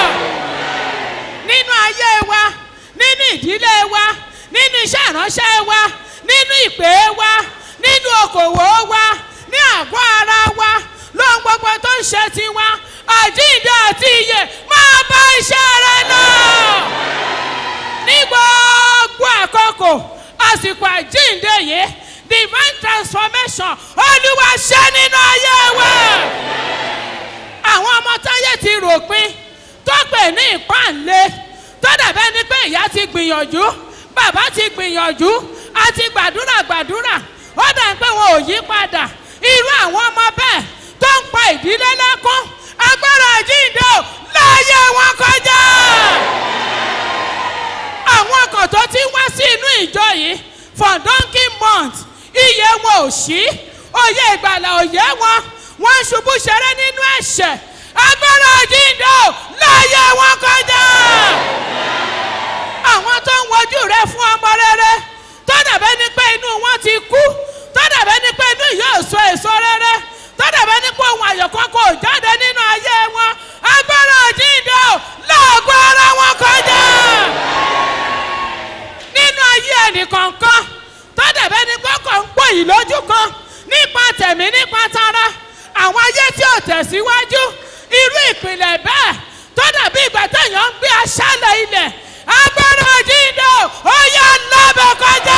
nínú ayé wa nínú ìdílé wa nínú iṣẹ́ ìránṣẹ́ wa nínú ìpè wa nínú okòwò wa ní àgọ́ ara wa lóhun gbogbo tó ń ṣe tiwa àjíǹde àti ìyè máa bá iṣẹ́ rẹ lọ ní gbogbo àkókò àsìkò àjíǹde yìí divine transformation olúwa ṣe nínú ayé wa àwọn ọmọ táyé ti ròpin tó pè ní ìpànlé tó dàbẹ́ ni pé ìyá ti gbìyànjú bàbá ti gbìyànjú àti gbàdúrà gbàdúrà ó dà pé wọn ò yí padà irú àwọn ọmọ bẹ́ẹ̀ tó ń pa ìdílé lẹ́kún agbára àjíǹde ò láàyè wọn kọjá àwọn ọkọ̀ tó ti wá sí inú ìjọ yìí for donkey month iye wọn ò sí òye ìgbàlà òye wọn wọn ń ṣubú ṣeré nínú ẹ̀ṣẹ̀ agbára àjíǹde ò láàyè wọn kọjá àwọn tó ń wojú rẹ fún ọmọ rere tó dàbẹ́ ni pé inú wọn ti kú tó dàbẹ́ ni pé inú yóò so èso rere tó dàbẹ́ ni pé ohun àyọ̀kọ́ kò jáde nínú ayé wọn agbára àjíǹde ò láàgọ́ ara wọn kọjá nínú ayé ẹnìkọ̀ọ̀kan tó dàbẹ́ ni pé kò ń pò yìí lójú kan nípa tẹ̀mí nípa tara àwọn ayé tí ò tẹ̀síwájú irú ìpìlẹ̀ bẹ́ẹ̀ tó dàbí ìgbà téèyàn ń gbé aṣálẹ̀ ilẹ̀ agbára àjíǹde ó yá lábẹ́ kọjá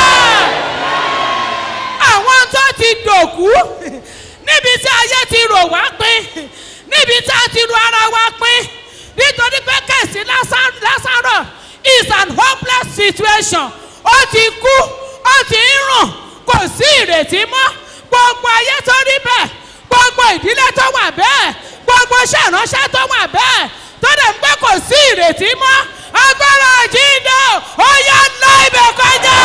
àwọn tó ti dòkú níbi tí ayé ti rò wá pin níbi tí a ti ro ara wa pin nítorí pé kẹ̀sí lásàrọ̀ is an hopeless situation ó ti kú ó ti ń rùn kò sí ìrètí mọ́ gbogbo ayé tó rí bẹ́ẹ̀ gbogbo ìdílé tó wà bẹ́ẹ̀ gbogbo iṣẹ́ ìránṣẹ́ tó wà bẹ́ẹ̀ tó dẹ̀ ń pé kò sí ìrètí mọ́ agbára àjíǹde ó yá ná ibẹ̀ kọjá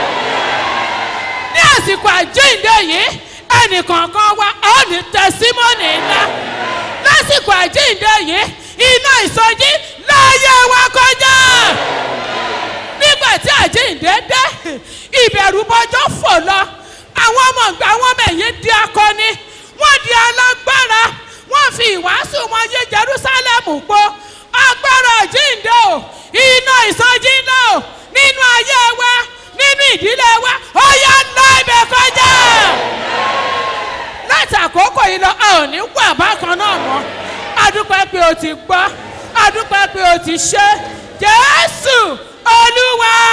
ní àsìkò àjíǹde yìí ẹnìkọ̀ọ̀kan wa ó ní tẹsímọ́nì ńlá lásìkò àjíǹde yìí iná ìsọjí láàyè wa kọjá nígbà tí àjíǹde dé ìbẹ̀rù bọjọ́ fò lọ àwọn ọmọ ìgbà wọn mẹ̀yìn di akọni wọ́n di alágbára wọ́n fi ìwàásù wọn yé jerusalemu po agbára àjíǹde o iná ìsọjí náà o nínú ayé wa nínú ìdílé wa ó yá ná ibẹ̀ kọjá láti àkókò yìí lọ a ò ní wà bákan náà mọ́ adúpẹ́ pé o ti gbọ́ adúpẹ́ pé o ti ṣe jésù olúwa